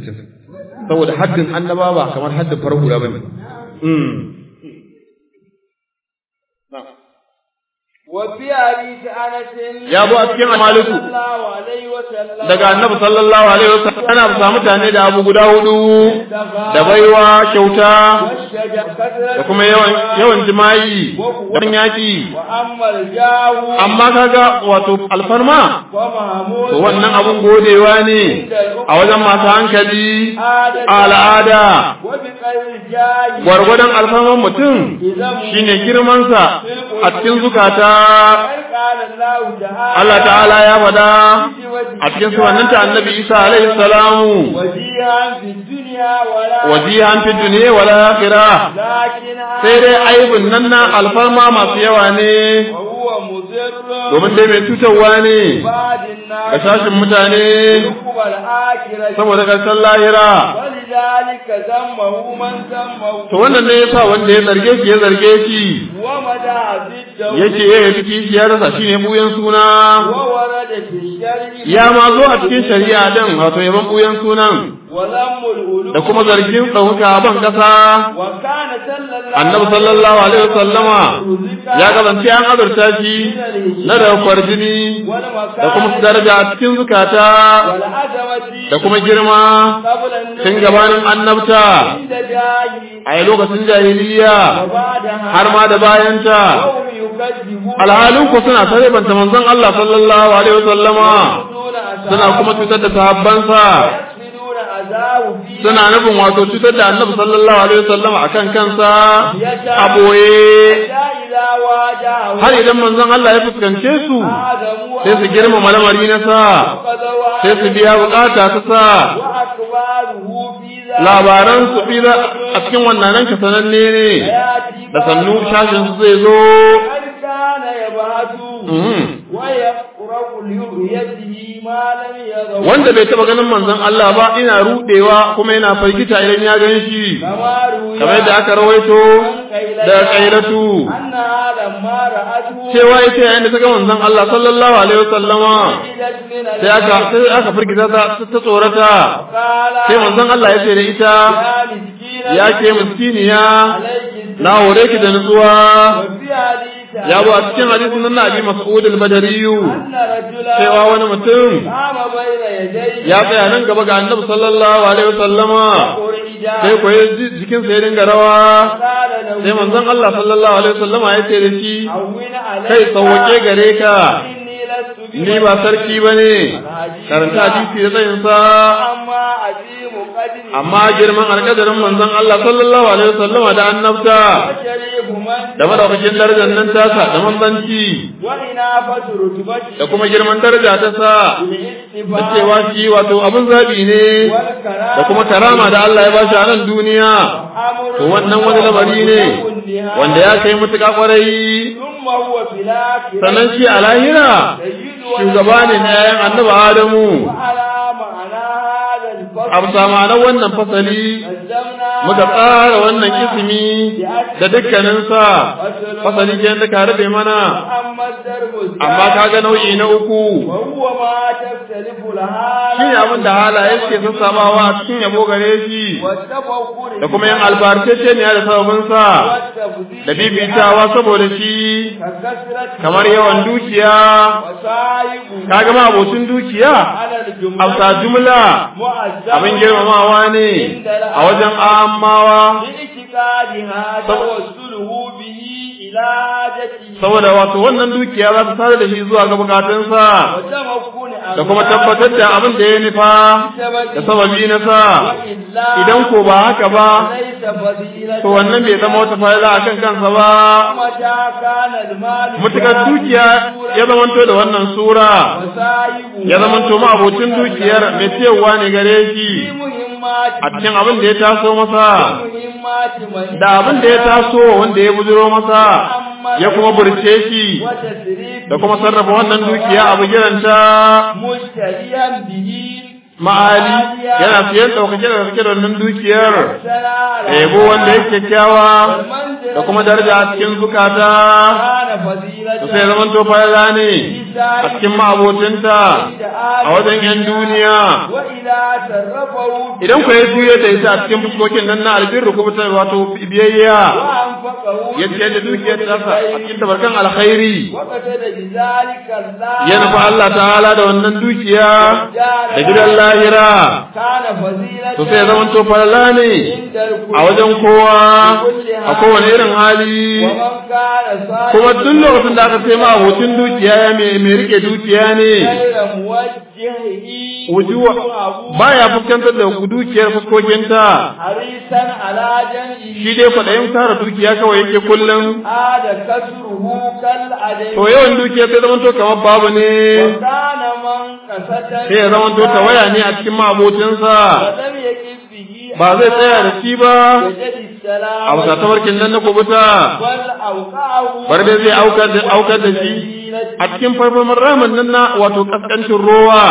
160 saboda haddin annaba ba kamar haddin farar hula bane mm وفي حديث أنس Ya zo a cikin Maliku. صلى الله عليه وسلم daga annabi sallallahu alaihi wasallam ana samu mutane da abu guda hudu da baiwa kyauta والشجر كثرة da kuma yawan yawan jima'i da yaki وأما الجاه amma kaga wato alfarma ومحمود to wannan abun godewa ne a wajen masu hankali a al'ada وبقدر الجاه gwargwadon alfarman mutum shine girmansa a cikin zukata قال الله تعالى Allah ta'ala ya faɗa a cikin suwanninta annabi Isa alaihi salamu وجيها في الدنيا ولا wajihan fi dunya wal akhirah لكن sai dai aibun nan na alfarma masu yawa ne وهو مضر domin dai mai cutarwa ne بعد ga الناس sashin mutane عقب الآخرة saboda karshen lahira ولذلك ذمه من ذمه to wannan ne yasa wanda ya zarge shi ya zarge shi ومدى ضده yake ya yi kishiyarsa shine buyan suna وورد في الشرع ya ma zo a cikin shari'a din wato yaban buyan sunan وذم الألوف da kuma zargin ɗauka a ban ƙasa وكان صلى الله annabi sallallahu alaihi wasallama ya kasance an azurta shi na da kwarjini da kuma su daraja a cikin zukata والعزمة da kuma girma قبل tun النبي gabanin annabta عند جاهي a yi lokacin jahiliya وبعدها har ma da bayanta قوم يكذبون alhalin ku suna sarrafanta manzon Allah sallallahu alaihi wasallama يقتلون أصحابه suna kuma cutar da sahabbansa ويقصدون أذاه فيه suna nufin wato cutar da annabi sallallahu alaihi wasallama akan kansa a boye حتى إذا واجهه har idan manzon Allah ya fuskance su آدم sai su girmama lamari na sa sai su biya bukata ta sa أخباره في ذلك labaran su fi za- a cikin wannan ranka sananne ne da sannu shashin su zai zo قد كان يبعث Mhm. ويقرأ لرؤيته ما لم يره wanda bai taba ganin manzon Allah ba ina rudewa kuma yana firgita idan ya gan shi كما روي kamar yadda aka rawaito da kailatu أنها لما رأته cewa ita yayin da ta ga manzon Allah sallallahu alaihi wasallama وجدت من sai aka sai aka firgita ta ta tsorata قال sai manzon Allah ya ce da ita يا مسكين ya ke miskiniya عليك na hore ki da nutsuwa وفي حديث ya zo a cikin hadisin nan na abi mas'ud al-badri أن رجلا cewa wani mutum قام بين يديه ya tsaya nan gaba ga annabi sallallahu alaihi wasallama ورجال sai ko ya ji jikin sa ya dinga rawa قال له sai manzon Allah sallallahu alaihi wasallama ya ce da shi هون عليك kai sauwake gare ka إني لست ni ba sarki bane karanta hadisi da tsayin sa أما عظيم قدري amma girman alƙadarin manzon Allah sallallahu alaihi wasallama da annabta وشريف من da madaukakin darajar nan tasa da manzanci وإنافة رتبتي da kuma girman daraja ta sa da بالاستفاء cewa shi wato abin zabi ne والكرامة da kuma karama da Allah ya bashi a nan duniya أمر to wannan wani lamari ne كلها. wanda ya kai mutuƙa kwarai ثم هو في الآخرة sannan shi a lahira سيد shugaba ne na yayan annabi Adamu وعلى معنى هذا الفصل a bisa ma'anar wannan fasali قدمنا muka tsara wannan ismi da dukkaninsa fasali ke da ka rabe mana أما الدرب amma kaga nau'i na uku وهو ما تختلف الحال shi ne abin da halaye suke sassabawa a cikin yabo gare shi والتفكر da kuma yin albarkace ne da sababinsa والتفضيل da bibitawa saboda shi ككثرة kamar yawan dukiya وسائب kaga ma abocin dukiya على الجملة amsa jumla مؤذبة abin girmamawa ne a wajen amawa باعتقادها توسله به إلى حاجته saboda wato wannan dukiya za ta tare da shi zuwa ga bukatunsa وتمكن da kuma tabbatar da abin da ya nufa da sababi na sa idan ko ba haka ba ليس فضيلة to wannan bai zama wata fa'ila akan kansa ba متى كان المال mutukar dukiya ya zamanto da wannan sura وسائب ya zamanto ma abocin dukiyar mai ciyarwa ne gare shi في مهمات a cikin abin da ya taso masa مهمات من da abin da ya taso wanda ya bujiro masa ya kuma burce shi وتسريف da kuma sarrafa wannan dukiya a bugiranta مشتريا به ma'ali yana siyan ɗaukake da ɗaukake da wannan dukiyar سلام da yabo wanda yake kyakkyawa da kuma daraja a cikin zukata كان فضيلة da sai zaman to fayala ne a cikin ma'abocinta a wajen 'yan duniya وإذا تصرفه idan ku ya juye da ita a cikin fuskokin nan na albirru kuma ta wato biyayya وأنفقه ya ce da dukiyar tasa a cikin tabarkan alkhairi وقتل بذلك الله ya nufi Allah ta'ala da wannan dukiya da gidan lahira كان فضيلة to sai ya zaman to falala ne عند الكل a wajen kowa a kowane irin hali ومن كان صالحا kuma duk lokacin da aka ce ma abocin dukiya ya mai mai rike dukiya ne غير موجهه wujuwa baya fuskantar da dukiyar fuskokinta حريصا على جمعه shi dai kwaɗayin tara dukiya kawai yake kullum عاد كسره كالعدم to yawan dukiya sai zaman to kamar babu ne وكان من كسة sai ya zaman to tawaya ne a cikin ma'abocinsa ولم يكف به ba zai tsaya da shi ba وجد السلام a bisa tabarkin nan na kubuta بل أوقعه bar dai zai aukar da aukar da shi a cikin farfamar ramin nan na wato kaskancin rowa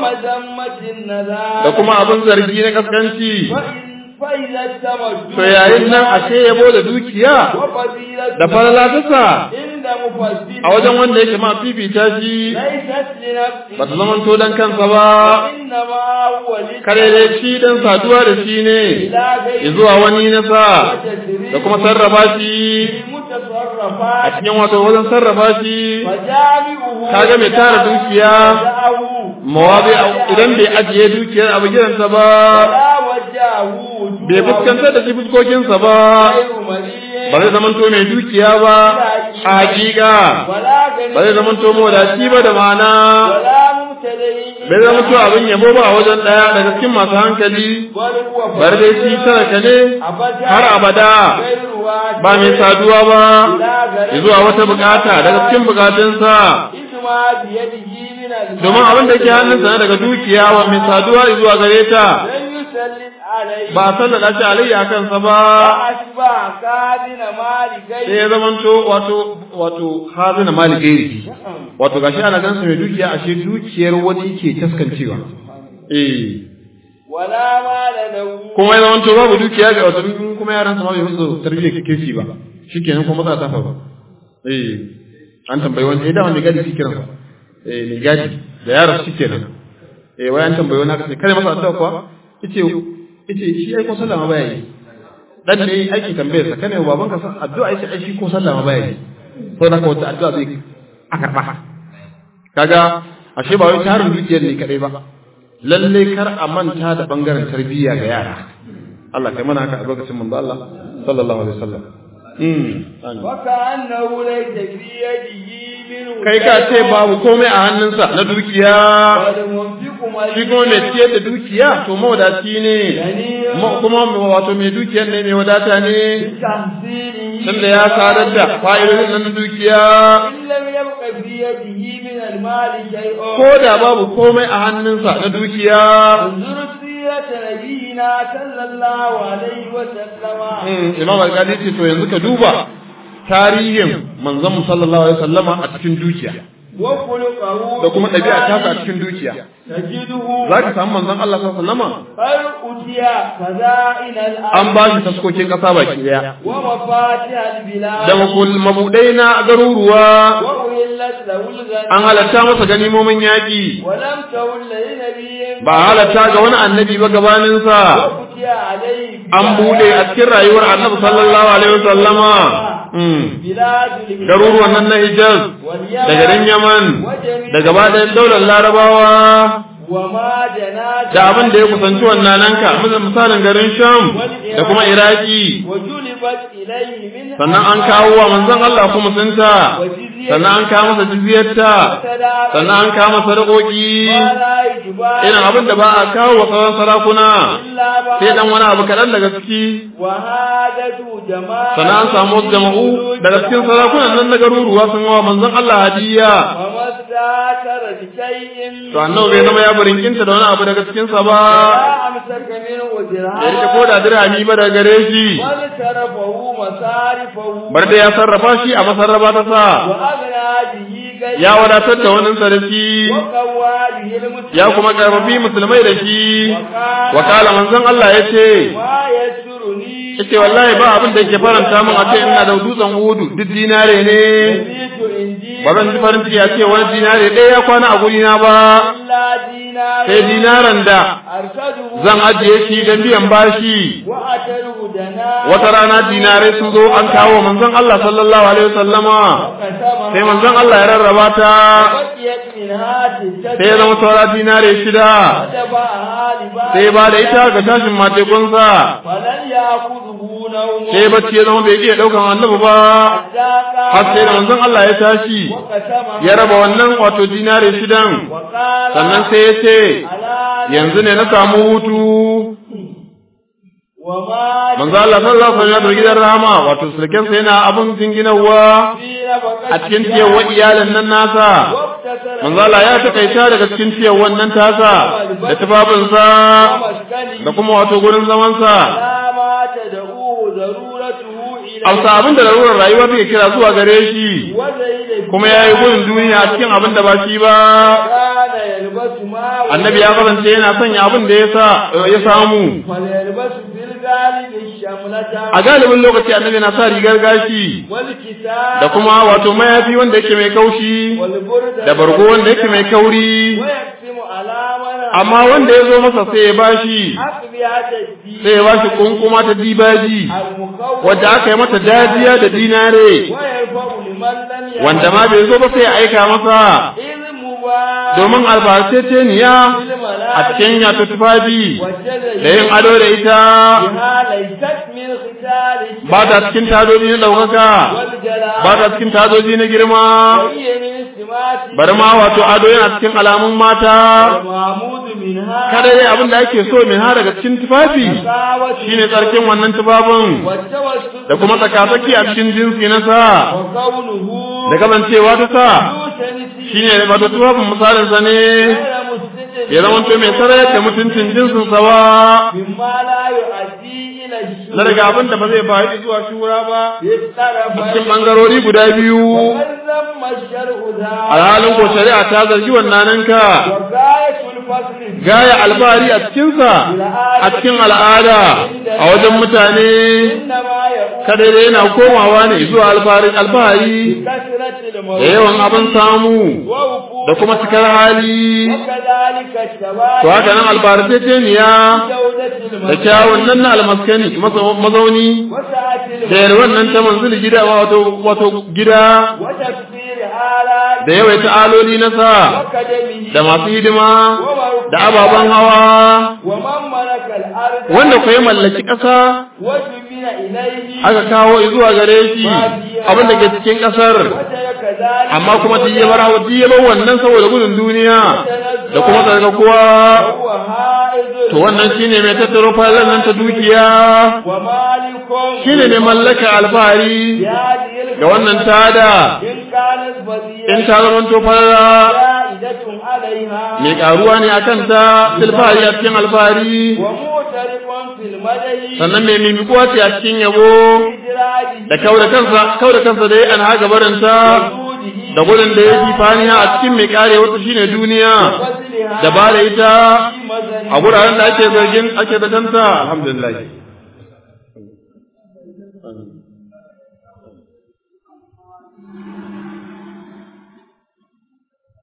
ومذمة النذار da kuma abin zargi na kaskanci فإن- فإذا التمدد to yayin nan ashe yabo da dukiya وفضيلة da falala ta sa عند مفسد a wajen wanda yake ma fifita shi ليست لنفسه ba ta zaman to dan kansa ba وإنما هو kare dai shi dan saduwa da shi ne إلى غير zuwa wani na sa وتسريف da kuma sarrafa shi a المتصرفات cikin wato wajen sarrafa shi وجامعه kaga mai tara dukiya وجاءه mawabi idan bai ajiye dukiyar abu gidansa ba ولا وجهه bai fuskantar da shi fuskokinsa ba غير مليء ba zai zamanto mai dukiya ba a hakika ولا غني ba zai zamanto mawadaci ba da ma'ana ولا مبتدئ bai zamanto abin yabo ba a wajen ɗaya daga cikin masu hankali بل هو bar dai shi talaka ne أبدا har abada غير واجب ba mai saduwa ba لا غريب zuwa wata bukata daga cikin bukatunsa إذ ما بيده من المال domin abin da ke hannunsa na daga dukiya wa mai saduwa zuwa gare ta لن يسلط عليه ba sallada shi alayya kansa ba فأشبه كابن مالك sai ya zamanto wato wato hazina mali gairi wato gashi ana ganin sa mai dukiya ashe dukiyar wani ke taskancewa eh ولا مال له kuma ya zamanto babu dukiya ga wato in kuma yaran sa ma bai musu tarbiyyar kirki ba shikenan kuma matsala ta faru eh an tambayi wani eh da wani gadi shi kiransa eh mai gadi da yaran shikenan eh wai an tambayi wani aka ce kare masa addu'a kuwa yace yace shi ai ko sallama baya yi dan ne aikin tambayar sa kane baban ka san addu'a yace ai shi ko sallama baya yi to da wata addu'a zai a karba kaga ashe ba wai tarin dukiyar ne kadai ba lalle kar a manta da bangaren tarbiyya ga yara Allah kai mana haka a lokacin manzo Allah sallallahu alaihi wasallam mm وكأنه ليس في يده منه kai ka ce babu komai a hannunsa na dukiya والمنفق shi kuma mai ciyar da dukiya to mawadaci ne ma- kuma wato mai dukiyar ne mai wadata ne تحصيله tunda ya sadar da fa'idodin nan na dukiya إن لم يبق في يده من المال شيء ko da babu komai a hannunsa na dukiya انظر سيرة نبينا صلى الله عليه وسلم Mm, imam al-qadi ce to yanzu ka duba tarihin manzon mu sallallahu alaihi wasallama a cikin dukiya وخلقه da kuma ɗabi'a tasa a cikin dukiya تجده za ka samu manzon Allah sallallahu alaihi wasallama قد أتي خزائن الأرض an ba shi taskokin ƙasa baki daya ومفاتيح البلاد da makul- mabudai na garuruwa وأهلت له الغنى an halatta masa ganimomin yaƙi ولم تهل لنبي ba halatta ga wani annabi ba gabaninsa وفتي عليه an buɗe a cikin rayuwar annabi sallallahu alaihi wasallama Mm. بلاد الهجرة garuruwan nan na Hijaz واليمن da garin Yaman وجميع da gaba ɗayan daular Larabawa وما جنات da abin da ya kusanci wannan nanka misalin garin Sham da kuma Iraki وجلبت إليه من sannan an kawo wa manzon Allah kuma sunta sannan an kawo masa jizyarta sannan an kawo masa sadakoki ولا يجبى irin abin da ba a kawo wa sauran sarakuna إلا بعد sai dan wani abu kaɗan daga ciki وهادة جماعة sannan an samu wasu jama'u daga cikin sarakunan nan na garuruwa sun wa manzon Allah hadiya وما استاثر بشيء to annabi bai zama ya barinkinta da wani abu daga cikin sa ba لا أمسك منه ya rike ko درهم da dirhami ba daga gare shi بل صرفه مصارفه bar da ya sarrafa shi a masarrafa ta sa وأغنى به غيره ya wadatar da wannan sa da shi وقوى به المسلمين ya kuma karfafi musulmai da shi wakala manzon Allah ya ce ما يسرني yace wallahi ba abin da yake faranta min a ce ina da dutsen hudu duk dinare ne يزيد عندي ba zan ji farin ciki a ce wani dinare ɗaya ya kwana a gurina ba إلا دينار sai dinaran da أرشده zan ajiye shi don biyan bashi وأتره دنا wata rana dinarai sun zo an kawo manzon Allah sallallahu alaihi wasallama وقسمها sai manzon Allah ya rarraba ta بقيت منها ستة sai ya zama saura dinare shida فتبعها لباس sai ba da ita ga tashin matekunsa فلن يأخذه نوم sai bacci ya zama bai iya daukan annabi ba حتى har sai da قام manzon Allah ya tashi وقسمها ya raba wannan wato dinare shidan وقال sannan sai ya ce ألا yanzu ne na samu hutu وما manzo Allah sallallahu alaihi wasallam ya zo gidan rahama wato sulken sa yana abun jinginawa في نفقة a cikin ciyarwa iyalan nan nasa واقتصر manzo Allah ya takaita daga cikin ciyarwan nan tasa da tufafinsa ومسكنه da kuma wato gurin zamansa لا ما تدعوه ضرورته إليه amsa abin da larurar rayuwa take kira zuwa gare shi وزيد kuma ya yi gudun duniya a cikin abin da ba shi ba كان يلبس ما annabi ya kasance yana sanya abin da ya sa ya samu فليلبس في الغالب الشملة a galibin lokaci annabi na sa rigar gashi والكتاب da kuma wato mayafi wanda yake mai kaushi والبرد da bargo wanda yake mai kauri ويقسم على من amma wanda ya zo masa sai ya bashi أقبيات الدين sai ya bashi kunkuma ta dibaji المخوف wadda aka yi mata dajiya da dinare ويرفع لمن لم يعلم wanda ma bai zo ba sai ya aika masa إذ مبارك domin albarceceniya a cikin yato tufafi da yin ado da ita بها ليست من ختال ba ta cikin tadoji na ɗaukaka والجلال ba ta cikin tadoji na girma وهي من سمات bari ma wato ado yana cikin alamun mata المعمود منها kada dai abin da ake so min ha daga cikin tufafi مساوة shine tsarkin wannan tufafin والتوسط da kuma tsakatsaki a cikin jinsi na sa وقوله da kasancewa ta sa ذو شنس shine wato tufafin misalin sa ne غير مستتر ya zama to mai sarayar da mutuncin jinsin sa ba مما لا يؤدي إلى na daga الشرك abin da ba zai bayi zuwa shura ba في الطرفين cikin bangarori guda biyu ومن ذم الشرع ذا alhalin ko shari'a ta zargi wannan ka وغاية الفصل gaya albari a cikinsa a cikin al'ada a wajen mutane إنما يقول kada dai yana komawa ne zuwa alfahari alfahari بكثرة da الموت yawan abin samu ووقوع da kuma cikar hali وكذلك الشباب to haka nan albarkaceniya جودة da الموت kyawun nan na almaskani masa- mazauni وسعة da الموت yarwan nan ta manzili gida wato wato gida وتكثير آلات da yawaita aloli na sa وكدمه da masu hidima da ababen hawa ومن ملك الأرض wanda ku mallaki ƙasa وجبل إليه aka kawo zuwa gare shi abin da ke cikin ƙasar وترك ذلك amma kuma duk ya bar duk ya bar wannan saboda gudun duniya da kuma tsarkakuwa وهو هائز to wannan shine mai tattaro falon nan ta dukiya ومالك shine ne mallaka alfahari بهذه ga wannan tada إن كانت فضيلة in ta zama to fara زائدة عليها mai karuwa ne akan ta silfahari a cikin alfahari ومعترف في المدى sannan mai mimikuwa ce a cikin yabo إدراجه da kauda kansa kauda kansa da ya an haga barinta da gudun da ya fi faniya a cikin mai kare wata shine duniya وفضلها da ba da ita في مدى a guraren da ake zargin ake da kanta alhamdulillah